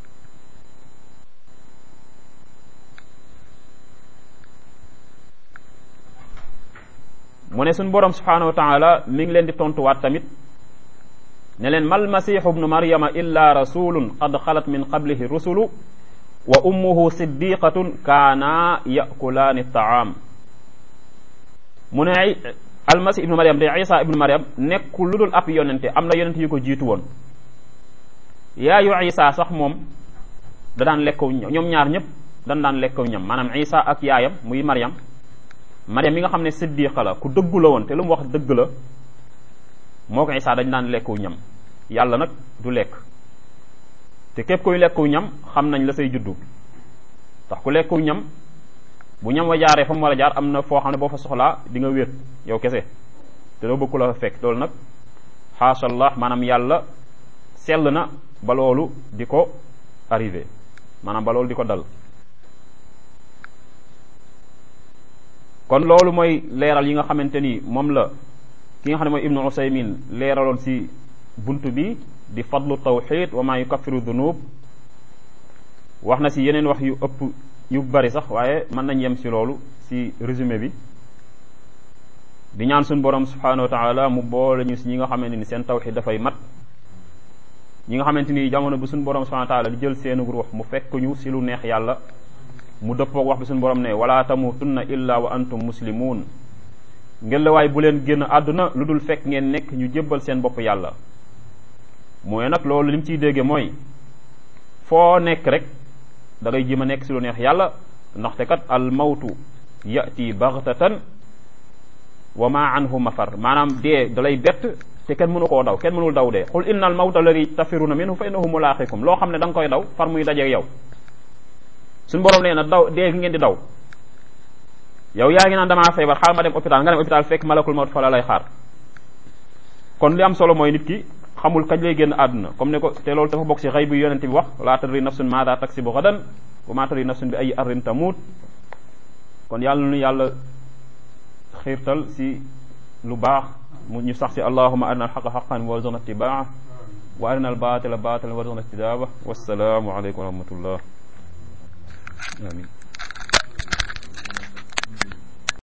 mu ne suñ borom subhanahu wa taala mi ngi leen di tontuwaat tamit ne leen mal masihu bnu maryama illa rasulun qad xalat min qablihi rusulu wa ummuhu siddiqatun kaana yakulaani taam mu ne almasih ibnu maryam de isa ibnu maryam nekkul lu dul ab yonente am na yonente yu ko jiitu woon yaayu isa sax moom da daan lekkaw ñoom ñaar ñëpp dan daan lekkaw ñam maanaam isa ak yaayam muy maryam maryam mi nga xam ne siddiqa la ku dëggu la woon te lu mu wax dëgg la moo ko isa dañ daan lekkaw ñam yàlla nag du lekk te képp koy lekkaw ñam xam nañ la say juddu tax ku lekkaw ñam bu ñam wa jaaree fa mu war a jaar am na foo xam ne boo fa soxlaa di nga wéet yow kese te doo bëgg la fa fekk loolu nag xaashallah maanaam yàlla sell na ba loolu di ko arrivé maanaam ba loolu di ko dal kon loolu mooy leeral yi nga xamante ni moom la ki nga xam ne mooy ibnu usaymin leeraloon si bunt bi di fadlu tawxid wa maa yukaffiru dunub wax na si yeneen wax yu ëpp yu bari sax waaye mën nañ yem si loolu si résumé bi di ñaan suñu borom subhanahu wa taala mu boole ñu si ñi nga xamante ni seen tawxid dafay mat ñi nga xamante ni jamono bi suñu borom subhanahu wa taala di jël seenu ruux mu fekk ñu si lu neex yàlla mu dëppoog wax bi suñu borom ne wala tamutunna illa wa antum muslimun ngeen la waay bu leen génn àdduna lu dul fekk ngeen nekk ñu jébbal seen bopp yàlla mooy nag loolu li mu ciy dégge mooy foo nekk rek da ngay jéem a nekk si lu neex yàlla ndaxte kat al mawtu yati baghtatan wa ma anhu mafar maanaam dee da lay bett te kenn mënu koo daw kenn mënul daw dee qul inna al mawta alladi tafiruna minhu fa innahu mulaqikum loo xam ne da nga koy daw far muy dajeeg yow suñu borom nee na daw dee ngeen di daw yow yaa ngi naan damaa feebar xaal ma dem hôpital nga dem hôpital fekk malakul mawt fa la lay xaar kon li am solo mooy nit ki xamul kañ lay génn àdduna comme ne ko te loolu dafa bokk ci xëy bi yonent bi wax laa tadri nafsun maada taksibu gadan wa maa tadri nafsun bi ay arrin tamuut kon yàlla nu yàlla xiirtal si lu baax mu ñu sax si allahuma arina alxaqa xaqan warzuqna ittibaa wa arina albatila batilan warzuqna ijtinaba wassalaamu aleykum wa rahmatullah amin